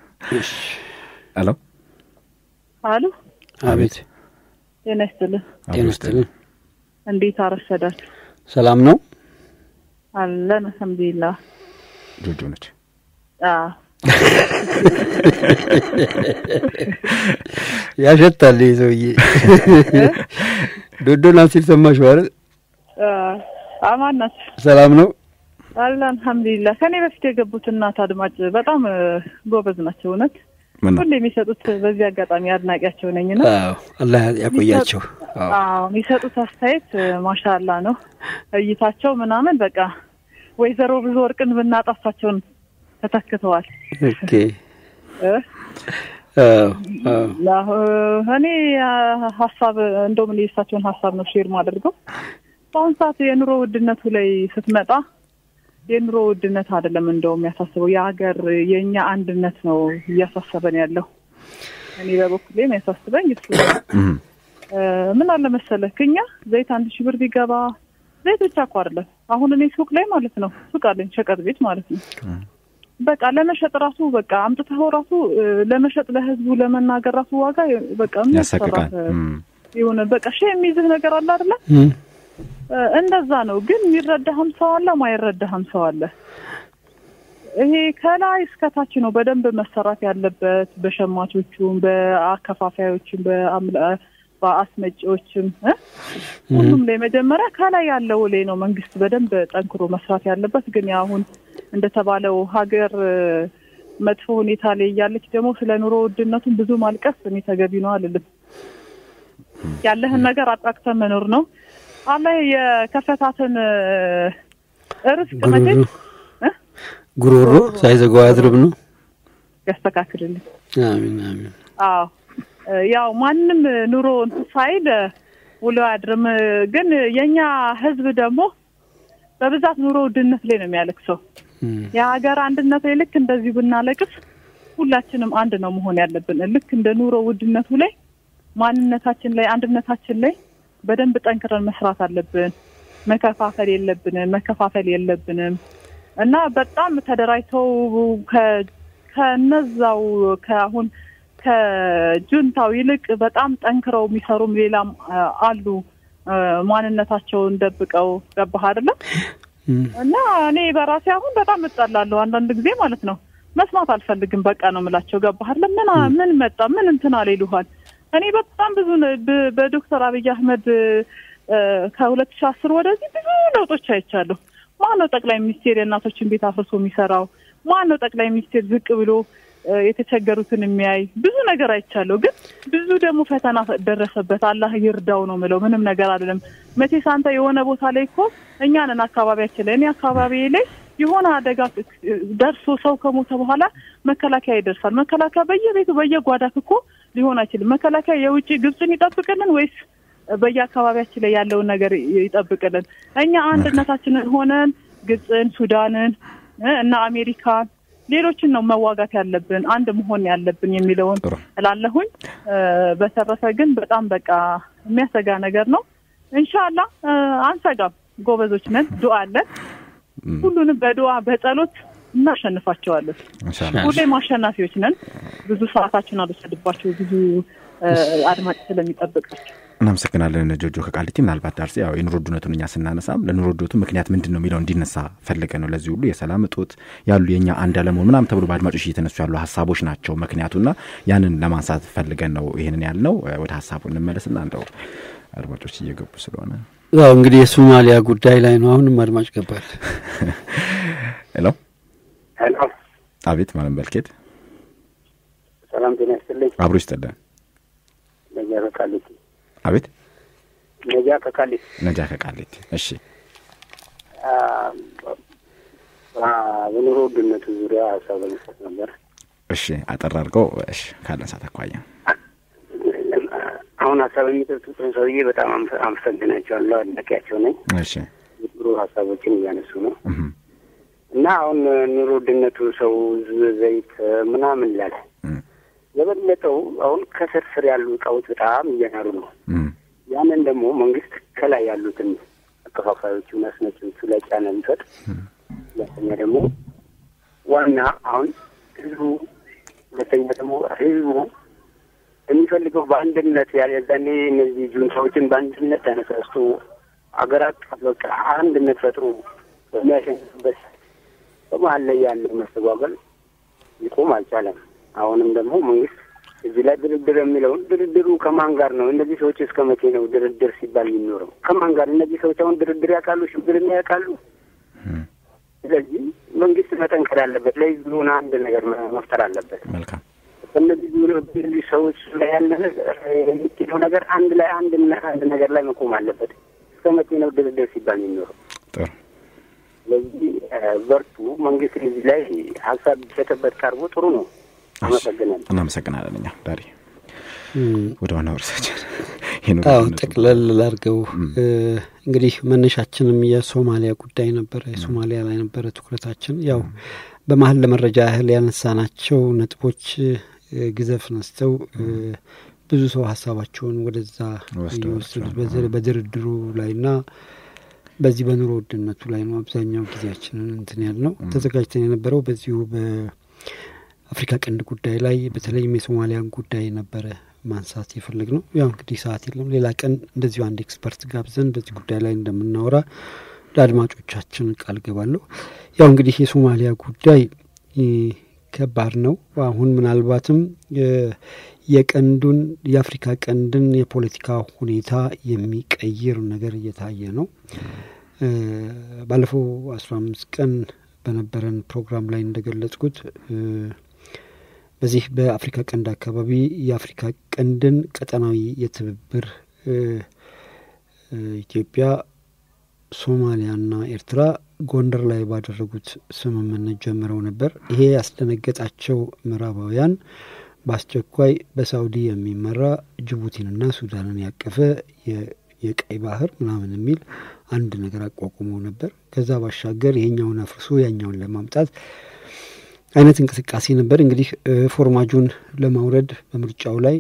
አሎ አሎ፣ አቤት፣ ጤና ይስጥልን። ጤና ይስጥልን። እንዴት አረፈዳችሁ? ሰላም ነው? አለን አልሐምዱሊላህ። ጆጆ ነች። አዎ ያሸታል ይህ ሰውዬ። ዶዶና ሲል ሰማሽ አይደል? አዎ፣ አማን ናቸው። ሰላም ነው። አለን አልሐምዱሊላህ። ከኔ በፊት የገቡት እናት አድማጭ በጣም እ፣ ጎበዝ ናቸው። እውነት ምን ነው ሁሌ የሚሰጡት በዚህ አጋጣሚ አድናቂያቸው ነኝ ነው። አዎ አላህ ያቆያቸው። አዎ አዎ የሚሰጡት አስተያየት ማሻላ ነው። እይታቸው ምናምን በቃ ወይዘሮ ብዙ ወርቅን ብናጣፋቸውን ተተክተዋል። ኦኬ። እ? አዎ አዎ አሁ- እኔ አ፣ ሀሳብ እንደውም እኔ የእሳቸውን ሀሳብ ነው ሼር ማደርገው። በአሁኑ ሰዓት የኑሮ ውድነቱ ላይ ስትመጣ የኑሮ ውድነት አይደለም እንደውም የሚያሳስበው የሀገር የእኛ አንድነት ነው እያሳሰበን ያለው። እኔ በበኩሌ የሚያሳስበኝ እሱ ነው። እም፣ እ፣ ምን አለ መሰለህ እኛ ዘይት አንድ ሺህ ብር ቢገባ ዘይት ብቻ እኮ አይደለም። አሁን እኔ ሱቅ ላይ ማለት ነው ሱቅ አለኝ ሸቀጥ ቤት ማለት ነው በቃ ለመሸጥ ራሱ በቃ አምጥተው ራሱ እ፣ ለመሸጥ ለህዝቡ ለመናገር ራሱ ዋጋ የ- በቃ የሚያስፈራ ያሰቅቃል። እ፣ እም፣ የሆነ በቃ ሺህ የሚይዝህ ነገር አለ አይደለ? እም፣ እ፣ እንደዛ ነው። ግን የሚረዳህም ሰው አለ፣ ማይረዳህም ሰው አለ። ይሄ ከላይ እስከታች ነው በደንብ መሰራት ያለበት በሸማቾቹም፣ በአከፋፋዮችም፣ በአምላ- በአስመጪዎችም እ? ሁሉም ላይ መጀመሪያ ከላይ ያለው ላይ ነው መንግስት በደንብ ጠንክሮ መስራት ያለበት። ግን ያው አሁን እንደተባለው ሀገር እ፣ መጥፎ ሁኔታ ላይ እያለች ደግሞ ስለ ኑሮ ውድነቱን ብዙ ማልቀስ እኔ ተገቢ ነው አልልም። ያለህን ነገር አጣቅተህ መኖር ነው። አላህ የከፈታትን እ፣ ርዝቅ መቼም ጉሮሮ ጉሮሮ ሳይዘጋው አያድርም ነው። ያስተካክልልን። አሚን አሚን። አዎ እ፣ ያው ማንም ኑሮ እንትን ሳይል እ፣ ውሎ አያድርም። እ፣ ግን የኛ ህዝብ ደግሞ በብዛት ኑሮ ውድነት ላይ ነው የሚያለቅሰው። እም፣ የሀገር አንድነት ላይ ልክ እንደዚሁ ብናለቅስ ሁላችንም አንድ ነው መሆን ያለብን። ልክ እንደ ኑሮ ውድነቱ ላይ ማንነታችን ላይ አንድነታችን ላይ በደንብ ጠንክረን መስራት አለብን። መከፋፈል የለብንም መከፋፈል የለብንም እና በጣም ተደራጅተው ከ- ከነዛው ከአሁን ከጁንታው ይልቅ በጣም ጠንክረው የሚሰሩም ሌላም አ፣ አሉ አ፣ ማንነታቸውን ደብቀው ገባህ አይደለም? እም፣ እና እኔ በራሴ አሁን በጣም እጠላለሁ አንዳንድ ጊዜ ማለት ነው። መስማት አልፈልግም በቃ ነው የምላቸው። ገባህ አይደል? ምን አ- ምን መጣ ምን እንትን አለ ይሉሃል። እኔ በጣም ብዙ ነ- በ- በዶክተር አብይ አህመድ ከሁለት ሺህ አስር ወደዚህ ብዙ ለውጦች አይቻለሁ። ማን ነው ጠቅላይ ሚኒስቴር የእናቶችን ቤት አፍርሶ የሚሰራው? ማን ነው ጠቅላይ ሚኒስቴር ዝቅ ብሎ እ፣ የተቸገሩትን የሚያይ? ብዙ ነገር አይቻለሁ። ግን ብዙ ደግሞ ፈተና ደረሰበት። አላህ ይርዳው ነው ምለው። ምንም ነገር አይደለም። መቼስ አንተ የሆነ ቦታ ላይ እኮ እኛ ነን አካባቢያችን ላይ እኔ አካባቢ ላይ የሆነ አደጋ ደርሶ ሰው ከሞተ በኋላ መከላከያ ይደርሳል። መከላከያ በየቤቱ በየጓዳት እኮ ሊሆን አይችልም። መከላከያ የውጭ ግብፅን ይጠብቅልን ወይስ በየአካባቢያችን ላይ ያለውን ነገር ይጠብቅልን? እኛ አንድነታችንን ሆነን ግብፅን፣ ሱዳንን እ እና አሜሪካን ሌሎችን ነው መዋጋት ያለብን አንድ መሆን ያለብን የሚለውን ጥሩ። እላለሁኝ። እ፣ በተረፈ ግን በጣም በቃ የሚያሰጋ ነገር ነው። እንሻላ አንሰጋም፣ ጎበዞች ነን፣ ዱአ አለን። ሁሉንም በዱአ በጸሎት እናሸንፋቸዋለን። ኢንሻአላህ ሁሌም አሸናፊዎች ነን። ብዙ ሰዓታችን አልወሰድባቸው ብዙ እ፣ አድማጭ ስለሚጠብቃቸው እናመሰግናለን ጆጆ ከቃሊቲ። ምናልባት ዳርሴ ያው የኑሮ ውድነቱን እኛ ስናነሳም ለኑሮ ውድነቱ ምክንያት ምንድን ነው የሚለው እንዲነሳ ፈልገ ነው። ለዚህ ሁሉ የሰላም እጦት ያሉ የእኛ አንድ አለመሆን ምናምን ተብሎ በአድማጮች እየተነሱ ያሉ ሀሳቦች ናቸው ምክንያቱና ያንን ለማንሳት ፈልገን ነው ይህንን ያልነው። ወደ ሀሳቡ እንመለስና እንደው አድማጮች እየገቡ ስለሆነ ያው እንግዲህ የሶማሊያ ጉዳይ ላይ ነው። አሁንም አድማጭ ገባል። ሄሎ፣ ሄሎ፣ አቤት። ማለም በልኬት ሰላም ጤና ይስጥልኝ። አብሮ ይስጥልን። ነጃ ከቃሊቲ አቤት። ነጃ ከቃሊቲ ነጃ ከቃሊቲ። እሺ፣ አ፣ አ፣ በኑሮ ውድነቱ ዙሪያ ሀሳብ ለመስጠት ነበር። እሺ፣ አጠር አድርገው። እሺ፣ ካለን ሰዓት አኳያ አሁን ሀሳብ የሚሰጡትን ሰውዬ በጣም አመሰ- አመሰግናቸዋለሁ። አድናቂያቸው ነኝ። እሺ፣ ጥሩ ሀሳቦችን እያነሱ ነው እህም፣ እና አሁን ኑሮ ውድነቱ ሰው ዝ- ዘይት ምናምን ላለ እም፣ የበለጠው አሁን ከስር ስር ያሉ እቃዎች በጣም እየናሩ ነው። እም፣ ያንን ደግሞ መንግስት ከላይ ያሉትን አከፋፋዮቹን አስመጪዎቹ ላይ ጫና ቢፈጥ፣ ሁለተኛ ደግሞ ዋና አሁን ህዝቡ ሁለተኛ ደግሞ ህዝቡ የሚፈልገው በአንድነት ያለዛኔ እነዚህ ጁንታዎችን በአንድነት ተነሳስቶ አገር አቀፍ በቃ አንድነት ፈጥሮ በሚያሸንፍበት በመሀል ላይ ያለው መስተጓገል ሊቆም አልቻለም። አሁንም ደግሞ መንግስት እዚህ ላይ ድርድር የሚለውን ድርድሩ ከማን ጋር ነው? እነዚህ ሰዎች እስከ መቼ ነው ድርድር ሲባል የሚኖረው? ከማን ጋር? እነዚህ ሰዎች አሁን ድርድር ያውቃሉ? ሽብርና ያውቃሉ? ስለዚህ መንግስት መጠንከር አለበት። ለህዝብ የሆነ አንድ ነገር መፍጠር አለበት። መልካም እነዚህ ዙ ሰዎች ላይ ያለ የሚችለው ነገር አንድ ላይ አንድ አንድ ነገር ላይ መቆም አለበት። እስከ መቼ ነው ድርድር ሲባል የሚኖረው? ጥሩ ስለዚህ በርቱ። መንግስት እዚህ ላይ ሀሳብ ቢሰጥበት ቀርቦ ጥሩ ነው። አመሰግናለሁ። እናመሰግናለን። እኛ ዳሪ ወደ ዋና ወርሳችን አዎ ጠቅለል ላርገው እንግዲህ መነሻችንም የሶማሊያ ጉዳይ ነበረ። የሶማሊያ ላይ ነበረ ትኩረታችን። ያው በመሀል ለመረጃ ያህል ያነሳናቸው ነጥቦች ግዘፍ ነስተው ብዙ ሰው ሀሳባቸውን ወደዛ እየወሰዱት በድርድሩ ላይና በዚህ በኑሮ ውድነቱ ላይ ነው አብዛኛው ጊዜያችንን እንትን ያል ነው ተዘጋጅተን የነበረው በዚሁ በአፍሪካ ቀንድ ጉዳይ ላይ በተለይም የሶማሊያን ጉዳይ ነበረ ማንሳት የፈለግ ነው። ያው እንግዲህ ሰዓት የለም። ሌላ ቀን እንደዚሁ አንድ ኤክስፐርት ጋብዘን በዚህ ጉዳይ ላይ እንደምናወራ ለአድማጮቻችን ቃል ገባለሁ። ያው እንግዲህ የሶማሊያ ጉዳይ ከባድ ነው። አሁን ምናልባትም የቀንዱን የአፍሪካ ቀንድን የፖለቲካ ሁኔታ የሚቀይር ነገር እየታየ ነው። ባለፈው አስራ አምስት ቀን በነበረን ፕሮግራም ላይ እንደገለጽኩት በዚህ በአፍሪካ ቀንድ አካባቢ የአፍሪካ ቀንድን ቀጠናዊ የትብብር ኢትዮጵያ፣ ሶማሊያና ኤርትራ ጎንደር ላይ ባደረጉት ስምምነት ጀምረው ነበር። ይሄ ያስደነገጣቸው ምዕራባውያን በአስቸኳይ በሳውዲ የሚመራ ጅቡቲንና ሱዳንን ያቀፈ የቀይ ባህር ምናምን የሚል አንድ ነገር አቋቁመው ነበር። ከዛ ባሻገር ይሄኛውን አፍርሶ ያኛውን ለማምጣት አይነት እንቅስቃሴ ነበር። እንግዲህ ፎርማጁን ለማውረድ በምርጫው ላይ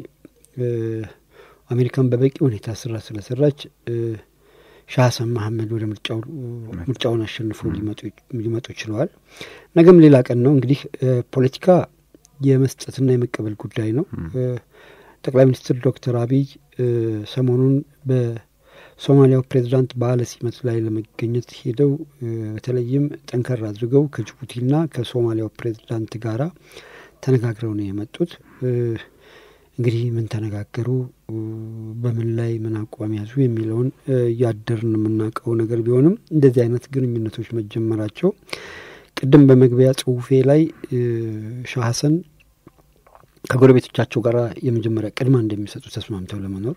አሜሪካን በበቂ ሁኔታ ስራ ስለሰራች ሻህ ሀሰን መሀመድ ወደ ምርጫው ምርጫውን አሸንፎ ሊመጡ ችለዋል። ነገም ሌላ ቀን ነው። እንግዲህ ፖለቲካ የመስጠትና የመቀበል ጉዳይ ነው። ጠቅላይ ሚኒስትር ዶክተር አብይ ሰሞኑን በሶማሊያው ፕሬዚዳንት በዓለ ሲመት ላይ ለመገኘት ሄደው በተለይም ጠንከር አድርገው ከጅቡቲና ከሶማሊያው ፕሬዚዳንት ጋራ ተነጋግረው ነው የመጡት። እንግዲህ ምን ተነጋገሩ፣ በምን ላይ ምን አቋም ያዙ የሚለውን እያደርን የምናውቀው ነገር ቢሆንም እንደዚህ አይነት ግንኙነቶች መጀመራቸው ቅድም በመግቢያ ጽሁፌ ላይ ሻህ ሀሰን ከጎረቤቶቻቸው ጋር የመጀመሪያ ቅድማ እንደሚሰጡ ተስማምተው ለመኖር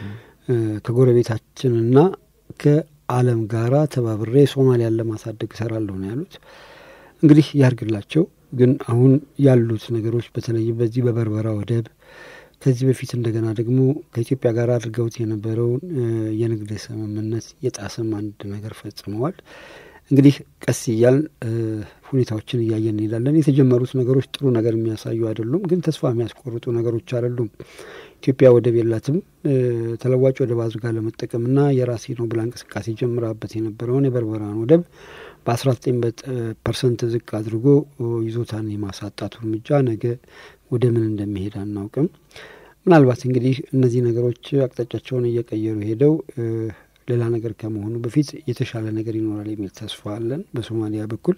ከጎረቤታችንና ከዓለም ጋራ ተባብሬ ሶማሊያን ለማሳደግ እሰራለሁ ነው ያሉት። እንግዲህ ያርግላቸው። ግን አሁን ያሉት ነገሮች በተለይም በዚህ በበርበራ ወደብ ከዚህ በፊት እንደገና ደግሞ ከኢትዮጵያ ጋር አድርገውት የነበረውን የንግድ ስምምነት የጣሰም አንድ ነገር ፈጽመዋል። እንግዲህ ቀስ እያል ሁኔታዎችን እያየን እንሄዳለን። የተጀመሩት ነገሮች ጥሩ ነገር የሚያሳዩ አይደሉም፣ ግን ተስፋ የሚያስቆርጡ ነገሮች አይደሉም። ኢትዮጵያ ወደብ የላትም። ተለዋጭ ወደብ አድርጋ ለመጠቀምና የራሴ ነው ብላ እንቅስቃሴ ጀምራበት የነበረውን የበርበራን ወደብ በአስራ ዘጠኝ ፐርሰንት ዝቅ አድርጎ ይዞታን የማሳጣቱ እርምጃ ነገ ወደ ምን እንደሚሄድ አናውቅም። ምናልባት እንግዲህ እነዚህ ነገሮች አቅጣጫቸውን እየቀየሩ ሄደው ሌላ ነገር ከመሆኑ በፊት የተሻለ ነገር ይኖራል የሚል ተስፋ አለን። በሶማሊያ በኩል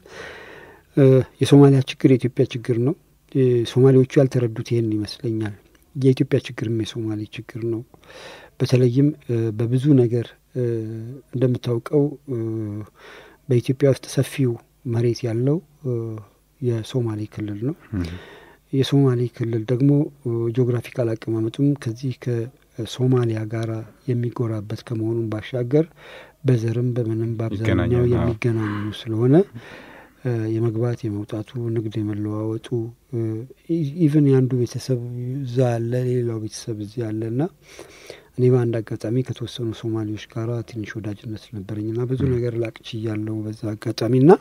የሶማሊያ ችግር የኢትዮጵያ ችግር ነው። ሶማሌዎቹ ያልተረዱት ይህን ይመስለኛል። የኢትዮጵያ ችግርም የሶማሌ ችግር ነው። በተለይም በብዙ ነገር እንደምታውቀው በኢትዮጵያ ውስጥ ሰፊው መሬት ያለው የሶማሌ ክልል ነው። የሶማሌ ክልል ደግሞ ጂኦግራፊካል አቀማመጡም ከዚህ ከሶማሊያ ጋራ የሚጎራበት ከመሆኑም ባሻገር በዘርም በምንም በአብዛኛው የሚገናኙ ስለሆነ የመግባት የመውጣቱ ንግድ የመለዋወጡ ኢቨን የአንዱ ቤተሰብ እዛ ያለ ሌላው ቤተሰብ እዚህ ያለ ና እኔ በአንድ አጋጣሚ ከተወሰኑ ሶማሌዎች ጋር ትንሽ ወዳጅነት ነበረኝ ና ብዙ ነገር ላቅች እያለው በዛ አጋጣሚ ና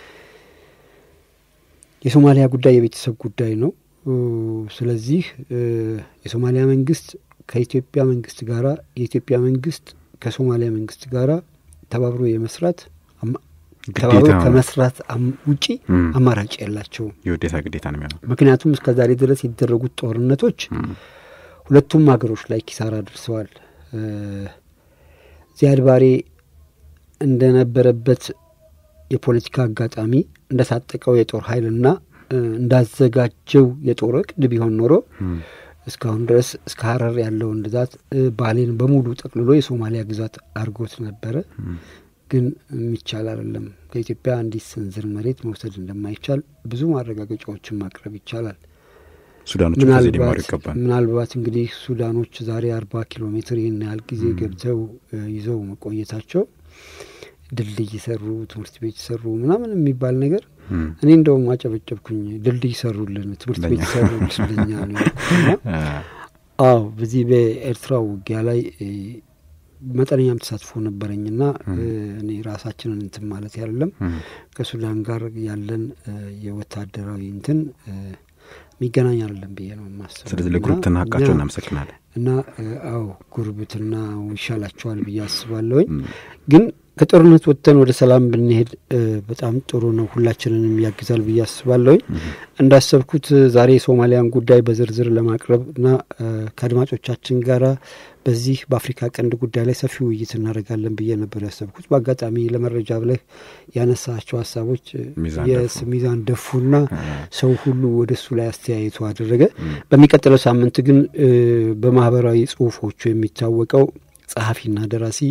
የሶማሊያ ጉዳይ የቤተሰብ ጉዳይ ነው። ስለዚህ የሶማሊያ መንግስት ከኢትዮጵያ መንግስት ጋራ የኢትዮጵያ መንግስት ከሶማሊያ መንግስት ጋራ ተባብሮ የመስራት ተባብሮ ከመስራት ውጪ አማራጭ የላቸውም። የውዴታ ግዴታ ነው የሚሆነው። ምክንያቱም እስከ ዛሬ ድረስ የተደረጉት ጦርነቶች ሁለቱም ሀገሮች ላይ ኪሳራ ደርሰዋል። ዚያድ ባሬ እንደነበረበት የፖለቲካ አጋጣሚ እንደታጠቀው የጦር ኃይልና እንዳዘጋጀው የጦር እቅድ ቢሆን ኖሮ እስካሁን ድረስ እስከ ሀረር ያለውን ግዛት ባሌን በሙሉ ጠቅልሎ የሶማሊያ ግዛት አድርጎት ነበረ። ግን የሚቻል አይደለም። ከኢትዮጵያ አንዲት ስንዝር መሬት መውሰድ እንደማይቻል ብዙ ማረጋገጫዎችን ማቅረብ ይቻላል። ሱዳኖች ከዚህ ሊማሩ ይገባል። ምናልባት እንግዲህ ሱዳኖች ዛሬ አርባ ኪሎ ሜትር ይህን ያህል ጊዜ ገብተው ይዘው መቆየታቸው ድልድይ ሰሩ፣ ትምህርት ቤት ሰሩ ምናምን የሚባል ነገር እኔ እንደውም አጨበጨብኩኝ። ድልድይ ሰሩልን፣ ትምህርት ቤት ሰሩ ስለኛ ነው። አዎ በዚህ በኤርትራ ውጊያ ላይ መጠነኛም ተሳትፎ ነበረኝና እኔ ራሳችንን እንትን ማለት አይደለም ከሱዳን ጋር ያለን የወታደራዊ እንትን የሚገናኝ አይደለም ብዬ ነው የማስበው። ስለዚህ ለጉርብትና ሀቃቸው እናመሰግናለን። እና አዎ ጉርብትና ይሻላቸዋል ብዬ አስባለሁኝ ግን ከጦርነት ወጥተን ወደ ሰላም ብንሄድ በጣም ጥሩ ነው፣ ሁላችንንም ያግዛል ብዬ አስባለሁኝ። እንዳሰብኩት ዛሬ የሶማሊያን ጉዳይ በዝርዝር ለማቅረብ እና ከአድማጮቻችን ጋራ በዚህ በአፍሪካ ቀንድ ጉዳይ ላይ ሰፊ ውይይት እናደርጋለን ብዬ ነበር ያሰብኩት። በአጋጣሚ ለመረጃ ብለህ ያነሳቸው ሀሳቦች ሚዛን ደፉና ሰው ሁሉ ወደ እሱ ላይ አስተያየቱ አደረገ። በሚቀጥለው ሳምንት ግን በማህበራዊ ጽሁፎቹ የሚታወቀው ጸሐፊና ደራሲ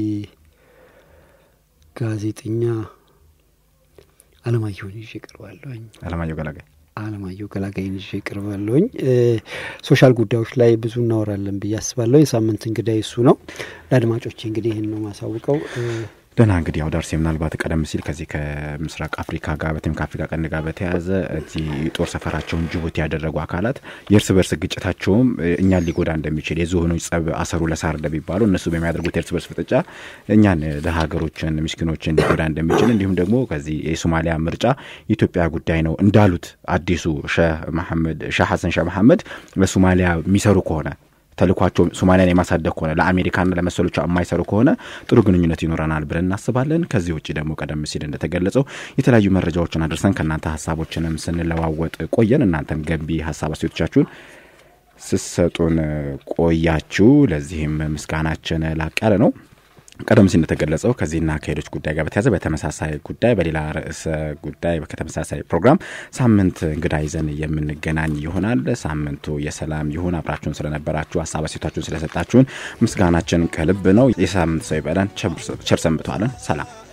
ጋዜጠኛ አለማየሁን ይዤ እቀርባለሁኝ። አለማየሁ ገላጋይ አለማየሁ ገላጋይን ይዤ እቀርባለሁኝ። ሶሻል ጉዳዮች ላይ ብዙ እናወራለን ብዬ አስባለሁ። የሳምንት እንግዳይ እሱ ነው። ለአድማጮቼ እንግዲህ ይህን ነው ማሳውቀው። ደህና እንግዲህ ያው ዳርሴ ምናልባት ቀደም ሲል ከዚህ ከምስራቅ አፍሪካ ጋር በተለይም ከአፍሪካ ቀንድ ጋር በተያያዘ እዚህ ጦር ሰፈራቸውን ጅቡቲ ያደረጉ አካላት የእርስ በርስ ግጭታቸውም እኛን ሊጎዳ እንደሚችል የዝሆኖች ጸብ አሰሩ ለሳር እንደሚባለው እነሱ በሚያደርጉት የእርስ በርስ ፍጥጫ እኛን ለሀገሮችን ምስኪኖችን ሊጎዳ እንደሚችል እንዲሁም ደግሞ ከዚህ የሶማሊያ ምርጫ የኢትዮጵያ ጉዳይ ነው እንዳሉት አዲሱ ሼህ መሐመድ ሼህ ሀሰን ሼህ መሐመድ ለሶማሊያ የሚሰሩ ከሆነ ተልኳቸው ሶማሊያን የማሳደግ ከሆነ ለአሜሪካና ለመሰሎቿ የማይሰሩ ከሆነ ጥሩ ግንኙነት ይኖረናል ብለን እናስባለን። ከዚህ ውጭ ደግሞ ቀደም ሲል እንደተገለጸው የተለያዩ መረጃዎችን አድርሰን ከእናንተ ሀሳቦችንም ስንለዋወጥ ቆየን። እናንተም ገንቢ ሀሳብ አስተያየቶቻችሁን ስሰጡን ቆያችሁ። ለዚህም ምስጋናችን ላቅ ያለ ነው። ቀደም ሲል እንደተገለጸው ከዚህና ከሌሎች ጉዳይ ጋር በተያዘ በተመሳሳይ ጉዳይ በሌላ ርዕሰ ጉዳይ ከተመሳሳይ ፕሮግራም ሳምንት እንግዳ ይዘን የምንገናኝ ይሆናል። ሳምንቱ የሰላም ይሁን። አብራችሁን ስለነበራችሁ ሀሳብ አስተያየታችሁን ስለሰጣችሁን ምስጋናችን ከልብ ነው። የሳምንት ሰው ይበለን። ቸር ሰንብተዋለን። ሰላም